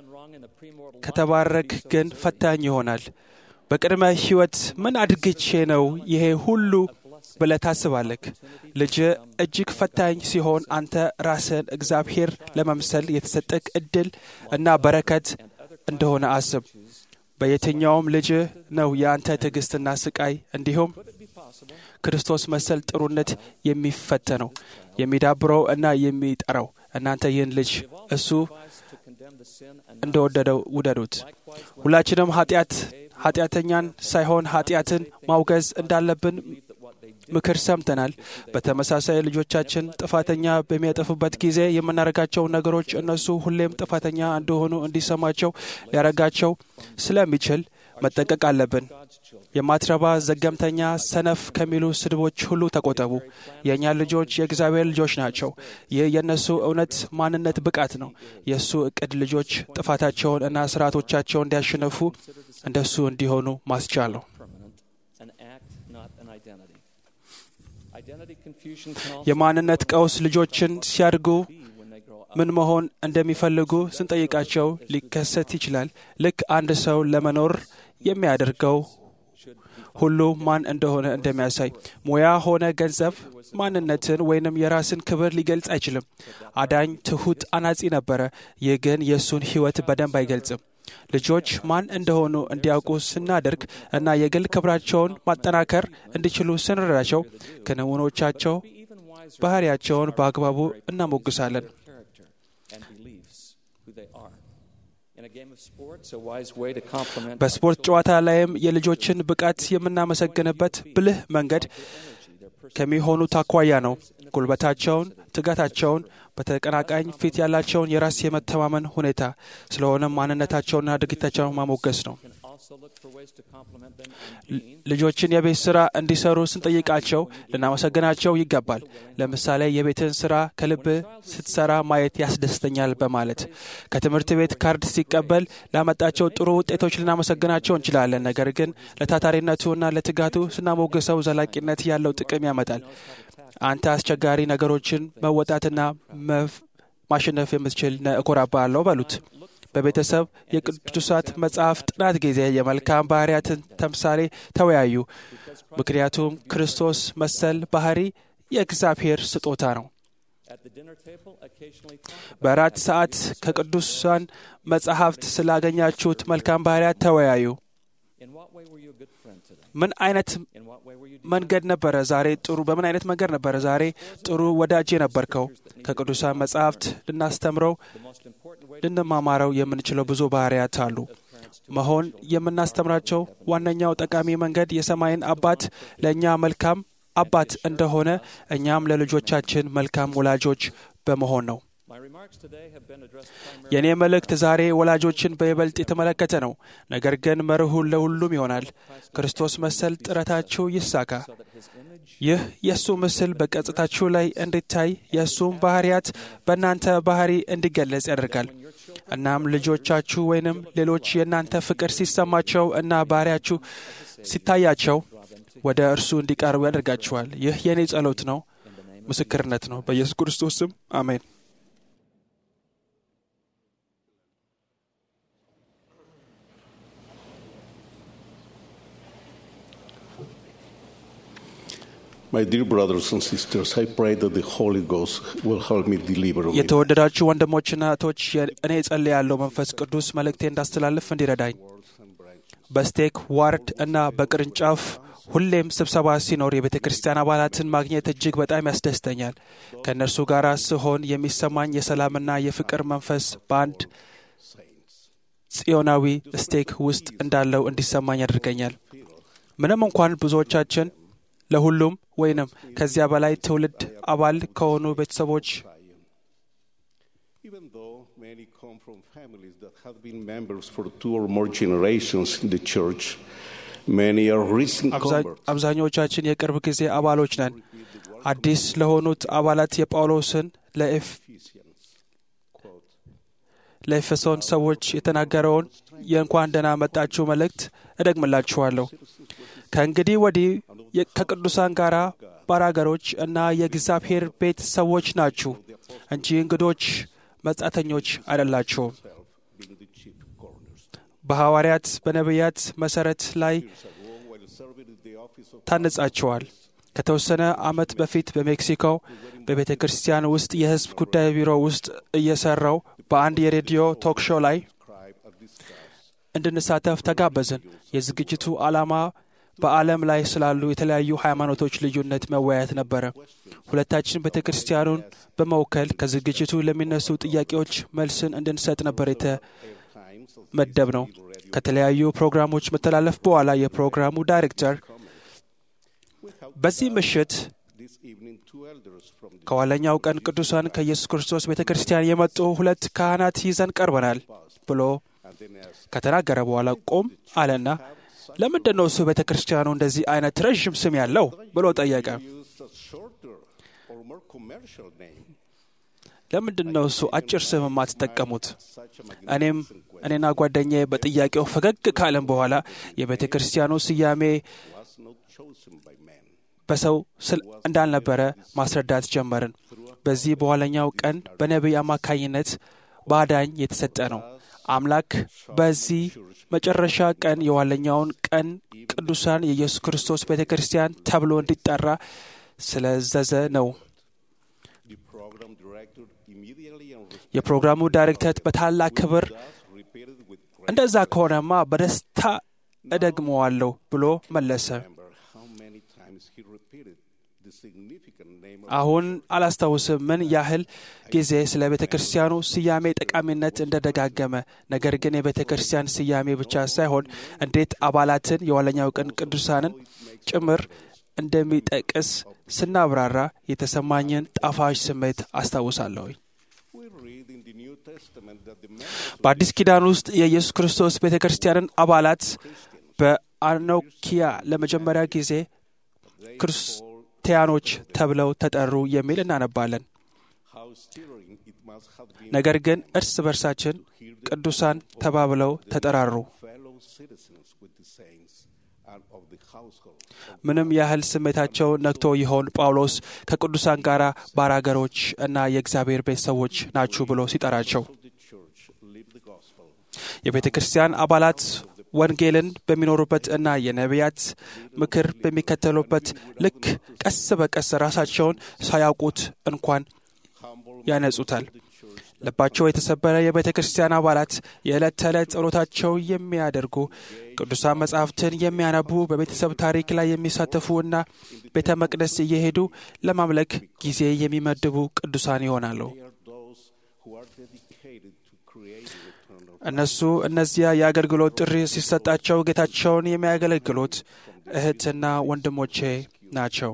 ከተባረክ ግን ፈታኝ ይሆናል። በቅድመ ሕይወት ምን አድርግቼ ነው ይሄ ሁሉ ብለህ ታስባለህ። ልጅ እጅግ ፈታኝ ሲሆን አንተ ራስን እግዚአብሔር ለመምሰል የተሰጠህ ዕድል እና በረከት እንደሆነ አስብ። በየትኛውም ልጅ ነው የአንተ ትዕግስትና ስቃይ እንዲሁም ክርስቶስ መሰል ጥሩነት የሚፈተነው የሚዳብረው እና የሚጠራው። እናንተ ይህን ልጅ እሱ እንደወደደው ውደዱት። ሁላችንም ኃጢአት ኃጢአተኛን ሳይሆን ኃጢአትን ማውገዝ እንዳለብን ምክር ሰምተናል። በተመሳሳይ ልጆቻችን ጥፋተኛ በሚያጠፉበት ጊዜ የምናደርጋቸው ነገሮች እነሱ ሁሌም ጥፋተኛ እንደሆኑ እንዲሰማቸው ሊያደርጋቸው ስለሚችል መጠንቀቅ አለብን። የማትረባ ዘገምተኛ፣ ሰነፍ ከሚሉ ስድቦች ሁሉ ተቆጠቡ። የእኛ ልጆች የእግዚአብሔር ልጆች ናቸው። ይህ የእነሱ እውነት ማንነት ብቃት ነው። የእሱ እቅድ ልጆች ጥፋታቸውን እና ስርዓቶቻቸውን እንዲያሸነፉ እንደሱ እንዲሆኑ ማስቻል ነው። የማንነት ቀውስ ልጆችን ሲያድጉ ምን መሆን እንደሚፈልጉ ስንጠይቃቸው ሊከሰት ይችላል። ልክ አንድ ሰው ለመኖር የሚያደርገው ሁሉ ማን እንደሆነ እንደሚያሳይ ሙያ ሆነ ገንዘብ ማንነትን ወይንም የራስን ክብር ሊገልጽ አይችልም። አዳኝ ትሑት አናጺ ነበረ። ይህ ግን የእሱን ሕይወት በደንብ አይገልጽም። ልጆች ማን እንደሆኑ እንዲያውቁ ስናደርግ እና የግል ክብራቸውን ማጠናከር እንዲችሉ ስንረዳቸው ክንውኖቻቸው ባህሪያቸውን በአግባቡ እናሞግሳለን። በስፖርት ጨዋታ ላይም የልጆችን ብቃት የምናመሰግንበት ብልህ መንገድ ከሚሆኑት አኳያ ነው። ጉልበታቸውን፣ ትጋታቸውን፣ በተቀናቃኝ ፊት ያላቸውን የራስ የመተማመን ሁኔታ ስለሆነም ማንነታቸውንና ድርጊታቸውን ማሞገስ ነው። ልጆችን የቤት ስራ እንዲሰሩ ስንጠይቃቸው ልናመሰግናቸው ይገባል። ለምሳሌ የቤትን ስራ ከልብ ስትሰራ ማየት ያስደስተኛል በማለት ከትምህርት ቤት ካርድ ሲቀበል ላመጣቸው ጥሩ ውጤቶች ልናመሰግናቸው እንችላለን። ነገር ግን ለታታሪነቱና ለትጋቱ ስናሞግሰው ዘላቂነት ያለው ጥቅም ያመጣል። አንተ አስቸጋሪ ነገሮችን መወጣትና ማሸነፍ የምትችል እኮራብሃለሁ በሉት። በቤተሰብ የቅዱሳት መጽሐፍ ጥናት ጊዜ የመልካም ባህርያትን ተምሳሌ ተወያዩ። ምክንያቱም ክርስቶስ መሰል ባህሪ የእግዚአብሔር ስጦታ ነው። በራት ሰዓት ከቅዱሳን መጽሐፍት ስላገኛችሁት መልካም ባህርያት ተወያዩ። ምን አይነት መንገድ ነበረ ዛሬ ጥሩ በምን አይነት መንገድ ነበረ ዛሬ ጥሩ ወዳጅ የነበርከው? ከቅዱሳን መጽሐፍት ልናስተምረው ልንማማረው የምንችለው ብዙ ባህርያት አሉ። መሆን የምናስተምራቸው ዋነኛው ጠቃሚ መንገድ የሰማይን አባት ለእኛ መልካም አባት እንደሆነ እኛም ለልጆቻችን መልካም ወላጆች በመሆን ነው። የእኔ መልእክት ዛሬ ወላጆችን በይበልጥ የተመለከተ ነው። ነገር ግን መርሁን ለሁሉም ይሆናል። ክርስቶስ መሰል ጥረታችሁ ይሳካ። ይህ የእሱ ምስል በገጽታችሁ ላይ እንዲታይ የእሱም ባህርያት በእናንተ ባህሪ እንዲገለጽ ያደርጋል። እናም ልጆቻችሁ ወይንም ሌሎች የእናንተ ፍቅር ሲሰማቸው እና ባህሪያችሁ ሲታያቸው ወደ እርሱ እንዲቀርቡ ያደርጋችኋል። ይህ የእኔ ጸሎት ነው። ምስክርነት ነው። በኢየሱስ ክርስቶስ ስም አሜን። My dear brothers and sisters, I pray that the Holy Ghost will help me deliver me. የተወደዳችሁ ወንድሞችና እህቶች እኔ ጸልያለሁ መንፈስ ቅዱስ መልእክቴ እንዳስተላልፍ እንዲረዳኝ በስቴክ ዋርድ እና በቅርንጫፍ ሁሌም ስብሰባ ሲኖር የቤተ ክርስቲያን አባላትን ማግኘት እጅግ በጣም ያስደስተኛል። ከእነርሱ ጋር ስሆን የሚሰማኝ የሰላምና የፍቅር መንፈስ በአንድ ጽዮናዊ ስቴክ ውስጥ እንዳለው እንዲሰማኝ ያደርገኛል። ምንም እንኳን ብዙዎቻችን ለሁሉም ወይንም ከዚያ በላይ ትውልድ አባል ከሆኑ ቤተሰቦች Even though many come from families that have been members for two or more generations in the church, many are recent አብዛ- converts. አብዛኞቻችን የቅርብ ጊዜ አባሎች ነን። አዲስ ለሆኑት አባላት የጳውሎስን ለኤፍ- ለኤፌሶን ሰዎች የተናገረውን የእንኳን ደህና መጣችሁ መልእክት እደግምላችኋለሁ። ከእንግዲህ ወዲህ የ- ከቅዱሳን ጋር ባራገሮች እና የእግዚአብሔር ቤት ሰዎች ናችሁ እንጂ እንግዶች መጻተኞች አይደላችሁም። በሐዋርያት በነቢያት መሠረት ላይ ታነጻችኋል። ከተወሰነ ዓመት በፊት በሜክሲኮ በቤተ ክርስቲያን ውስጥ የሕዝብ ጉዳይ ቢሮ ውስጥ እየሰራው በአንድ የሬዲዮ ቶክ ሾው ላይ እንድንሳተፍ ተጋበዝን። የዝግጅቱ ዓላማ በዓለም ላይ ስላሉ የተለያዩ ሃይማኖቶች ልዩነት መወያየት ነበረ። ሁለታችን ቤተ ክርስቲያኑን በመወከል ከዝግጅቱ ለሚነሱ ጥያቄዎች መልስን እንድንሰጥ ነበር የተመደብ ነው። ከተለያዩ ፕሮግራሞች መተላለፍ በኋላ የፕሮግራሙ ዳይሬክተር በዚህ ምሽት ከኋለኛው ቀን ቅዱሳን ከኢየሱስ ክርስቶስ ቤተ ክርስቲያን የመጡ ሁለት ካህናት ይዘን ቀርበናል ብሎ ከተናገረ በኋላ ቆም አለና ለምንድን ነው እሱ ቤተ ክርስቲያኑ እንደዚህ አይነት ረዥም ስም ያለው ብሎ ጠየቀ። ለምንድን ነው እሱ አጭር ስም የማትጠቀሙት? እኔም እኔና ጓደኛዬ በጥያቄው ፈገግ ካለን በኋላ የቤተ ክርስቲያኑ ስያሜ በሰው ስል እንዳልነበረ ማስረዳት ጀመርን። በዚህ በኋለኛው ቀን በነቢይ አማካኝነት በአዳኝ የተሰጠ ነው። አምላክ በዚህ መጨረሻ ቀን የኋለኛውን ቀን ቅዱሳን የኢየሱስ ክርስቶስ ቤተ ክርስቲያን ተብሎ እንዲጠራ ስለዘዘ ነው። የፕሮግራሙ ዳይሬክተር በታላቅ ክብር እንደዛ ከሆነማ በደስታ እደግመዋለሁ ብሎ መለሰ። አሁን አላስታውስም ምን ያህል ጊዜ ስለ ቤተ ክርስቲያኑ ስያሜ ጠቃሚነት እንደደጋገመ። ነገር ግን የቤተ ክርስቲያን ስያሜ ብቻ ሳይሆን እንዴት አባላትን የኋለኛው ቀን ቅዱሳንን ጭምር እንደሚጠቅስ ስናብራራ የተሰማኝን ጣፋጭ ስሜት አስታውሳለሁ። በአዲስ ኪዳን ውስጥ የኢየሱስ ክርስቶስ ቤተ ክርስቲያንን አባላት በአኖኪያ ለመጀመሪያ ጊዜ ክርስቲያኖች ተብለው ተጠሩ የሚል እናነባለን። ነገር ግን እርስ በርሳችን ቅዱሳን ተባብለው ተጠራሩ። ምንም ያህል ስሜታቸው ነክቶ ይሆን ጳውሎስ ከቅዱሳን ጋር ባራገሮች እና የእግዚአብሔር ቤት ሰዎች ናችሁ ብሎ ሲጠራቸው የቤተ ክርስቲያን አባላት ወንጌልን በሚኖሩበት እና የነቢያት ምክር በሚከተሉበት ልክ ቀስ በቀስ ራሳቸውን ሳያውቁት እንኳን ያነጹታል። ልባቸው የተሰበረ የቤተ ክርስቲያን አባላት የዕለት ተዕለት ጸሎታቸው የሚያደርጉ ቅዱሳን መጻሕፍትን የሚያነቡ በቤተሰብ ታሪክ ላይ የሚሳተፉ እና ቤተ መቅደስ እየሄዱ ለማምለክ ጊዜ የሚመድቡ ቅዱሳን ይሆናሉ። እነሱ እነዚያ የአገልግሎት ጥሪ ሲሰጣቸው ጌታቸውን የሚያገለግሉት እህትና ወንድሞቼ ናቸው።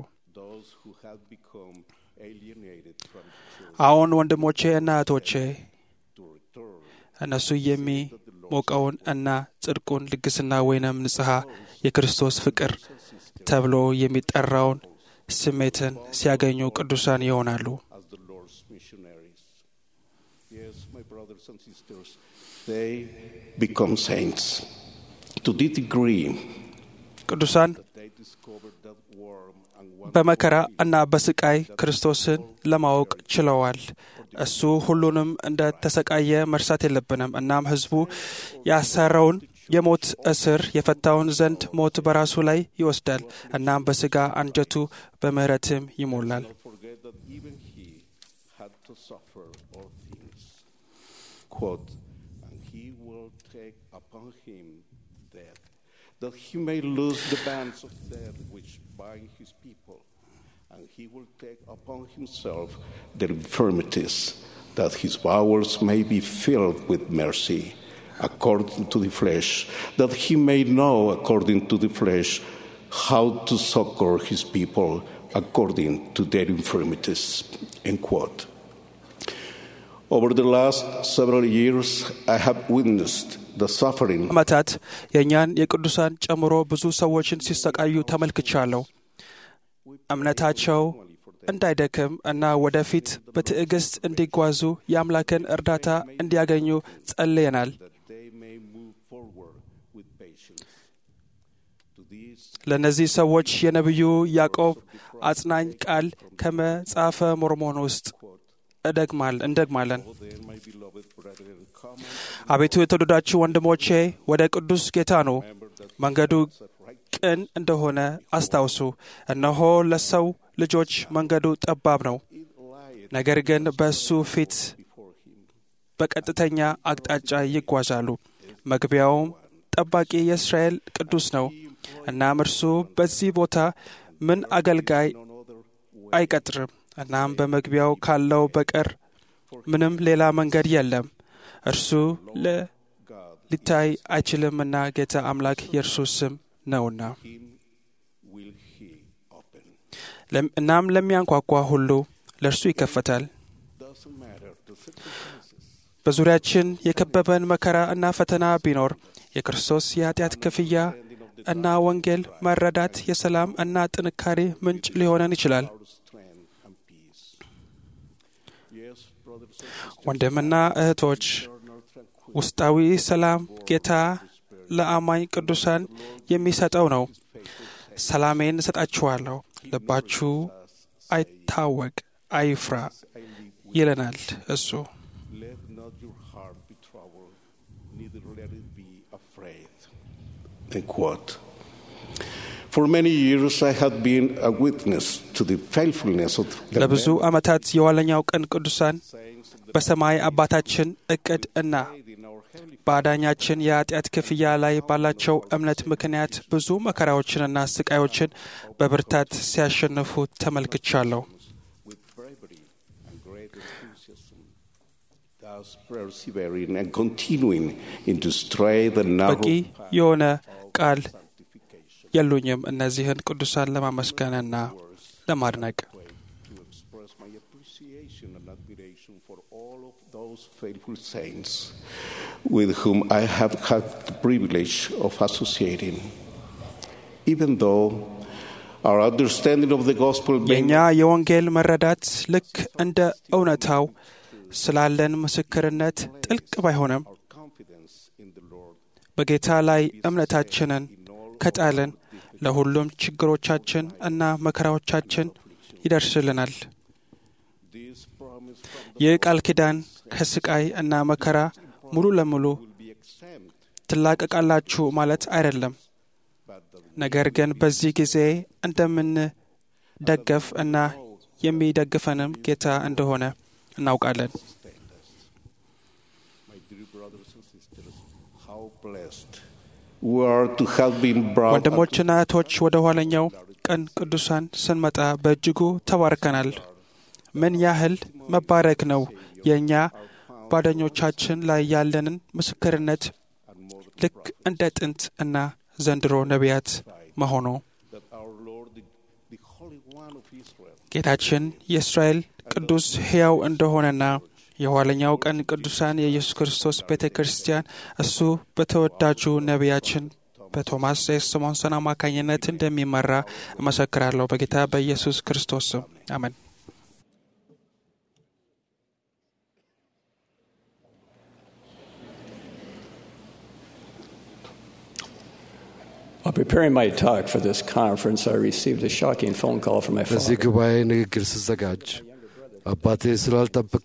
አሁን ወንድሞቼ እና እህቶቼ እነሱ የሚሞቀውን እና ጽድቁን ልግስና ወይንም ንጽሐ የክርስቶስ ፍቅር ተብሎ የሚጠራውን ስሜትን ሲያገኙ ቅዱሳን ይሆናሉ። They become saints. To the degree ቅዱሳን that they discover that warm በመከራ እና በስቃይ ክርስቶስን ለማወቅ ችለዋል። እሱ ሁሉንም እንደ ተሰቃየ መርሳት የለብንም። እናም ሕዝቡ ያሰረውን የሞት እስር የፈታውን ዘንድ ሞት በራሱ ላይ ይወስዳል። እናም በስጋ አንጀቱ በምሕረትም ይሞላል። forget that even he had to suffer all things. Quote, and he will take upon him death, that he may loose the bands of death which bind his people, and he will take upon himself their infirmities, that his bowels may be filled with mercy, according to the flesh, that he may know, according to the flesh, how to succor his people according to their infirmities. End quote. Over the last several years, I have witnessed the suffering ዓመታት የእኛን የቅዱሳን ጨምሮ ብዙ ሰዎችን ሲሰቃዩ ተመልክቻለሁ። እምነታቸው እንዳይደክም እና ወደፊት በትዕግስት እንዲጓዙ የአምላክን እርዳታ እንዲያገኙ ጸልየናል። they may move forward with patience. To these, ለእነዚህ ሰዎች የነቢዩ ያዕቆብ አጽናኝ ቃል ከመጽሐፈ ሞርሞን ውስጥ እደግማል እንደግማለን። then, my beloved brethren, come አቤቱ የተወደዳችሁ ወንድሞቼ ወደ ቅዱስ ጌታ ኑ፣ መንገዱ ቅን እንደሆነ አስታውሱ። እነሆ ለሰው ልጆች መንገዱ ጠባብ ነው፣ ነገር ግን በእሱ ፊት በቀጥተኛ አቅጣጫ ይጓዛሉ። መግቢያውም ጠባቂ የእስራኤል ቅዱስ ነው። እናም እርሱ በዚህ ቦታ ምን አገልጋይ አይቀጥርም። እናም በመግቢያው ካለው በቀር ምንም ሌላ መንገድ የለም። እርሱ ለ- ሊታይ አይችልምና ጌታ አምላክ የእርሱ ስም ነውና። will he open. ለም- እናም ለሚያንኳኳ ሁሉ ለእርሱ ይከፈታል። Doesn't matter the circumstances. በዙሪያችን የከበበን መከራ እና ፈተና ቢኖር የክርስቶስ የኃጢአት ክፍያ እና ወንጌል መረዳት የሰላም እና ጥንካሬ ምንጭ ሊሆነን ይችላል። Our strength and peace. Yes, brothers and sisters, ወንድምና እህቶች ውስጣዊ ሰላም ጌታ ለአማኝ ቅዱሳን የሚሰጠው ነው። ሰላሜን እሰጣችኋለሁ፣ ልባችሁ አይታወቅ፣ አይፍራ ይለናል እሱ። let not your heart be troubled, neither let it be afraid. End quote. For many years, I had been a witness to the faithfulness of the ለብዙ ዓመታት የኋለኛው ቀን ቅዱሳን በሰማይ አባታችን እቅድ እና በአዳኛችን የኃጢአት ክፍያ ላይ ባላቸው እምነት ምክንያት ብዙ መከራዎችንና ስቃዮችን በብርታት ሲያሸንፉ ተመልክቻለሁ። with bravery and great enthusiasm, thus persevering and continuing into straight and በቂ narrow path የሆነ ቃል የሉኝም እነዚህን ቅዱሳን ለማመስገንና ለማድነቅ። to express my appreciation and admiration for all of those faithful saints with whom I have had the privilege of associating. Even though our understanding of the gospel may የእኛ የወንጌል መረዳት ልክ እንደ እውነታው ስላለን ምስክርነት ጥልቅ ባይሆንም confidence in the Lord በጌታ ላይ እምነታችንን ከጣልን ለሁሉም ችግሮቻችን እና መከራዎቻችን ይደርስልናል። this promise from ይህ ቃል ኪዳን ከስቃይ እና መከራ ሙሉ ለሙሉ be exempt, ትላቀቃላችሁ ማለት አይደለም። ነገር ግን በዚህ ጊዜ እንደምንደገፍ እና የሚደግፈንም ጌታ እንደሆነ እናውቃለን። my dear brothers and sisters, how blessed we are to have been brought up ወንድሞችና እህቶች ወደ ኋለኛው ቀን ቅዱሳን ስንመጣ በእጅጉ ተባርከናል። ምን ያህል መባረክ ነው የእኛ ጓደኞቻችን ላይ ያለንን ምስክርነት ልክ እንደ ጥንት እና ዘንድሮ ነቢያት መሆኑ that our Lord, the, the Holy One of Israel, ጌታችን የእስራኤል ቅዱስ ሕያው እንደሆነና የኋለኛው ቀን ቅዱሳን የኢየሱስ ክርስቶስ ቤተ ክርስቲያን እሱ በተወዳጁ ነቢያችን በቶማስ ኤስ ስሞንሰን አማካኝነት እንደሚመራ እመሰክራለሁ። በጌታ በኢየሱስ ክርስቶስ ስም አሜን። Our Preparing my talk for this conference, I received a shocking phone call from my ለዚህ father. ጉባኤ ንግግር ስዘጋጅ አባቴ ስላልጠብቅ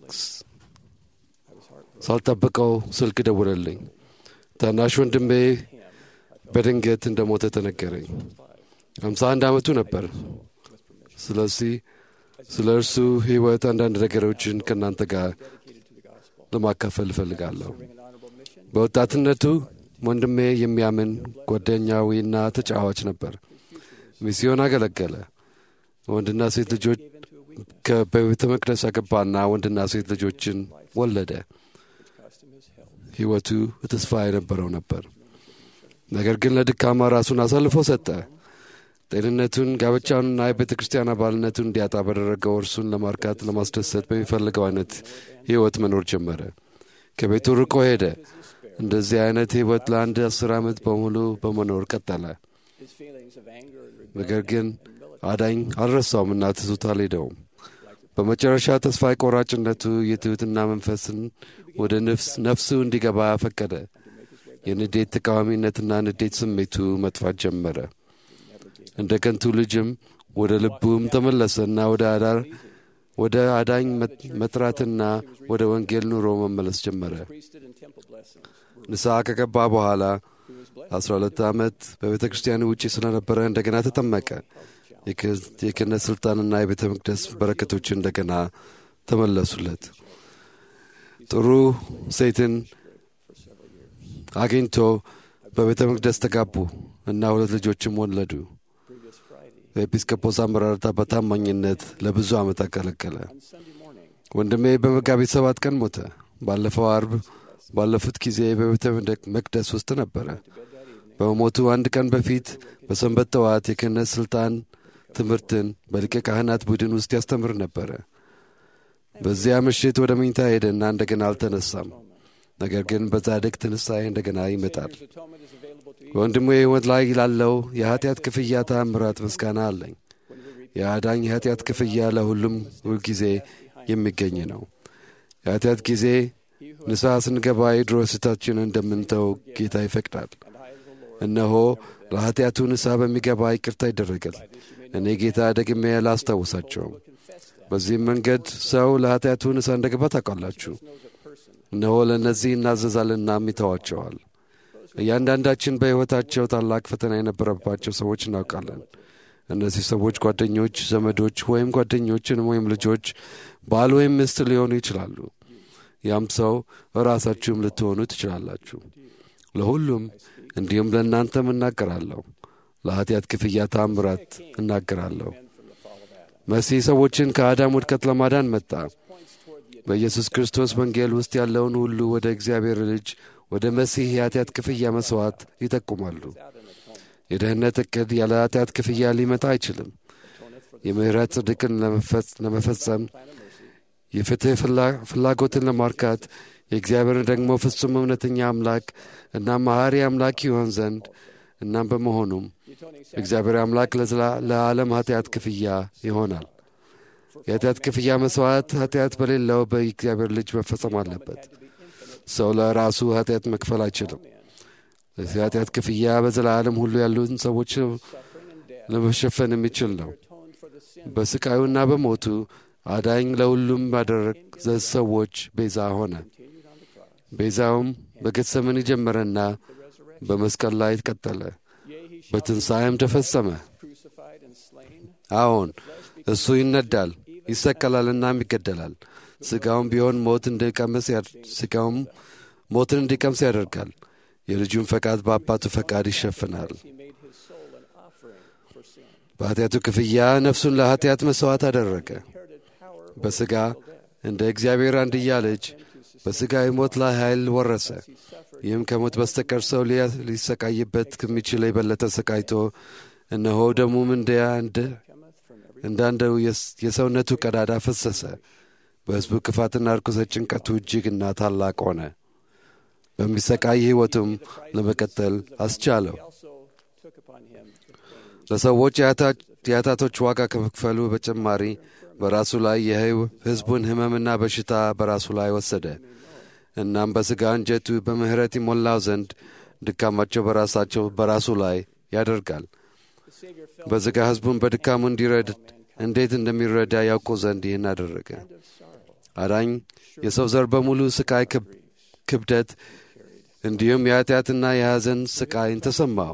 ሳልጠብቀው ስልክ ደውለልኝ። ታናሽ ወንድሜ በድንገት እንደ ሞተ ተነገረኝ። አምሳ አንድ ዓመቱ ነበር። ስለዚህ ስለ እርሱ ሕይወት አንዳንድ ነገሮችን ከእናንተ ጋር ለማካፈል እፈልጋለሁ። በወጣትነቱ ወንድሜ የሚያምን ጓደኛዊና ተጫዋች ነበር። ሚስዮን አገለገለ። ወንድና ሴት ልጆች ከ- በቤተ መቅደስ አገባና ወንድና ሴት ልጆችን ወለደ። ሕይወቱ ተስፋ የነበረው ነበር። ነገር ግን ለድካማ ራሱን አሳልፎ ሰጠ። ጤንነቱን፣ ጋብቻውንና የቤተ ክርስቲያን አባልነቱን እንዲያጣ በደረገው እርሱን ለማርካት ለማስደሰት በሚፈልገው አይነት ሕይወት መኖር ጀመረ። ከቤቱ ርቆ ሄደ። እንደዚህ አይነት ሕይወት ለአንድ አስር ዓመት በሙሉ በመኖር ቀጠለ። ነገር ግን አዳኝ አልረሳውም እና ትቶት አልሄደውም። በመጨረሻ ተስፋ ቆራጭነቱ የትሑትና መንፈስን ወደ ነፍስ ነፍሱ እንዲገባ ፈቀደ። የንዴት ተቃዋሚነትና ንዴት ስሜቱ መጥፋት ጀመረ። እንደ ከንቱ ልጅም ወደ ልቡም ተመለሰና ወደ አዳር ወደ አዳኝ መጥ- መጥራትና ወደ ወንጌል ኑሮ መመለስ ጀመረ። ንስሐ ከገባ በኋላ አስራ ሁለት ዓመት በቤተ ክርስቲያን ውጪ ስለነበረ እንደገና ተጠመቀ። የክ- የክህነት ሥልጣንና የቤተ መቅደስ በረከቶች እንደገና ተመለሱለት። ጥሩ ሴትን አግኝቶ በቤተ መቅደስ ተጋቡ እና ሁለት ልጆችም ወለዱ። በኤጲስቆጶስ አመራርታ በታማኝነት ለብዙ ዓመት አገለገለ። ወንድሜ በመጋቢት ሰባት ቀን ሞተ። ባለፈው አርብ ባለፉት ጊዜ በቤተ መቅደስ ውስጥ ነበረ። በመሞቱ አንድ ቀን በፊት በሰንበት ጠዋት የክህነት ሥልጣን ትምህርትን በሊቀ ካህናት ቡድን ውስጥ ያስተምር ነበረ። በዚያ ምሽት ወደ መኝታ ሄደና እንደገና አልተነሳም። ነገር ግን በጻድቅ ትንሣኤ እንደገና ይመጣል። በወንድሙ የሕይወት ላይ ላለው የኀጢአት ክፍያ ተአምራት ምስጋና አለኝ። የአዳኝ የኀጢአት ክፍያ ለሁሉም ሁልጊዜ የሚገኝ ነው። የኀጢአት ጊዜ ንስሐ ስንገባ የድሮ ስህተታችንን እንደምንተው ጌታ ይፈቅዳል። እነሆ ለኀጢአቱ ንስሐ በሚገባ ይቅርታ ይደረጋል። እኔ ጌታ ደግሜ አላስታውሳቸውም። በዚህም መንገድ ሰው ለኀጢአቱ ንስሐ እንደገባ ታውቃላችሁ። እነሆ ለእነዚህ እናዘዛልናም ይተዋቸዋል። እያንዳንዳችን በሕይወታቸው ታላቅ ፈተና የነበረባቸው ሰዎች እናውቃለን። እነዚህ ሰዎች ጓደኞች፣ ዘመዶች ወይም ጓደኞችን ወይም ልጆች፣ ባል ወይም ሚስት ሊሆኑ ይችላሉ። ያም ሰው ራሳችሁም ልትሆኑ ትችላላችሁ። ለሁሉም እንዲሁም ለእናንተም እናገራለሁ። ለኀጢአት ክፍያ ታምራት እናገራለሁ። መሲህ ሰዎችን ከአዳም ውድቀት ለማዳን መጣ። በኢየሱስ ክርስቶስ ወንጌል ውስጥ ያለውን ሁሉ ወደ እግዚአብሔር ልጅ ወደ መሲህ የኃጢአት ክፍያ መሥዋዕት ይጠቁማሉ። የደህንነት ዕቅድ ያለ ኃጢአት ክፍያ ሊመጣ አይችልም። የምሕረት ጽድቅን ለመፈጸም የፍትሕ ፍላጎትን ለማርካት የእግዚአብሔርን ደግሞ ፍጹም እውነተኛ አምላክ እና መሐሪ አምላክ ይሆን ዘንድ እናም በመሆኑም እግዚአብሔር አምላክ ለዓለም ኃጢአት ክፍያ ይሆናል። የኃጢአት ክፍያ መሥዋዕት ኃጢአት በሌለው በእግዚአብሔር ልጅ መፈጸም አለበት። ሰው ለራሱ ኃጢአት መክፈል አይችልም። ለዚህ ኃጢአት ክፍያ በዘላለም ሁሉ ያሉትን ሰዎች ለመሸፈን የሚችል ነው። በስቃዩና በሞቱ አዳኝ ለሁሉም ባደረግ ሰዎች ቤዛ ሆነ። ቤዛውም በጌተሰማኒ ጀመረና በመስቀል ላይ ቀጠለ፣ በትንሣኤም ተፈጸመ። አዎን እሱ ይነዳል፣ ይሰቀላልናም ይገደላል። ሥጋውም ቢሆን ሞት እንዲቀምስ ሥጋውም ሞትን እንዲቀምስ ያደርጋል። የልጁን ፈቃድ በአባቱ ፈቃድ ይሸፍናል። በኃጢአቱ ክፍያ ነፍሱን ለኃጢአት መሥዋዕት አደረገ። በሥጋ እንደ እግዚአብሔር አንድያ ልጅ በሥጋዊ ሞት ላይ ኃይል ወረሰ። ይህም ከሞት በስተቀር ሰው ሊሰቃይበት ከሚችል የበለጠ ሰቃይቶ እነሆ ደሙም እንዳንደው የሰውነቱ ቀዳዳ ፈሰሰ። በሕዝቡ ክፋትና ርኩሰት ጭንቀቱ እጅግና ታላቅ ሆነ። በሚሰቃይ ሕይወቱም ለመቀጠል አስቻለው። ለሰዎች የኃጢአቶች ዋጋ ከመክፈሉ በተጨማሪ በራሱ ላይ የሕዝቡን ሕመምና በሽታ በራሱ ላይ ወሰደ። እናም በሥጋ እንጀቱ በምሕረት ይሞላው ዘንድ ድካማቸው በራሳቸው በራሱ ላይ ያደርጋል። በሥጋ ሕዝቡን በድካሙ እንዲረድ እንዴት እንደሚረዳ ያውቁ ዘንድ ይህን አደረገ። አዳኝ የሰው ዘር በሙሉ ስቃይ ክብደት እንዲሁም የኃጢአትና የሐዘን ስቃይን ተሰማው።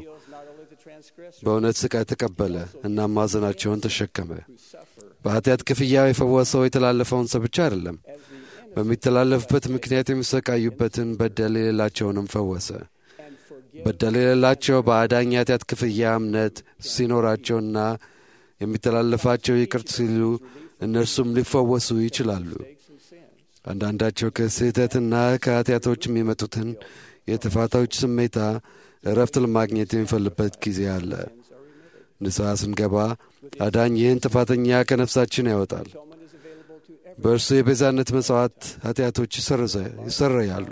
በእውነት ስቃይ ተቀበለ እና ማዘናቸውን ተሸከመ። በኃጢአት ክፍያ የፈወሰው የተላለፈውን ሰው ብቻ አይደለም፣ በሚተላለፍበት ምክንያት የሚሰቃዩበትን በደል የሌላቸውንም ፈወሰ። በደል የሌላቸው በአዳኝ የኃጢአት ክፍያ እምነት ሲኖራቸውና የሚተላለፋቸው ይቅር ሲሉ እነርሱም ሊፈወሱ ይችላሉ። አንዳንዳቸው ከስህተትና ከኃጢአቶች የሚመጡትን የጥፋቶች ስሜታ እረፍት ለማግኘት የሚፈልበት ጊዜ አለ። ንስሐ ስንገባ አዳኝ ይህን ጥፋተኛ ከነፍሳችን ያወጣል። በእርሱ የቤዛነት መሥዋዕት ኃጢአቶች ይሰረያሉ።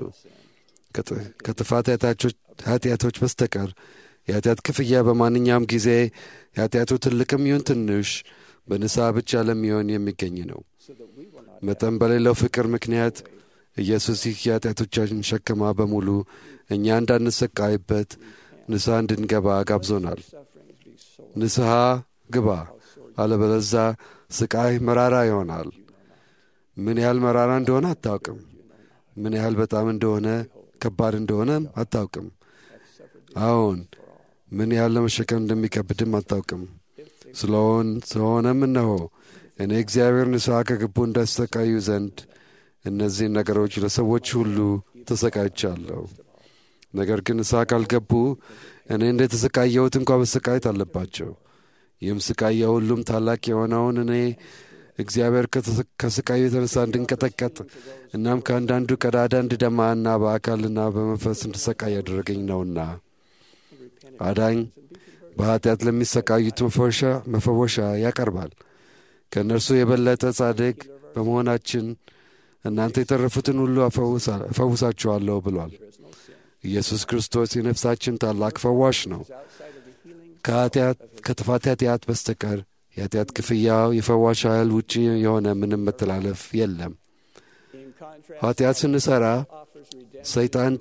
ከጥፋት ኃጢአቶች በስተቀር የኃጢአት ክፍያ በማንኛውም ጊዜ የኃጢአቱ ትልቅም ይሁን ትንሽ በንስሐ ብቻ ለሚሆን የሚገኝ ነው። መጠን በሌለው ፍቅር ምክንያት ኢየሱስ ይህ የኃጢአቶቻችን ሸክማ በሙሉ እኛ እንዳንሰቃይበት ንስሐ እንድንገባ ጋብዞናል። ንስሐ ግባ፣ አለበለዛ ስቃይ መራራ ይሆናል። ምን ያህል መራራ እንደሆነ አታውቅም። ምን ያህል በጣም እንደሆነ ከባድ እንደሆነም አታውቅም። አዎን ምን ያህል ለመሸከም እንደሚከብድም አታውቅም። ስለሆን ስለሆነም እነሆ እኔ እግዚአብሔር ንስሐ ከገቡ እንዳሰቃዩ ዘንድ እነዚህን ነገሮች ለሰዎች ሁሉ ተሰቃይቻለሁ። ነገር ግን ንስሐ ካልገቡ እኔ እንደ ተሰቃየሁት እንኳ መሰቃየት አለባቸው። ይህም ስቃይ የሁሉም ታላቅ የሆነውን እኔ እግዚአብሔር ከስቃዩ የተነሳ እንድንቀጠቀጥ እናም ከአንዳንዱ ቀዳዳ እንድደማና በአካልና በመንፈስ እንድሰቃይ ያደረገኝ ነውና አዳኝ በኃጢአት ለሚሰቃዩት መፈወሻ ያቀርባል። ከእነርሱ የበለጠ ጻድቅ በመሆናችን እናንተ የተረፉትን ሁሉ እፈውሳችኋለሁ ብሏል። ኢየሱስ ክርስቶስ የነፍሳችን ታላቅ ፈዋሽ ነው። ከጥፋት ኃጢአት በስተቀር የኃጢአት ክፍያው የፈዋሽ ኃይል ውጪ የሆነ ምንም መተላለፍ የለም። ኃጢአት ስንሠራ ሰይጣን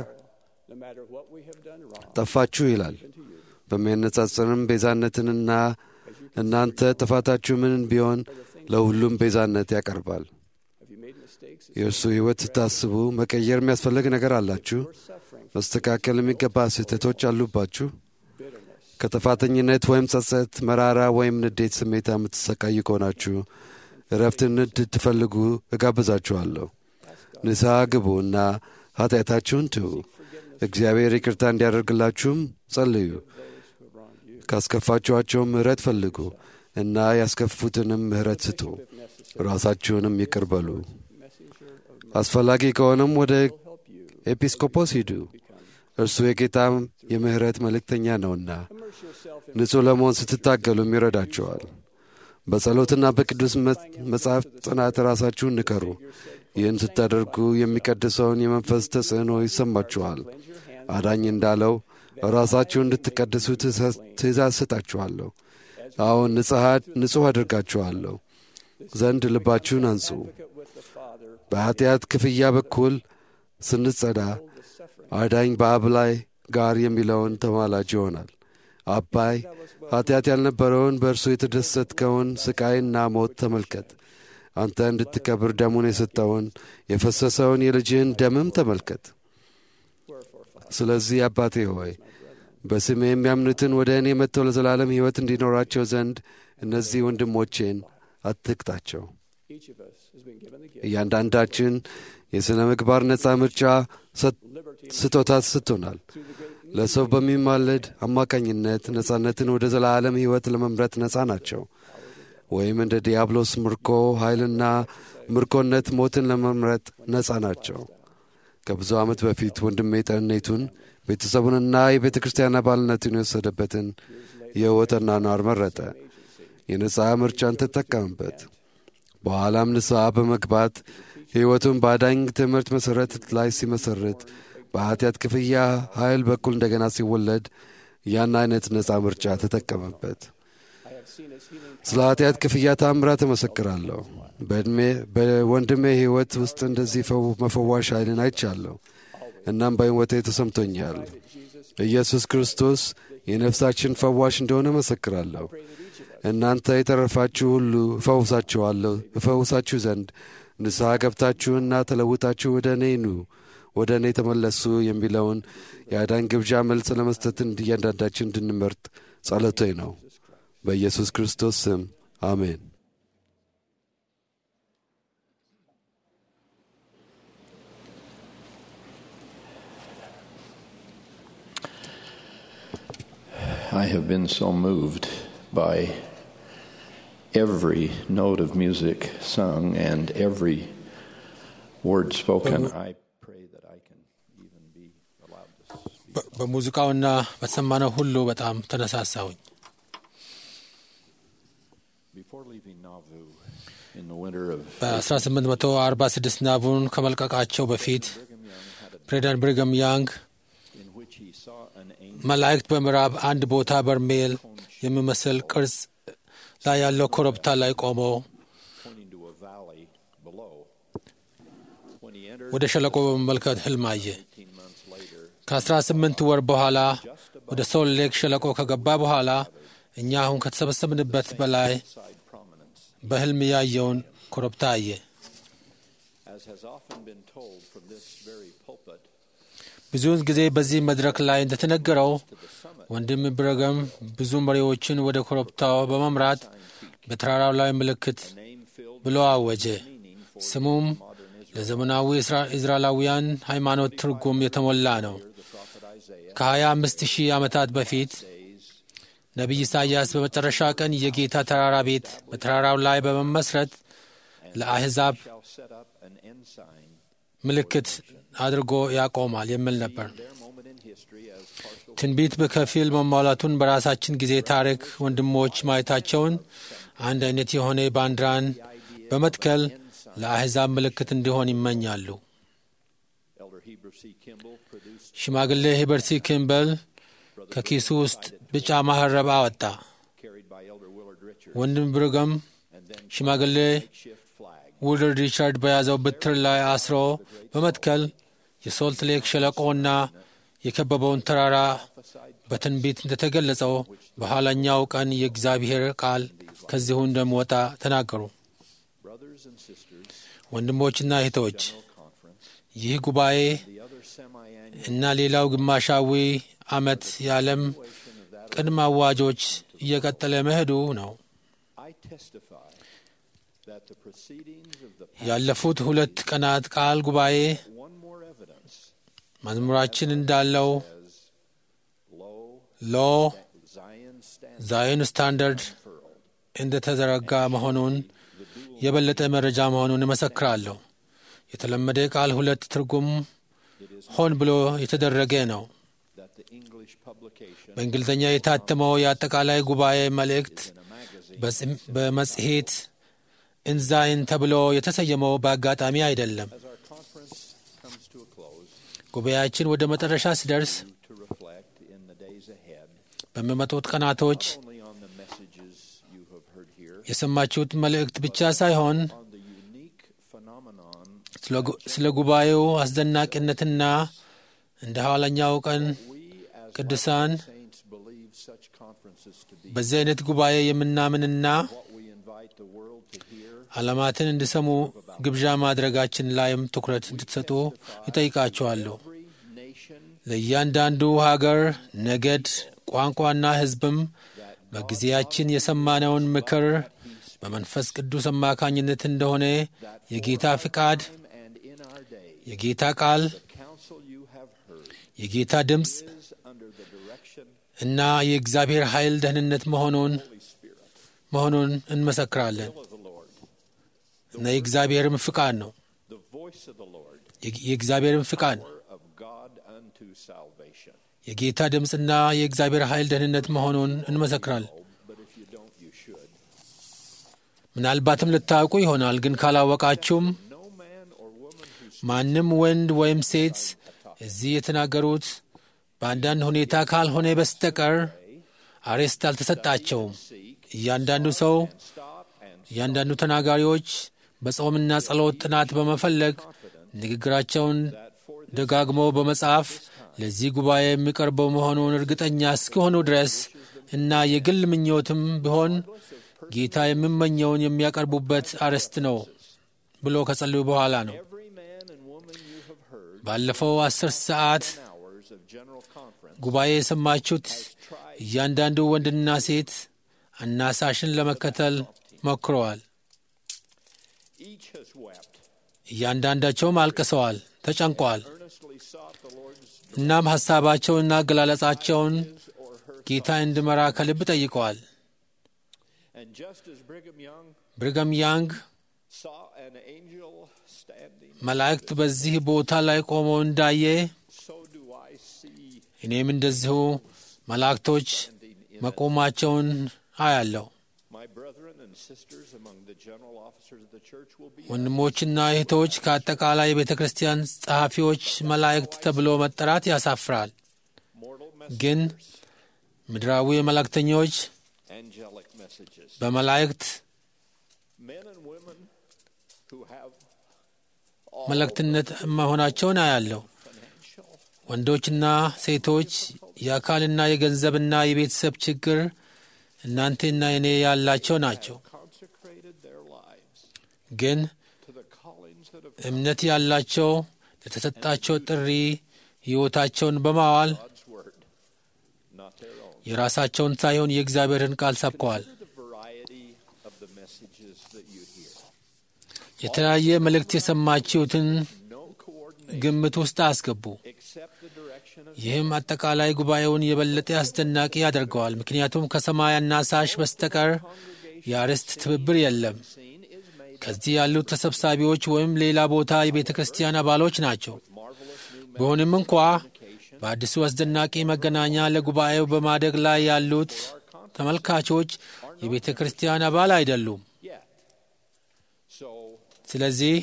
ጠፋችሁ ይላል። በሚያነጻጽርም ቤዛነትንና እናንተ ጥፋታችሁ ምንን ቢሆን ለሁሉም ቤዛነት ያቀርባል። የእርሱ ሕይወት ስታስቡ መቀየር የሚያስፈልግ ነገር አላችሁ? መስተካከል የሚገባ ስህተቶች አሉባችሁ? ከጥፋተኝነት ወይም ጸጸት፣ መራራ ወይም ንዴት ስሜታ የምትሰቃዩ ከሆናችሁ እረፍትን እንድትፈልጉ እጋብዛችኋለሁ። ንስሐ ግቡ እና ኃጢአታችሁን ትዉ። እግዚአብሔር ይቅርታ እንዲያደርግላችሁም ጸልዩ። ካስከፋችኋቸውም ምሕረት ፈልጉ እና ያስከፉትንም ምሕረት ስጡ። ራሳችሁንም ይቅር በሉ። አስፈላጊ ከሆነም ወደ ኤጲስቆጶስ ሂዱ። እርሱ የጌታ የምሕረት መልእክተኛ ነውና ንጹሕ ለመሆን ስትታገሉም ይረዳቸዋል። በጸሎትና በቅዱስ መጽሐፍ ጥናት ራሳችሁን ንከሩ። ይህን ስታደርጉ የሚቀድሰውን የመንፈስ ተጽዕኖ ይሰማችኋል። አዳኝ እንዳለው ራሳችሁን እንድትቀድሱ ትእዛዝ ሰጣችኋለሁ። አሁን ንጹሕ አድርጋችኋለሁ ዘንድ ልባችሁን አንጹ። በኃጢአት ክፍያ በኩል ስንጸዳ አዳኝ በአብ ላይ ጋር የሚለውን ተማላጅ ይሆናል። አባይ ኃጢአት ያልነበረውን በእርሱ የተደሰትከውን ስቃይና ሞት ተመልከት። አንተ እንድትከብር ደሙን የሰጠውን የፈሰሰውን የልጅህን ደምም ተመልከት። ስለዚህ አባቴ ሆይ በስሜ የሚያምኑትን ወደ እኔ መጥተው ለዘላለም ሕይወት እንዲኖራቸው ዘንድ እነዚህ ወንድሞቼን አትቅጣቸው። እያንዳንዳችን የሥነ ምግባር ነፃ ምርጫ ስጦታ ሰጥቶናል። ለሰው በሚማለድ አማካኝነት ነፃነትን ወደ ዘላለም ሕይወት ለመምረጥ ነፃ ናቸው። ወይም እንደ ዲያብሎስ ምርኮ ኃይልና ምርኮነት ሞትን ለመምረጥ ነፃ ናቸው። ከብዙ ዓመት በፊት ወንድሜ ጤንነቱን ቤተሰቡንና የቤተ ክርስቲያን አባልነቱን የወሰደበትን የሕይወት አኗኗር መረጠ። የነፃ ምርጫን ተጠቀምበት። በኋላም ንስሐ በመግባት ሕይወቱን በአዳኝ ትምህርት መሠረት ላይ ሲመሠርት በኃጢአት ክፍያ ኃይል በኩል እንደገና ሲወለድ ያን አይነት ነፃ ምርጫ ተጠቀመበት። ስለ ኃጢአት ክፍያ ታምራት እመሰክራለሁ። በዕድሜ በወንድሜ ሕይወት ውስጥ እንደዚህ መፈዋሽ ኃይልን አይቻለሁ። እናም በሕይወቴ ተሰምቶኛል። ኢየሱስ ክርስቶስ የነፍሳችን ፈዋሽ እንደሆነ መሰክራለሁ። እናንተ የተረፋችሁ ሁሉ እፈውሳችኋለሁ እፈውሳችሁ ዘንድ ንስሐ ገብታችሁና ተለውጣችሁ ወደ እኔ ኑ ወደ እኔ ተመለሱ የሚለውን የአዳን ግብዣ መልስ ለመስጠት እያንዳንዳችን እንድንመርጥ ጸሎቴ ነው። በኢየሱስ ክርስቶስ ስም አሜን። I have been so moved by every note of music sung and every word spoken. I pray that I can even be allowed to speak. በሙዚቃውና በተሰማነው ሁሉ በጣም ተነሳሳሁኝ። Before leaving Nauvoo in the winter of በ1846 ናቡን ከመልቀቃቸው በፊት ፕሬዚዳንት ብሪገም ያንግ in which he saw an angel መላእክት በምዕራብ አንድ ቦታ በርሜል የሚመስል ቅርጽ ላይ ያለው ኮረብታ ላይ ቆመው pointing to a valley below. When he entered ወደ ሸለቆ በመመልከት ህልም አየ። 18 months later, ከ18 ወር በኋላ ወደ ሶል ሌክ ሸለቆ ከገባ በኋላ እኛ አሁን ከተሰበሰብንበት በላይ side prominence, በህልም ያየውን ኮረብታ አየ። as has often been told from this very pulpit, ብዙውን ጊዜ በዚህ መድረክ ላይ እንደተነገረው ወንድም ብረገም ብዙ መሪዎችን ወደ ኮረብታው በመምራት በተራራው ላይ ምልክት ብሎ አወጀ። ስሙም ለዘመናዊ እስራኤላውያን ሃይማኖት ትርጉም የተሞላ ነው። ከ25 ሺህ ዓመታት በፊት ነቢይ ኢሳይያስ በመጨረሻ ቀን የጌታ ተራራ ቤት በተራራው ላይ በመመስረት ለአሕዛብ shall set up an ensign, ምልክት አድርጎ ያቆማል የሚል ነበር። their moment in history as partial ትንቢት በከፊል መሟላቱን በራሳችን ጊዜ ታሪክ ወንድሞች ማየታቸውን አንድ አይነት የሆነ ባንዲራን በመትከል ለአሕዛብ ምልክት እንዲሆን ይመኛሉ። Elder Heber C. Kimball produced ሽማግሌ ሂበርሲ ኪምበል ከኪሱ ውስጥ ቢጫ ማህረብ አወጣ። carried by Elder Willard Richards, ወንድም ብርገም ሽማግሌ shift flag ውልድ ሪቻርድ በያዘው ብትር ላይ አስሮ በመትከል የሶልት ሌክ ሸለቆና የከበበውን ተራራ በትንቢት እንደተገለጸው በኋላኛው ቀን የእግዚአብሔር ቃል ከዚሁ እንደሚወጣ ተናገሩ። brothers and sisters, ወንድሞችና እህቶች conference, ይህ ጉባኤ the other semi-annual እና ሌላው ግማሻዊ ዓመት የዓለም ቅድመ አዋጆች እየቀጠለ መሄዱ ነው። I testify that the proceedings of the ያለፉት ሁለት ቀናት ቃል ጉባኤ one more evidence መዝሙራችን እንዳለው as low ሎ Zion stands ዛዮን ስታንዳርድ እንደተዘረጋ መሆኑን የበለጠ መረጃ መሆኑን እመሰክራለሁ። የተለመደ ቃል ሁለት ትርጉም ሆን ብሎ የተደረገ ነው። that the English publication በእንግሊዝኛ የታተመው የአጠቃላይ ጉባኤ መልእክት in a magazine በጽ- በመጽሔት ኢንዛይን ተብሎ የተሰየመው በአጋጣሚ አይደለም። as our conference comes to a close ጉባኤያችን ወደ መጨረሻ ሲደርስ to reflect in the days ahead በሚመጡት ቀናቶች only on the messages you have heard here የሰማችሁት መልእክት ብቻ ሳይሆን on the unique phenomenon ስለ ጉ- ስለ ጉባኤው አስደናቂነትና እንደ ኋለኛው ቀን we as ቅዱሳን saints believe such conferences to be በዚህ አይነት ጉባኤ የምናምንና what we invite the world to hear ዓለማትን እንዲሰሙ ግብዣ ማድረጋችን ላይም ትኩረት እንድትሰጡ ይጠይቃችኋለሁ። every nation ለእያንዳንዱ ሀገር፣ ነገድ፣ ቋንቋና ሕዝብም በጊዜያችን የሰማነውን ምክር በመንፈስ ቅዱስ አማካኝነት እንደሆነ የጌታ ፍቃድ፣ and in our day የጌታ ቃል፣ the counsel you have heard የጌታ ድምፅ is under the direction እና የእግዚአብሔር ኃይል ደህንነት መሆኑን Holy Spirit መሆኑን እንመሰክራለን of the Lord እና የእግዚአብሔርም ፍቃድ ነው። the voice of the Lord የ- የእግዚአብሔርም ፍቃድ power of God unto salvation የጌታ ድምፅና የእግዚአብሔር ኃይል ደህንነት መሆኑን እንመሰክራለን። but if you don't you should ምናልባትም ልታውቁ ይሆናል፣ ግን ካላወቃችሁም no man or woman who ማንም ወንድ ወይም ሴት እዚህ የተናገሩት በአንዳንድ ሁኔታ ካልሆነ በስተቀር አሬስት አልተሰጣቸውም። እያንዳንዱ ሰው stop and እያንዳንዱ ተናጋሪዎች በጾምና ጸሎት ጥናት በመፈለግ ንግግራቸውን ደጋግሞ በመጻፍ ለዚህ ጉባኤ የሚቀርበው መሆኑን እርግጠኛ እስኪሆኑ ድረስ እና የግል ምኞትም ቢሆን ጌታ የሚመኘውን የሚያቀርቡበት አርዕስት ነው ብሎ ከጸለዩ በኋላ ነው። ባለፈው አስር ሰዓት ጉባኤ የሰማችሁት እያንዳንዱ ወንድና ሴት አናሳሽን ለመከተል ሞክረዋል። እያንዳንዳቸውም አልቅሰዋል፣ ተጨንቀዋል። እናም ሐሳባቸውንና አገላለጻቸውን ጌታ እንዲመራ ከልብ ጠይቀዋል። ብሪገም ያንግ መላእክት በዚህ ቦታ ላይ ቆመው እንዳየ እኔም እንደዚሁ መላእክቶች መቆማቸውን አያለሁ። ወንድሞችና እህቶች ከአጠቃላይ የቤተ ክርስቲያን ጸሐፊዎች መላእክት ተብሎ መጠራት ያሳፍራል። ግን ምድራዊ መላእክተኞች በመላእክት መልእክትነት መሆናቸውን አያለሁ። ወንዶችና ሴቶች የአካልና የገንዘብና የቤተሰብ ችግር እናንተና እኔ ያላቸው ናቸው። ግን እምነት ያላቸው ለተሰጣቸው ጥሪ ሕይወታቸውን በማዋል የራሳቸውን ሳይሆን የእግዚአብሔርን ቃል ሰብከዋል። የተለያየ መልእክት የሰማችሁትን ግምት ውስጥ አስገቡ። ይህም አጠቃላይ ጉባኤውን የበለጠ አስደናቂ ያደርገዋል። ምክንያቱም ከሰማይ አናሳሽ በስተቀር የአርዕስት ትብብር የለም። ከዚህ ያሉት ተሰብሳቢዎች ወይም ሌላ ቦታ የቤተ ክርስቲያን አባሎች ናቸው። ቢሆንም እንኳ በአዲሱ አስደናቂ መገናኛ ለጉባኤው በማደግ ላይ ያሉት ተመልካቾች የቤተ ክርስቲያን አባል አይደሉም። ስለዚህ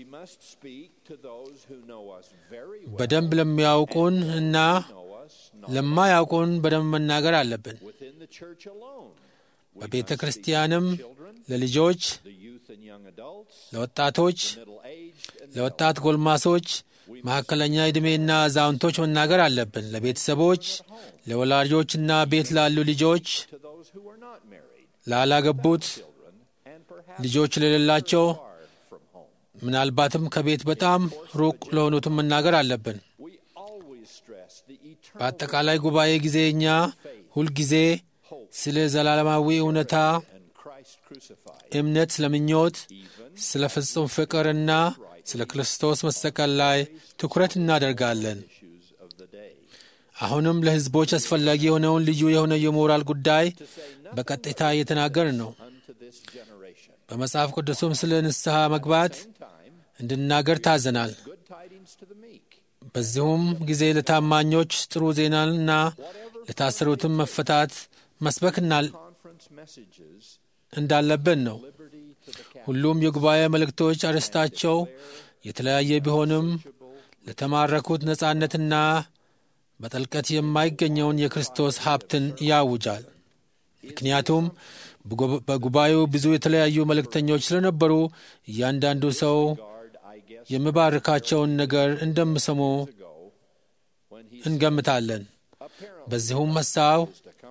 በደንብ ለሚያውቁን እና ለማያውቁን በደንብ መናገር አለብን። በቤተ ክርስቲያንም ለልጆች፣ ለወጣቶች፣ ለወጣት ጎልማሶች፣ መካከለኛ ዕድሜና አዛውንቶች መናገር አለብን። ለቤተሰቦች፣ ለወላጆችና ቤት ላሉ ልጆች፣ ላላገቡት፣ ልጆች ለሌላቸው ምናልባትም ከቤት በጣም ሩቅ ለሆኑትም መናገር አለብን። በአጠቃላይ ጉባኤ ጊዜ እኛ ሁልጊዜ ስለ ዘላለማዊ እውነታ፣ እምነት፣ ስለ ምኞት፣ ስለ ፍጹም ፍቅርና ስለ ክርስቶስ መሰቀል ላይ ትኩረት እናደርጋለን። አሁንም ለሕዝቦች አስፈላጊ የሆነውን ልዩ የሆነ የሞራል ጉዳይ በቀጥታ እየተናገርን ነው። በመጽሐፍ ቅዱስም ስለ ንስሐ መግባት እንድናገር ታዘናል። በዚሁም ጊዜ ለታማኞች ጥሩ ዜናንና ለታሰሩትም መፈታት መስበክና እንዳለብን ነው። ሁሉም የጉባኤ መልእክቶች አርዕስታቸው የተለያየ ቢሆንም ለተማረኩት ነጻነትና በጥልቀት የማይገኘውን የክርስቶስ ሀብትን ያውጃል። ምክንያቱም በጉባኤው ብዙ የተለያዩ መልእክተኞች ስለነበሩ እያንዳንዱ ሰው የሚባርካቸውን ነገር እንደሚሰሙ እንገምታለን። በዚሁም ሀሳብ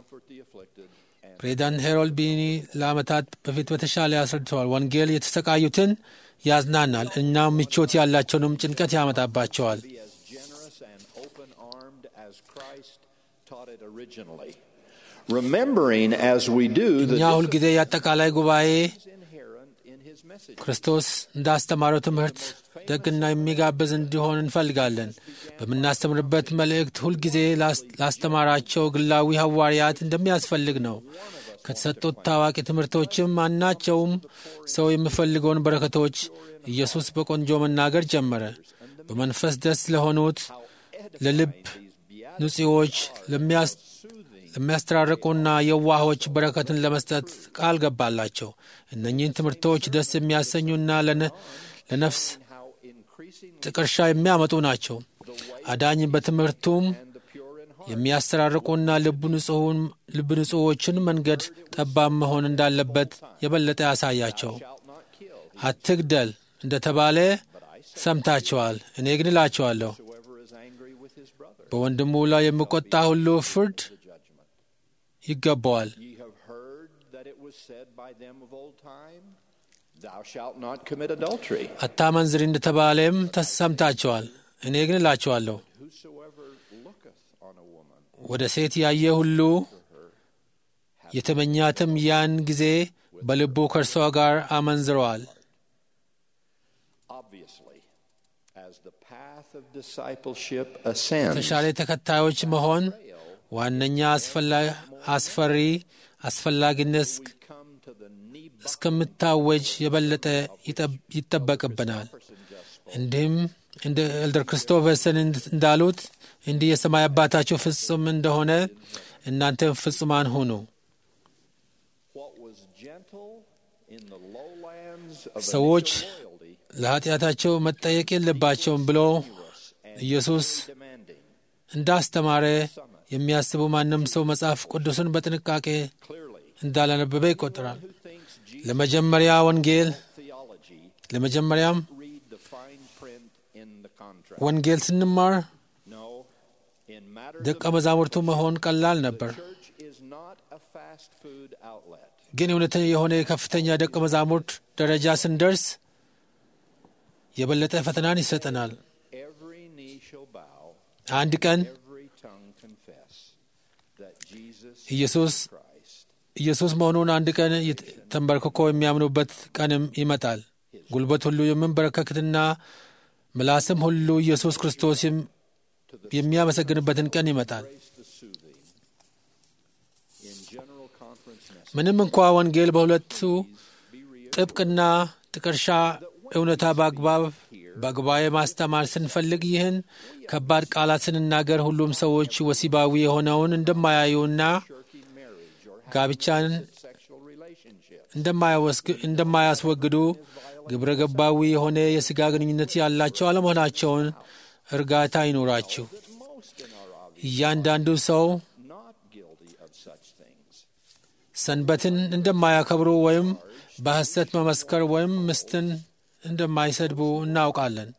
ፕሬዚዳንት ሄሮልድ ቢኒ ለዓመታት በፊት በተሻለ ያስረድተዋል። ወንጌል የተሰቃዩትን ያዝናናል እና ምቾት ያላቸውንም ጭንቀት ያመጣባቸዋል። እኛ ሁልጊዜ የአጠቃላይ ጉባኤ ክርስቶስ እንዳስተማረው ትምህርት ደግና የሚጋብዝ እንዲሆን እንፈልጋለን። በምናስተምርበት መልእክት ሁልጊዜ ላስተማራቸው ግላዊ ሐዋርያት እንደሚያስፈልግ ነው። ከተሰጡት ታዋቂ ትምህርቶችም ማናቸውም ሰው የሚፈልገውን በረከቶች ኢየሱስ በቆንጆ መናገር ጀመረ። በመንፈስ ደስ ለሆኑት፣ ለልብ ንጹዎች፣ ለሚያስተራርቁና የዋሆች በረከትን ለመስጠት ቃል ገባላቸው። እነኚህን ትምህርቶች ደስ የሚያሰኙና ለነፍስ ጥቀርሻ የሚያመጡ ናቸው። አዳኝ በትምህርቱም የሚያስተራርቁና ልብ ንጹዎችን መንገድ ጠባብ መሆን እንዳለበት የበለጠ ያሳያቸው። አትግደል እንደተባለ ሰምታችኋል። እኔ ግን እላችኋለሁ በወንድሙ ላይ የሚቆጣ ሁሉ ፍርድ ይገባዋል። Ye have heard that it was said by them of old time, Thou shalt not commit adultery. አታመንዝር እንደተባለም ተሰምታችኋል። እኔ ግን እላችኋለሁ Whosoever looketh on a woman ወደ ሴት ያየ ሁሉ የተመኛትም ያን ጊዜ በልቡ ከእርሷ ጋር አመንዝረዋል። obviously, as the path of discipleship ascends, ተሻለ ተከታዮች መሆን ዋነኛ አስፈላ- አስፈሪ አስፈላጊነት እስክ- እስከምታወጅ የበለጠ ይጠብ- ይጠበቅብናል። እንዲህም እንደ ኤልደር ክርስቶፈርሰን እንዳሉት እንዲህ የሰማይ አባታችሁ ፍጹም እንደሆነ እናንተ ፍጹማን ሁኑ። what was gentle in the lowlands of ሰዎች initial loyalty ለኃጢአታቸው መጠየቅ የለባቸውም ብሎ ኢየሱስ እንዳስተማረ የሚያስቡ ማንም ሰው መጽሐፍ ቅዱስን በጥንቃቄ እንዳላነበበ ይቆጠራል። ለመጀመሪያ ወንጌል theology, ለመጀመሪያም read the fine print in the contract. ወንጌል ስንማር No, in matters ደቀ መዛሙርቱ መሆን ቀላል ነበር። church is not a fast food outlet. ግን እውነተኛ የሆነ የከፍተኛ ደቀ መዛሙርት ደረጃ ስንደርስ የበለጠ ፈተናን ይሰጠናል። Every knee shall bow, አንድ ቀን every tongue confess that Jesus ኢየሱስ ኢየሱስ መሆኑን አንድ ቀን ይት- ተንበርክኮ የሚያምኑበት ቀንም ይመጣል። ጉልበት ሁሉ የምንበረከክትና ምላስም ሁሉ ኢየሱስ ክርስቶስ የም- የሚያመሰግንበትን ቀን ይመጣል። the soothing. In general conference message, ምንም እንኳ ወንጌል በሁለቱ ጥብቅና ጥቀርሻ እውነታ በአግባብ በጉባኤ ማስተማር ስንፈልግ ይህን ከባድ ቃላት ስንናገር ሁሉም ሰዎች ወሲባዊ የሆነውን እንደማያዩና ጋብቻን sexual relationship, እንደማያወስግ- እንደማያስወግዱ ግብረ ገባዊ የሆነ የሥጋ ግንኙነት ያላቸው አለመሆናቸውን እርጋታ ይኖራችሁ። እያንዳንዱ ሰው not guilty of such things. ሰንበትን እንደማያከብሩ ወይም በሐሰት መመስከር ወይም ምስትን እንደማይሰድቡ እናውቃለን።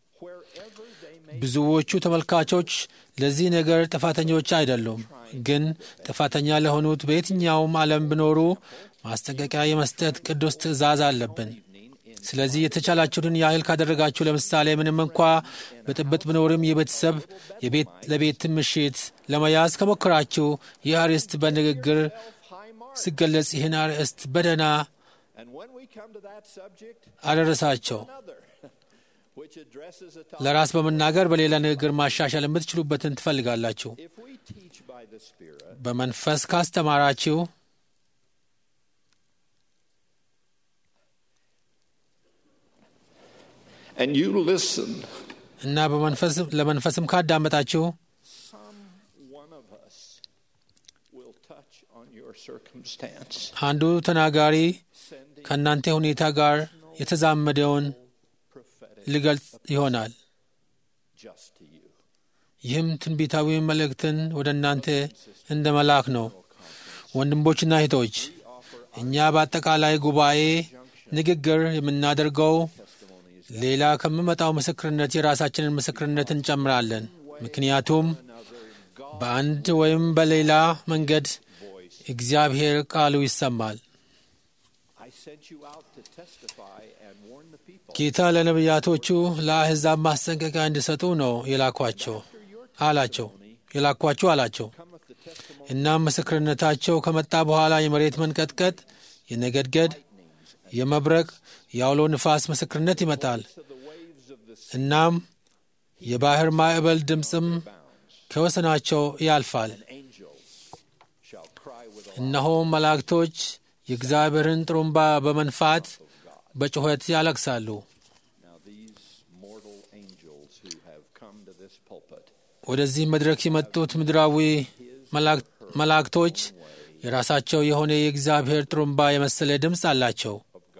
ብዙዎቹ ተመልካቾች ለዚህ ነገር ጥፋተኞች አይደሉም፣ ግን ጥፋተኛ ለሆኑት በየትኛውም ዓለም ቢኖሩ ማስጠንቀቂያ የመስጠት ቅዱስ ትእዛዝ አለብን። ስለዚህ የተቻላችሁትን ያህል ካደረጋችሁ፣ ለምሳሌ ምንም እንኳ ብጥብጥ ቢኖርም የቤተሰብ የቤት ለቤት ምሽት ለመያዝ ከሞከራችሁ ይህ አርዕስት በንግግር ሲገለጽ ይህን አርዕስት በደህና And when we come to that subject, አደረሳቸው። another, which addresses a ለራስ በመናገር በሌላ ንግግር ማሻሻል የምትችሉበትን ትፈልጋላችሁ። If we teach by the Spirit, በመንፈስ ካስተማራችሁ and you listen, እና በመንፈስ ለመንፈስም ካዳመጣችሁ some one of us will touch on your circumstance. አንዱ ተናጋሪ ከእናንተ ሁኔታ ጋር የተዛመደውን ሊገልጽ ይሆናል። Just to you. ይህም ትንቢታዊ መልእክትን ወደ እናንተ እንደ መላክ ነው። ወንድሞችና እህቶች፣ እኛ በአጠቃላይ ጉባኤ ንግግር የምናደርገው ሌላ ከሚመጣው ምስክርነት የራሳችንን ምስክርነት እንጨምራለን። ምክንያቱም በአንድ ወይም በሌላ መንገድ እግዚአብሔር ቃሉ ይሰማል። I sent you out to testify and warn the people. ጌታ ለነቢያቶቹ ለአሕዛብ ማስጠንቀቂያ እንዲሰጡ ነው የላኳቸው አላቸው የላኳችሁ አላቸው። እናም ምስክርነታቸው ከመጣ በኋላ የመሬት መንቀጥቀጥ፣ የነገድገድ፣ የመብረቅ፣ የአውሎ ንፋስ ምስክርነት ይመጣል። እናም የባህር ማዕበል ድምፅም ከወሰናቸው ያልፋል። Shall cry with a እነሆም መላእክቶች የእግዚአብሔርን ጥሩምባ በመንፋት በጩኸት ያለቅሳሉ። Now these mortal angels who have come to this pulpit ወደዚህ መድረክ የመጡት ምድራዊ መላእክት- መላእክቶች የራሳቸው የሆነ የእግዚአብሔር ጥሩምባ የመሰለ ድምፅ አላቸው።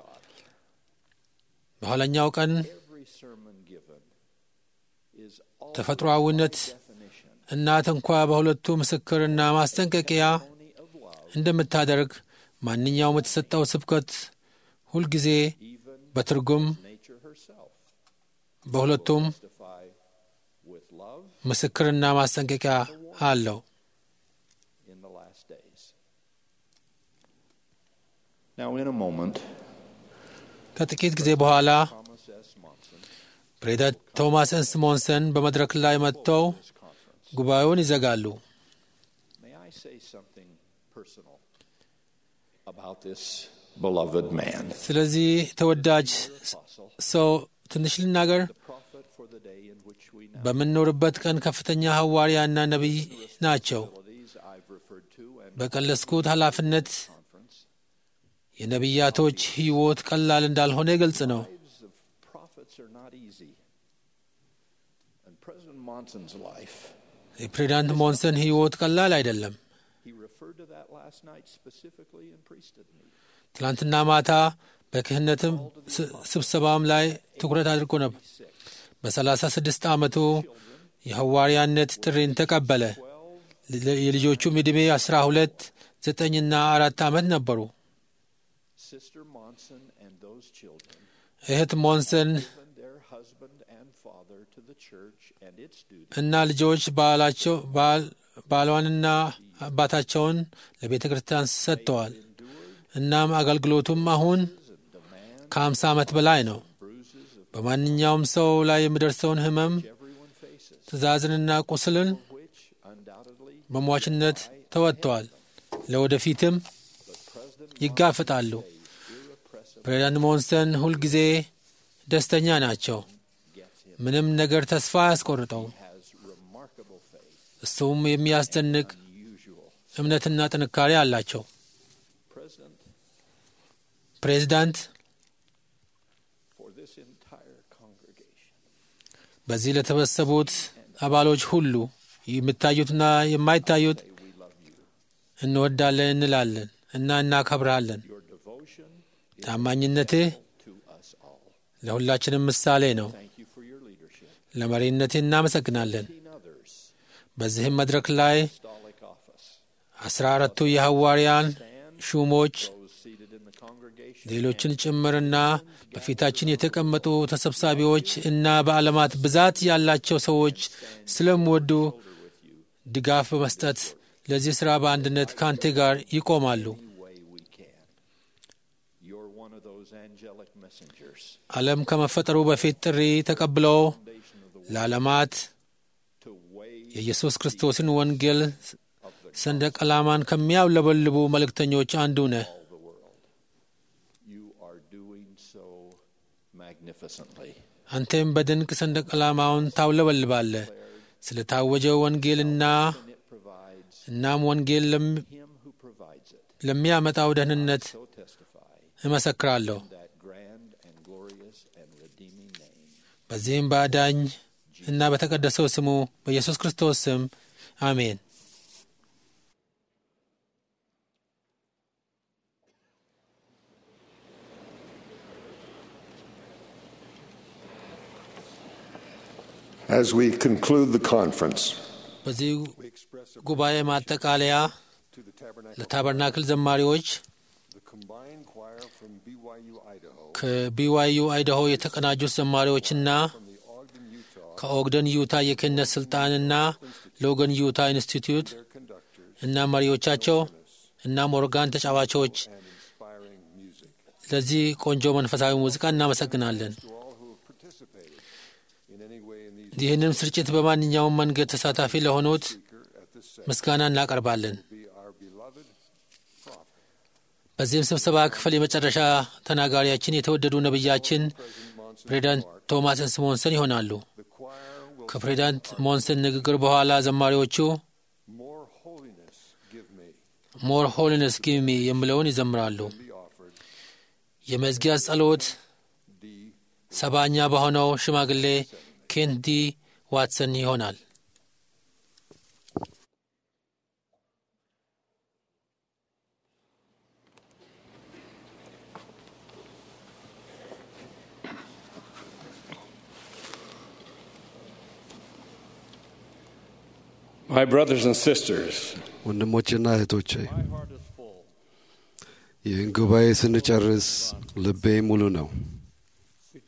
በኋለኛው ቀን every sermon given is all ተፈጥሮአዊነት እናት እንኳ በሁለቱ ምስክርና ማስጠንቀቂያ እንደምታደርግ ማንኛውም የተሰጠው ስብከት ሁልጊዜ በትርጉም nature herself. በሁለቱም Testify with love ምስክርና ማስጠንቀቂያ አለው። in the last days. Now, in a moment, ከጥቂት ጊዜ በኋላ Thomas S. Monson ፕሬዚዳንት ቶማስ ኤስ ሞንሰን በመድረክ ላይ መጥተው ጉባኤውን ይዘጋሉ። May I say something personal about this beloved man? ስለዚህ ተወዳጅ ሰው ትንሽ ልናገር። Prophet for the day in which we now በምንኖርበት ቀን ከፍተኛ ሐዋርያና ነቢይ ናቸው። these I've referred to and በቀለስኩት ኃላፊነት የነቢያቶች ሕይወት ቀላል እንዳልሆነ ግልጽ ነው። lives of prophets are not easy. And President Monson's life, የፕሬዚዳንት ሞንሰን ሕይወት ቀላል አይደለም። he referred to that last night specifically in priesthood meeting. ትላንትና ማታ በክህነትም ስ- ስብሰባም ላይ ትኩረት አድርጎ ነበር። በሰላሳ ስድስት ዓመቱ የሐዋርያነት ጥሪን ተቀበለ። ል- የልጆቹም ዕድሜ አስራ ሁለት ዘጠኝና አራት ዓመት ነበሩ። Sister Monson and those children እህት ሞንሰን given their husband and father to the church and its duty እና ልጆች ባላቸው ባል- ባሏንና አባታቸውን ለቤተ ክርስቲያን ሰጥተዋል። እናም አገልግሎቱም አሁን ከአምሳ ዓመት በላይ ነው። በማንኛውም ሰው ላይ የሚደርሰውን ሕመም ትእዛዝንና ቁስልን በሟችነት ተወጥተዋል። ለወደፊትም ይጋፍጣሉ። ፕሬዚዳንት ሞንሰን ሁልጊዜ ደስተኛ ናቸው። ምንም ነገር ተስፋ አያስቆርጠው። እሱም የሚያስደንቅ እምነትና ጥንካሬ አላቸው። ፕሬዚዳንት for this entire congregation. በዚህ ለተሰበሰቡት አባሎች ሁሉ የሚታዩትና የማይታዩት እንወዳለን እንላለን እና እናከብርሃለን። Your devotion ታማኝነትህ to us all. ለሁላችንም ምሳሌ ነው። Thank you for your leadership. ለመሪነትህ እናመሰግናለን። Seen others በዚህም መድረክ ላይ apostolic office. አስራ አራቱ የሐዋርያን ሹሞች Those seated in the congregation. ሌሎችን ጭምርና በፊታችን የተቀመጡ ተሰብሳቢዎች እና በዓለማት ብዛት ያላቸው ሰዎች ስለሚወዱ ድጋፍ በመስጠት ለዚህ ሥራ በአንድነት ከአንተ ጋር ይቆማሉ። Any way we can. You're one of those angelic messengers ዓለም ከመፈጠሩ በፊት ጥሪ ተቀብለው ለዓለማት to wave የኢየሱስ ክርስቶስን ወንጌል ሰንደቅ ዓላማን ከሚያውለበልቡ መልእክተኞች አንዱ ነህ። the world. You are doing so magnificently. አንተም በድንቅ ሰንደቅ ዓላማውን ታውለበልባለህ። ስለ ታወጀው ወንጌልና It provides እናም ወንጌል ለም- him who provides it. ለሚያመጣው ደህንነት So testify እመሰክራለሁ። that grand and glorious and redeeming name. በዚህም በአዳኝ እና በተቀደሰው ስሙ በኢየሱስ ክርስቶስ ስም አሜን። As we conclude the conference, በዚህ ጉባኤ ማጠቃለያ to the Tabernacle, ለታበርናክል ዘማሪዎች the combined choir from BYU, Idaho, ከቢዋዩ አይዳሆ የተቀናጁት ዘማሪዎችና from the Ogden, Utah, ከኦግደን ዩታ የክህነት ስልጣንና ለኦገን ዩታ ኢንስቲትዩት their conductors, እና መሪዎቻቸው እናም ኦርጋን ተጫዋቾች and inspiring music. ለዚህ ቆንጆ መንፈሳዊ ሙዚቃ እናመሰግናለን። To all who have participated in any way in these ይህንም ስርጭት በማንኛውም መንገድ ተሳታፊ ለሆኑት speaker at this session ምስጋና እናቀርባለን። be our beloved prophet, በዚህም ስብሰባ ክፍል የመጨረሻ ተናጋሪያችን የተወደዱ ነቢያችን President Monson ፕሬዚዳንት ቶማስ ስሞንሰን ይሆናሉ። The choir will ከፕሬዚዳንት ሞንሰን ንግግር በኋላ ዘማሪዎቹ more holiness give me ሞር ሆሊነስ ጊቭ ሚ የሚለውን ይዘምራሉ። be offered የመዝጊያ ጸሎት D. ሰባኛ በሆነው ሽማግሌ ኬንት ዲ ዋትሰን ይሆናል። My brothers and sisters, ወንድሞቼና እህቶቼ my heart is full. ይህን ጉባኤ ስንጨርስ ልቤ ሙሉ ነው። We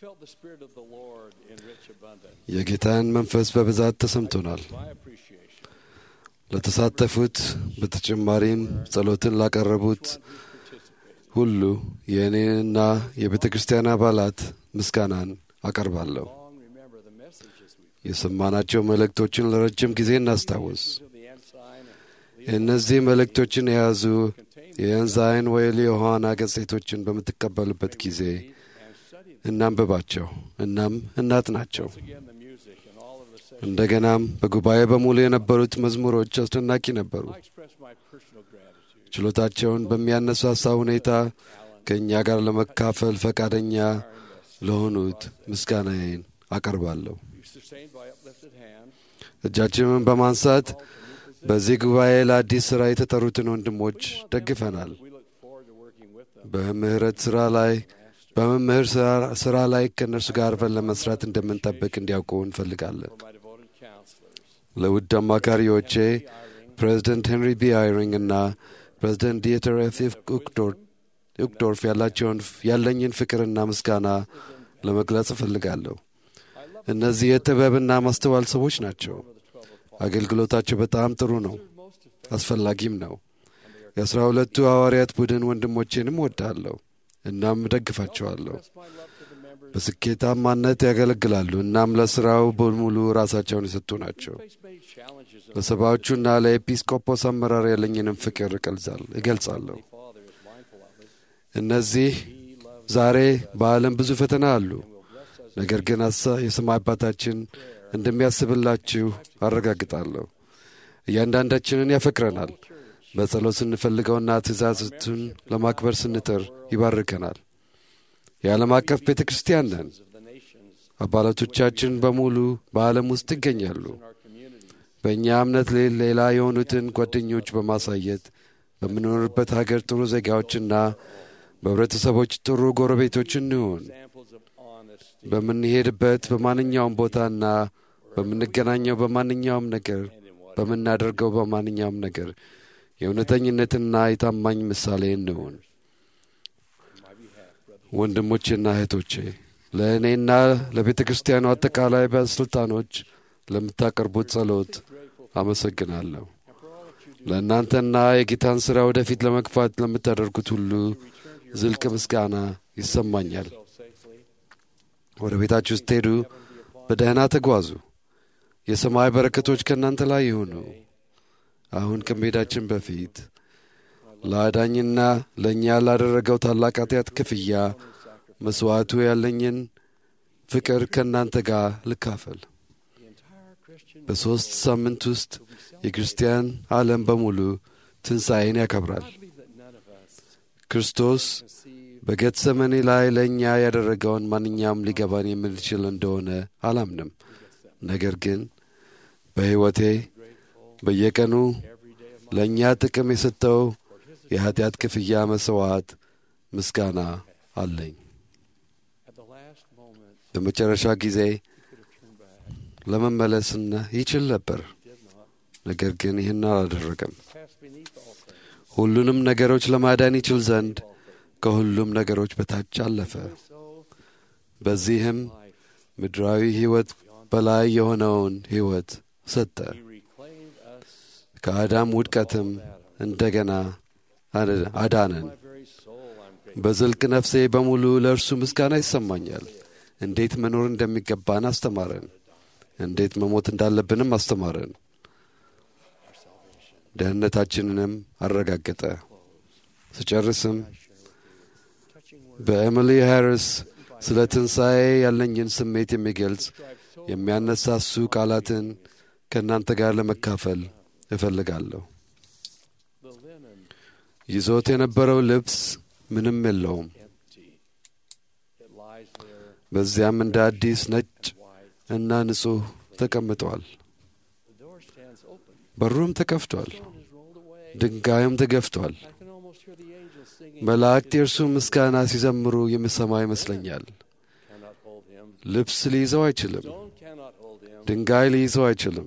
felt the Spirit of the Lord in rich abundance. የጌታን መንፈስ በብዛት ተሰምቶናል። My appreciation. ለተሳተፉት በተጨማሪም ጸሎትን ላቀረቡት ሁሉ የእኔንና የቤተ ክርስቲያን አባላት ምስጋናን አቀርባለሁ። Long remember the messages we የሰማናቸው መልእክቶችን ለረጅም ጊዜ እናስታውስ። to the ensign and እነዚህ መልእክቶችን የያዙ የኤንዛይን ወይል የዮሐና ገጽቶችን በምትቀበሉበት ጊዜ እናንብባቸው፣ እናም እናጥናቸው። again the music and all of the sessions. እንደገናም በጉባኤ በሙሉ የነበሩት መዝሙሮች አስደናቂ ነበሩ። I express my personal gratitude. ችሎታቸውን በሚያነሳሳ ሁኔታ ከእኛ ጋር ለመካፈል ፈቃደኛ ለሆኑት ምስጋናዬን አቀርባለሁ። You sustained by uplifted hand. እጃችንን በማንሳት በዚህ ጉባኤ ለአዲስ ሥራ የተጠሩትን ወንድሞች ደግፈናል። We look forward to working with them. በምህረት ሥራ ላይ በመምህር ሥራ- ሥራ ላይ ከእነርሱ ጋር አብረን ለመስራት እንደምንጠብቅ እንዲያውቁ እንፈልጋለን። For my devoted counselors. ለውድ አማካሪዎቼ ፕሬዚደንት ሄንሪ ቢ አይሪንግ እና ፕሬዚደንት ዲየተር ኤፍ ኡክዶርፍ ያላቸውን ያለኝን ፍቅርና ምስጋና ለመግለጽ እፈልጋለሁ። እነዚህ የጥበብና ማስተዋል ሰዎች ናቸው። አገልግሎታቸው በጣም ጥሩ ነው፣ አስፈላጊም ነው። የአስራ ሁለቱ ሐዋርያት ቡድን ወንድሞቼንም ወዳለሁ እናም እደግፋቸዋለሁ። በስኬታማነት ያገለግላሉ እናም ለሥራው በሙሉ ራሳቸውን የሰጡ ናቸው። ለሰባዎቹና ለኤጲስቆጶስ አመራር ያለኝንም ፍቅር እገልጻል- እገልጻለሁ። እነዚህ ዛሬ በዓለም ብዙ ፈተና አሉ። ነገር ግን አሳ- የሰማይ አባታችን እንደሚያስብላችሁ አረጋግጣለሁ። እያንዳንዳችንን ያፈቅረናል። በጸሎት ስንፈልገውና ትእዛዝቱን ለማክበር ስንጥር ይባርከናል። የዓለም አቀፍ ቤተ ክርስቲያን ነን። አባላቶቻችን በሙሉ በዓለም ውስጥ ይገኛሉ። በእኛ እምነት ሌ- ሌላ የሆኑትን ጓደኞች በማሳየት በምንኖርበት ሀገር ጥሩ ዜጋዎችና በህብረተሰቦች ጥሩ ጎረቤቶች እንሁን። በምንሄድበት በማንኛውም ቦታና በምንገናኘው በማንኛውም ነገር በምናደርገው በማንኛውም ነገር የእውነተኝነትና የታማኝ ምሳሌ እንሁን። ወንድሞቼና እህቶቼ ለእኔና ለቤተ ክርስቲያኑ አጠቃላይ ባለሥልጣኖች ለምታቀርቡት ጸሎት አመሰግናለሁ። ለእናንተና የጌታን ሥራ ወደፊት ለመግፋት ለምታደርጉት ሁሉ ዝልቅ ምስጋና ይሰማኛል። ወደ ቤታችሁ ስትሄዱ በደህና ተጓዙ። የሰማይ በረከቶች ከእናንተ ላይ ይሁኑ። አሁን ከመሄዳችን በፊት ለአዳኝና ለእኛ ላደረገው ታላቅ ኃጢአት ክፍያ መሥዋዕቱ ያለኝን ፍቅር ከእናንተ ጋር ልካፈል። በሦስት ሳምንት ውስጥ የክርስቲያን ዓለም በሙሉ ትንሣኤን ያከብራል። ክርስቶስ በጌተሰመኒ ላይ ለእኛ ያደረገውን ማንኛውም ሊገባን የምንችል እንደሆነ አላምንም። ነገር ግን በሕይወቴ በየቀኑ ለእኛ ጥቅም የሰጠው የኀጢአት ክፍያ መሥዋዕት ምስጋና አለኝ። በመጨረሻ ጊዜ ለመመለስና ይችል ነበር፣ ነገር ግን ይህን አላደረገም። ሁሉንም ነገሮች ለማዳን ይችል ዘንድ ከሁሉም ነገሮች በታች አለፈ። በዚህም ምድራዊ ሕይወት በላይ የሆነውን ሕይወት ሰጠ። ከአዳም ውድቀትም እንደገና አዳነን። በዝልቅ ነፍሴ በሙሉ ለእርሱ ምስጋና ይሰማኛል። እንዴት መኖር እንደሚገባን አስተማረን። እንዴት መሞት እንዳለብንም አስተማረን። ደህንነታችንንም አረጋገጠ። ስጨርስም በኤሚሊ ሃሪስ ስለ ትንሣኤ ያለኝን ስሜት የሚገልጽ የሚያነሳሱ ቃላትን ከእናንተ ጋር ለመካፈል እፈልጋለሁ። ይዞት የነበረው ልብስ ምንም የለውም። በዚያም እንደ አዲስ ነጭ እና ንጹሕ ተቀምጧል። በሩም ተከፍቷል፣ ድንጋዩም ተገፍቷል። መላእክት የእርሱ ምስጋና ሲዘምሩ የምሰማ ይመስለኛል። ልብስ ሊይዘው አይችልም። ድንጋይ ሊይዘው አይችልም።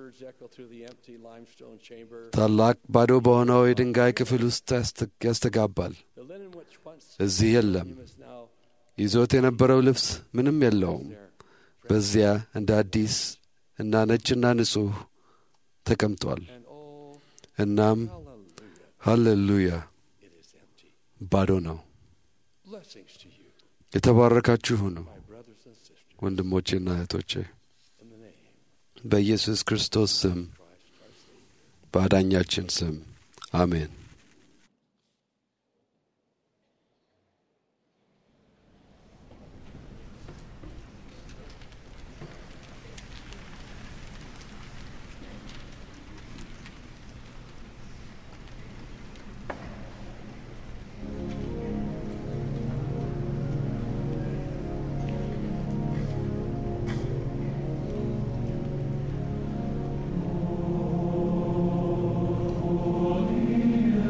ታላቅ ባዶ በሆነው የድንጋይ ክፍል ውስጥ ያስተጋባል። እዚህ የለም። ይዞት የነበረው ልብስ ምንም የለውም። በዚያ እንደ አዲስ እና ነጭና ንጹሕ ተቀምጧል። እናም ሃሌሉያ ባዶ ነው። Blessings to you, የተባረካችሁ ሁኑ my brothers and sisters, ወንድሞቼና እህቶቼ in the name በኢየሱስ ክርስቶስ ስም በአዳኛችን ስም አሜን። Holy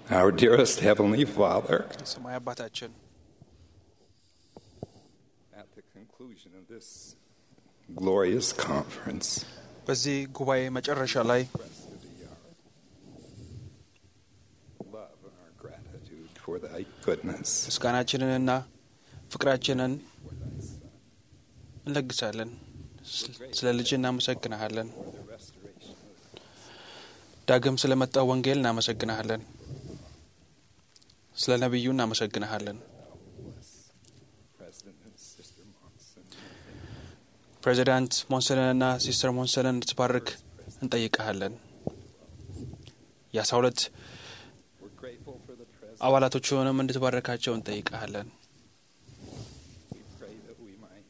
Our dearest Heavenly Father, ሰማይ አባታችን at the conclusion of this glorious conference, በዚህ ጉባኤ መጨረሻ ላይ love and our gratitude for thy goodness. ምስጋናችንንና ፍቅራችንን እንለግሳለን። ስለ ልጅ እናመሰግንሃለን። ዳግም ስለመጣው ወንጌል እናመሰግንሃለን። ስለ ነቢዩ እናመሰግንሃለን። President and Sister Monson, ፕሬዚዳንት ሞንሰንንና ሲስተር ሞንሰንን እንድትባርክ እንጠይቀሃለን። የአስራ ሁለት we're grateful for the present. አባላቶቹንም እንድትባረካቸው እንጠይቀሃለን። We pray that we might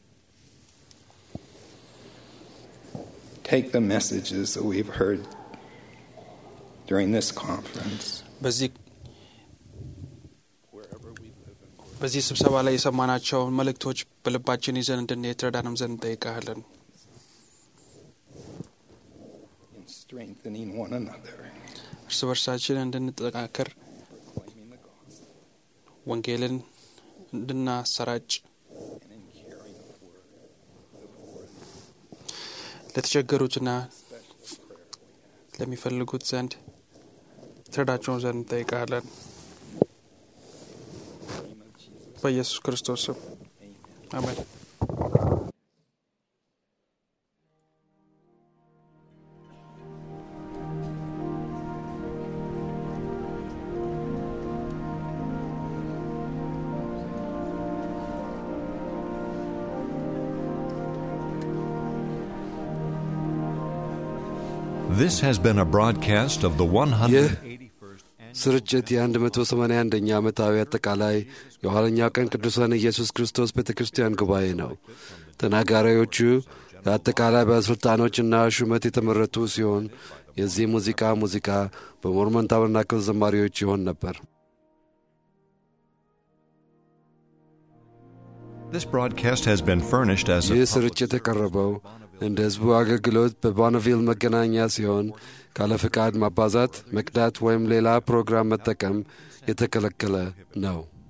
take the messages that we've heard during this conference, በዚህ wherever we live and work. በዚህ ስብሰባ ላይ የሰማናቸውን መልእክቶች በልባችን ይዘን እንድንሄድ ትረዳንም ዘንድ እንጠይቀሃለን። in strengthening one another, እርስ በርሳችን እንድንጠቃከር proclaiming the gospel, ወንጌልን እንድናሰራጭ and in carrying the word, the poor, ለተቸገሩትና special prayer we ask. ለሚፈልጉት ዘንድ ትረዳቸውን ዘንድ እንጠይቃለን። In the name of Jesus, በኢየሱስ ክርስቶስ ስም amen. አሜን። This has been a broadcast of the 181st ስርጭት የ181ኛ ዓመታዊ አጠቃላይ የኋለኛው ቀን ቅዱሳን ኢየሱስ ክርስቶስ ቤተ ክርስቲያን ጉባኤ ነው። ተናጋሪዎቹ ለአጠቃላይ ባለሥልጣኖችና ሹመት የተመረጡ ሲሆን የዚህ ሙዚቃ ሙዚቃ በሞርመን ታበርናክል ዘማሪዎች ይሆን ነበር። This broadcast has been furnished as a ይህ ስርጭት የቀረበው እንደ ሕዝቡ አገልግሎት በቦናቪል መገናኛ ሲሆን ካለ ፍቃድ ማባዛት፣ መቅዳት ወይም ሌላ ፕሮግራም መጠቀም የተከለከለ ነው።